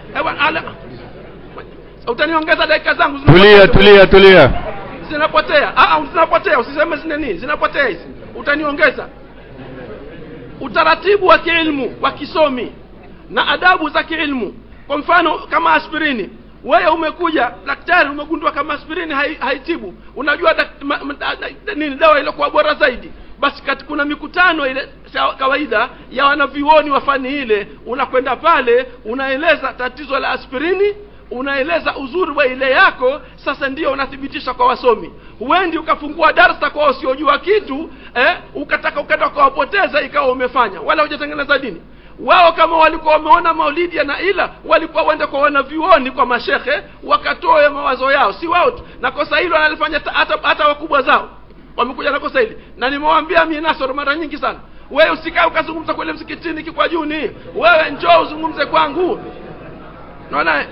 [SPEAKER 4] utaniongeza dakika zangu
[SPEAKER 13] tulia tulia tulia
[SPEAKER 11] zinapotea ah, zinapotea usiseme zinani zinapotea hizi utaniongeza utaratibu wa kiilmu wa kisomi na adabu za kiilmu kwa mfano kama aspirini wewe umekuja daktari umegundua kama aspirini haitibu unajua dak, ma, ma, da, nini dawa iliyokuwa bora zaidi basi kati kuna mikutano ile kawaida ya wanavyuoni wa fani ile unakwenda pale unaeleza tatizo la aspirini unaeleza uzuri wa ile yako sasa ndio unathibitisha kwa wasomi huendi ukafungua darsa kwa wasiojua kitu eh, ukataka ukenda ukawapoteza ikawa umefanya wala hujatengeneza dini wao kama walikuwa wameona maulidi na ila walikuwa waende kwa wanavyuoni kwa mashekhe wakatoe mawazo yao si wao tu na kosa hilo wanalifanya hata, hata wakubwa zao wamekuja na kosa hili na nimewaambia mi nasoro mara nyingi sana wewe usikae ukazungumza kule msikitini kikwa juni wewe njoo uzungumze kwangu naona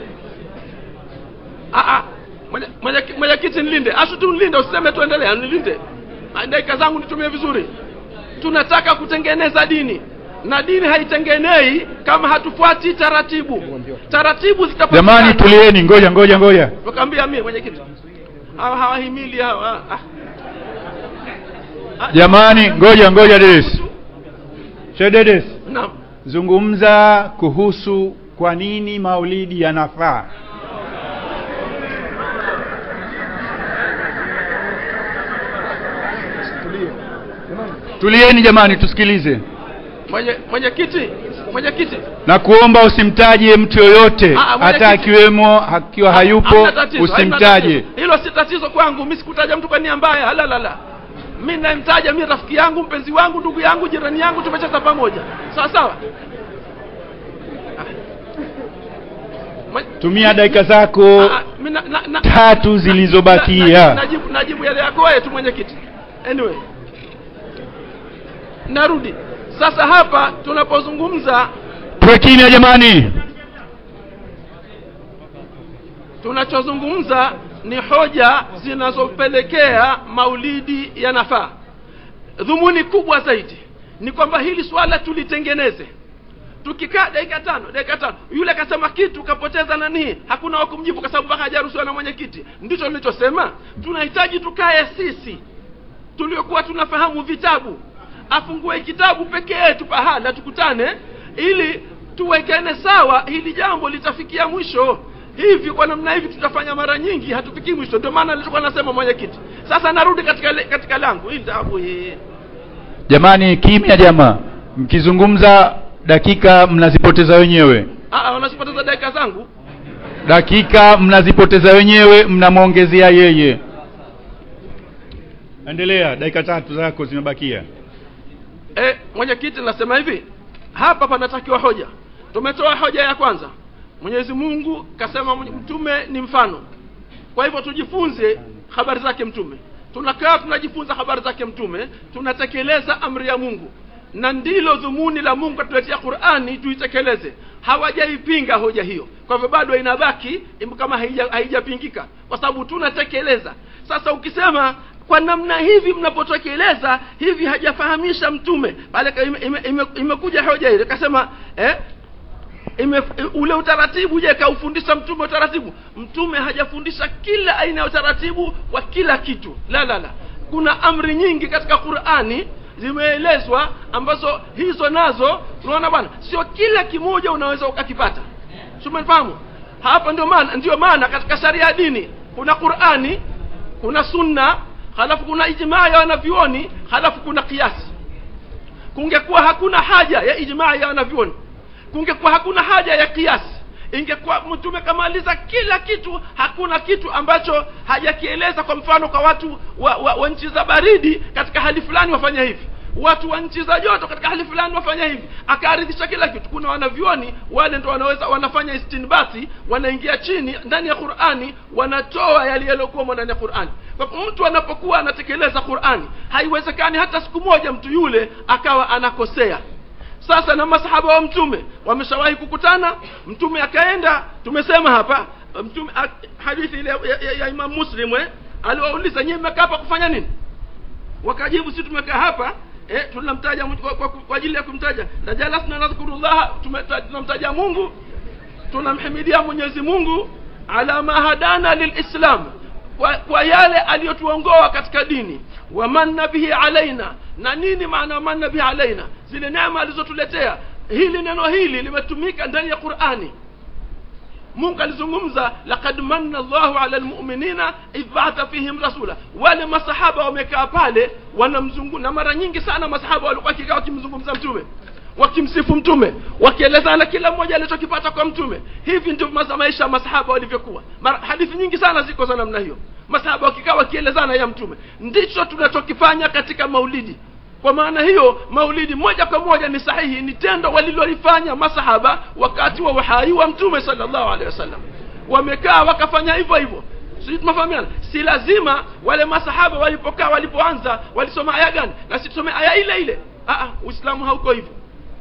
[SPEAKER 11] mwenyekiti nilinde asu tu nilinde usiseme tuendelea nilinde dakika zangu nitumie vizuri tunataka kutengeneza dini na dini haitengenei kama hatufuati taratibu taratibu
[SPEAKER 13] jamani tulieni ngoja ngoja ngoja
[SPEAKER 11] wakaambia mie mwenyekiti hawa hawahimili hawa ah.
[SPEAKER 13] jamani ngoja ngoja dedes Sheikh dedes
[SPEAKER 10] naam
[SPEAKER 13] zungumza kuhusu kwa nini maulidi yanafaa tulieni jamani tusikilize
[SPEAKER 10] mwenye mwenyekiti mwenyekiti
[SPEAKER 13] na kuomba usimtaje mtu yoyote
[SPEAKER 10] Ah, ah, mwenyekiti.
[SPEAKER 13] hata akiwemo akiwa hayupo
[SPEAKER 10] Hamna tatizo, haina
[SPEAKER 13] usimtaje
[SPEAKER 10] tatizo. hilo si tatizo kwangu mi sikutaja mtu kwa nia mbaya la la la mi namtaja mi rafiki yangu mpenzi wangu ndugu yangu jirani yangu tumecheza pamoja sawa sawa
[SPEAKER 13] tumia dakika zako
[SPEAKER 10] Ah, mi na- na- na-
[SPEAKER 13] tatu
[SPEAKER 10] na-
[SPEAKER 13] zilizobakia
[SPEAKER 10] najibu, najibu yale yako wewe tu mwenyekiti anyway narudi sasa hapa tunapozungumza
[SPEAKER 13] tuwe kimya jamani
[SPEAKER 10] tunachozungumza ni hoja zinazopelekea maulidi yanafaa dhumuni kubwa zaidi ni kwamba hili swala tulitengeneze tukikaa dakika tano dakika tano yule akasema kitu kapoteza nanii hakuna wa kumjibu kwa sababu mpaka hajaruhusiwa na mwenyekiti ndicho nilichosema tunahitaji tukae sisi tuliokuwa tunafahamu vitabu afungue kitabu peke yetu pahala tukutane ili tuwekene sawa hili jambo litafikia mwisho hivi kwa namna hivi tutafanya mara nyingi hatufikii mwisho ndio maana nilikuwa nasema mwenyekiti sasa narudi katika le- katika langu hili tabu hii
[SPEAKER 13] jamani kimya jamaa mkizungumza dakika mnazipoteza wenyewe
[SPEAKER 10] Ah, ah, wanazipoteza dakika zangu
[SPEAKER 13] dakika mnazipoteza wenyewe mnamwongezea yeye endelea dakika tatu zako zimebakia
[SPEAKER 10] eh, mwenyekiti nasema hivi hapa panatakiwa hoja tumetoa hoja ya kwanza mwenyezi mungu kasema mwenye- mtume ni mfano kwa hivyo tujifunze habari zake mtume tunakaa tunajifunza habari zake mtume tunatekeleza amri ya mungu na ndilo dhumuni la mungu atuletea qurani tuitekeleze hawajaipinga hoja hiyo kwa hivyo bado inabaki im- kama haija- haijapingika kwa sababu tunatekeleza sasa ukisema kwa namna hivi mnapotekeleza hivi hajafahamisha mtume pale ka- ime- ime- ime- imekuja hoja ile kasema eh, ime, ule utaratibu je kaufundisha mtume utaratibu mtume hajafundisha kila aina ya utaratibu wa kila kitu la la la kuna amri nyingi katika qurani zimeelezwa ambazo hizo nazo unaona bwana sio kila kimoja unaweza ukakipata sumefahamu hapa ndio maana ndio maana katika sharia ya dini kuna qurani kuna sunna halafu kuna ijmaa ya wanavyuoni halafu kuna kiasi kungekuwa hakuna haja ya ijmaa ya wanavyuoni kungekuwa hakuna haja ya kiasi ingekuwa mtume kamaliza kila kitu hakuna kitu ambacho hajakieleza kwa mfano kwa watu wa, wa, wa nchi za baridi katika hali fulani wafanya hivi watu wa nchi za joto katika hali fulani wafanya hivi akaaridhisha kila kitu kuna wanavyoni wale ndo wanaweza wanafanya istinbati wanaingia chini ndani ya qurani wanatoa yale yaliyokuwamo ndani ya qurani kwa hivyo mtu anapokuwa anatekeleza qurani haiwezekani hata siku moja mtu yule akawa anakosea sasa na masahaba wa mtume wameshawahi kukutana mtume akaenda tumesema hapa mtume a- hadithi ile ya, ya, ya imam muslim eh, aliwauliza nyie mmekaa hapa kufanya nini wakajibu si tumekaa hapa eh, tunamtaja Mungu kwa, kwa, kwa ajili ya kumtaja na jalasna nadhkurullah tume- tunamtaja mungu tunamhimidia mwenyezi mungu ala ma hadana lilislam kwa, kwa yale aliyotuongoa katika dini wamanna bihi alaina na nini maana manna bihi alaina zile neema alizotuletea hili neno hili limetumika ndani ya qurani mungu alizungumza laqad manna llahu ala lmuminina idh baatha fihim rasula wale masahaba wamekaa pale wanamzungu na mara nyingi sana masahaba walikuwa wakikaa wakimzungumza mtume wakimsifu mtume wakielezana kila mmoja alichokipata kwa mtume hivi ndio maza maisha ya masahaba walivyokuwa Mara- hadithi nyingi sana ziko za namna hiyo masahaba wakikaa wakielezana ya mtume ndicho tunachokifanya katika maulidi kwa maana hiyo maulidi moja kwa moja ni sahihi ni tendo walilolifanya masahaba wakati wa uhai wa mtume sallallahu alaihi wasallam wamekaa wakafanya hivyo hivyo sisi tumefahamiana si lazima wale masahaba walipokaa walipoanza walisoma aya gani na si tusome aya ile ile Aa, uislamu hauko hivyo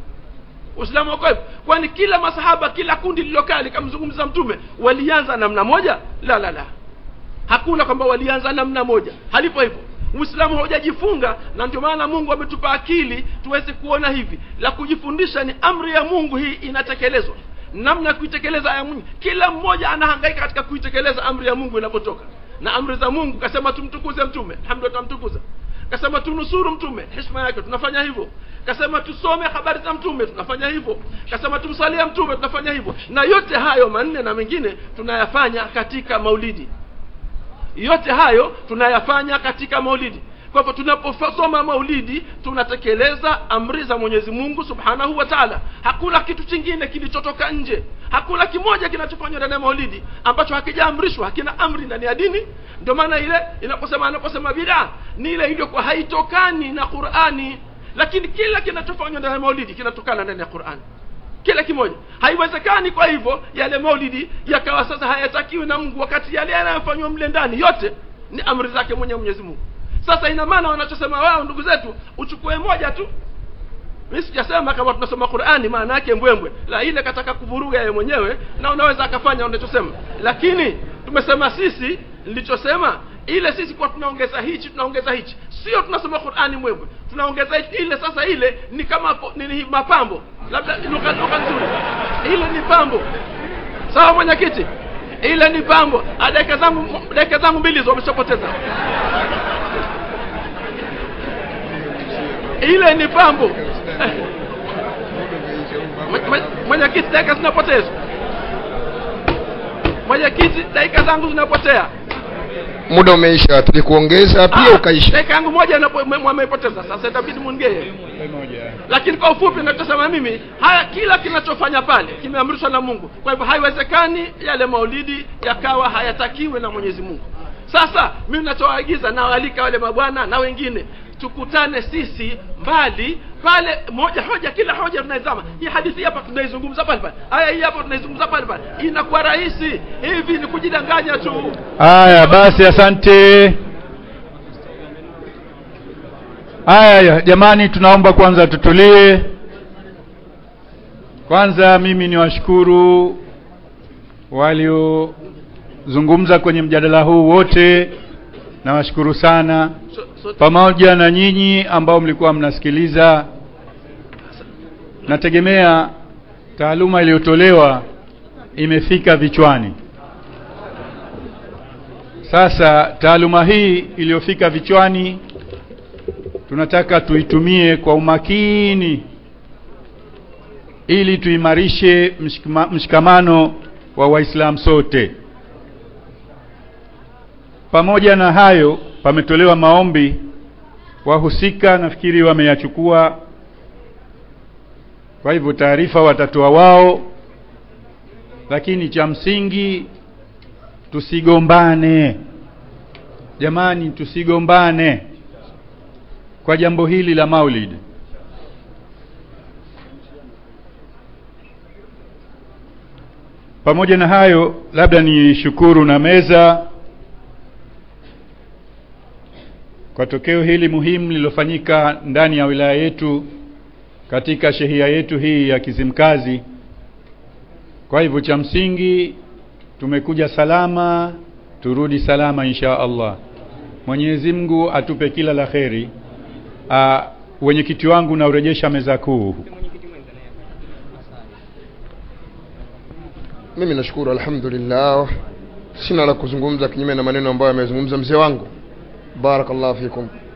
[SPEAKER 10] uislamu hauko hivyo kwani kila masahaba kila kundi lililokaa likamzungumza mtume walianza namna moja la la la hakuna kwamba walianza namna moja halipo hivyo uislamu haujajifunga na ndio maana mungu ametupa akili tuweze kuona hivi la kujifundisha ni amri ya mungu hii inatekelezwa namna ya kuitekeleza aya mungu kila mmoja anahangaika katika kuitekeleza amri ya mungu inapotoka na amri za mungu kasema tumtukuze mtume alhamdulillah tunamtukuza
[SPEAKER 4] kasema tunusuru mtume heshima yake tunafanya hivyo kasema tusome habari za mtume tunafanya hivyo kasema tumsalie mtume tunafanya hivyo na yote hayo manne na mengine tunayafanya katika maulidi yote hayo tunayafanya katika maulidi kwa hivyo tunaposoma maulidi tunatekeleza amri za mwenyezi mungu subhanahu wa taala hakuna kitu chingine kilichotoka nje hakuna kimoja kinachofanywa ndani ya maulidi ambacho hakijaamrishwa hakina amri ndani ya dini ndio maana ile inaposema anaposema bidaa ni ile iliyokuwa haitokani na qurani lakini kila kinachofanywa ndani ya maulidi kinatokana ndani ya qurani kila kimoja haiwezekani kwa hivyo yale maulidi yakawa sasa hayatakiwi na mungu wakati yale yanayofanywa mle ndani yote ni amri zake mwenyewe mwenyezi mungu sasa ina maana wanachosema wao ndugu zetu uchukue moja tu mi sijasema kama tunasoma qurani maana yake mbwembwe la ile kataka kuvuruga yeye mwenyewe na unaweza akafanya unachosema lakini tumesema sisi nilichosema ile sisi kwa tunaongeza hichi tunaongeza hichi sio tunasoma qurani mbwembwe tunaongeza hichi ile sasa ile ni kama po- nini mapambo labda lugha lugha nzuri ile ni pambo sawa mwenyekiti ile ni pambo Ah, dakika zangu dakika zangu mbili hizo wameshapoteza ile ni pambo Eh. Mwe- mwe- mwenyekiti dakika zinapotezwa mwenyekiti dakika zangu zinapotea
[SPEAKER 8] muda umeisha tulikuongeza pia ukaisha
[SPEAKER 4] dakika yangu moja inapo- mwe- mwameipoteza sasa itabidi mungee lakini kwa ufupi nachosema mimi haya kila kinachofanya pale kimeamrishwa na mungu kwa hivyo haiwezekani yale maulidi yakawa hayatakiwi na mwenyezi mungu sasa mimi nachoagiza nawaalika wale mabwana na wengine tukutane sisi mbali pale moja hoja kila hoja tunaizama hii hadithi hapa tunaizungumza pale pale aya hii hapa tunaizungumza pale pale inakuwa rahisi hivi ni kujidanganya tu
[SPEAKER 13] haya basi asante haya jamani tunaomba kwanza tutulie kwanza mimi ni washukuru waliozungumza kwenye mjadala huu wote nawashukuru sana pamoja na nyinyi ambao mlikuwa mnasikiliza nategemea taaluma iliyotolewa imefika vichwani sasa taaluma hii iliyofika vichwani tunataka tuitumie kwa umakini ili tuimarishe mshikama, mshikamano wa waislamu sote pamoja na hayo pametolewa maombi wahusika nafikiri wameyachukua kwa hivyo taarifa watatoa wao lakini cha msingi tusigombane jamani tusigombane kwa jambo hili la maulid pamoja na hayo labda ni shukuru na meza kwa tokeo hili muhimu lililofanyika ndani ya wilaya yetu katika shehia yetu hii ya Kizimkazi. Kwa hivyo cha msingi tumekuja salama, turudi salama insha Allah. Mwenyezi Mungu atupe kila la kheri. Ah, wenyekiti wangu na urejesha meza kuu.
[SPEAKER 8] mimi nashukuru alhamdulillah sina la kuzungumza kinyume na maneno ambayo amezungumza mzee wangu barakallahu fikum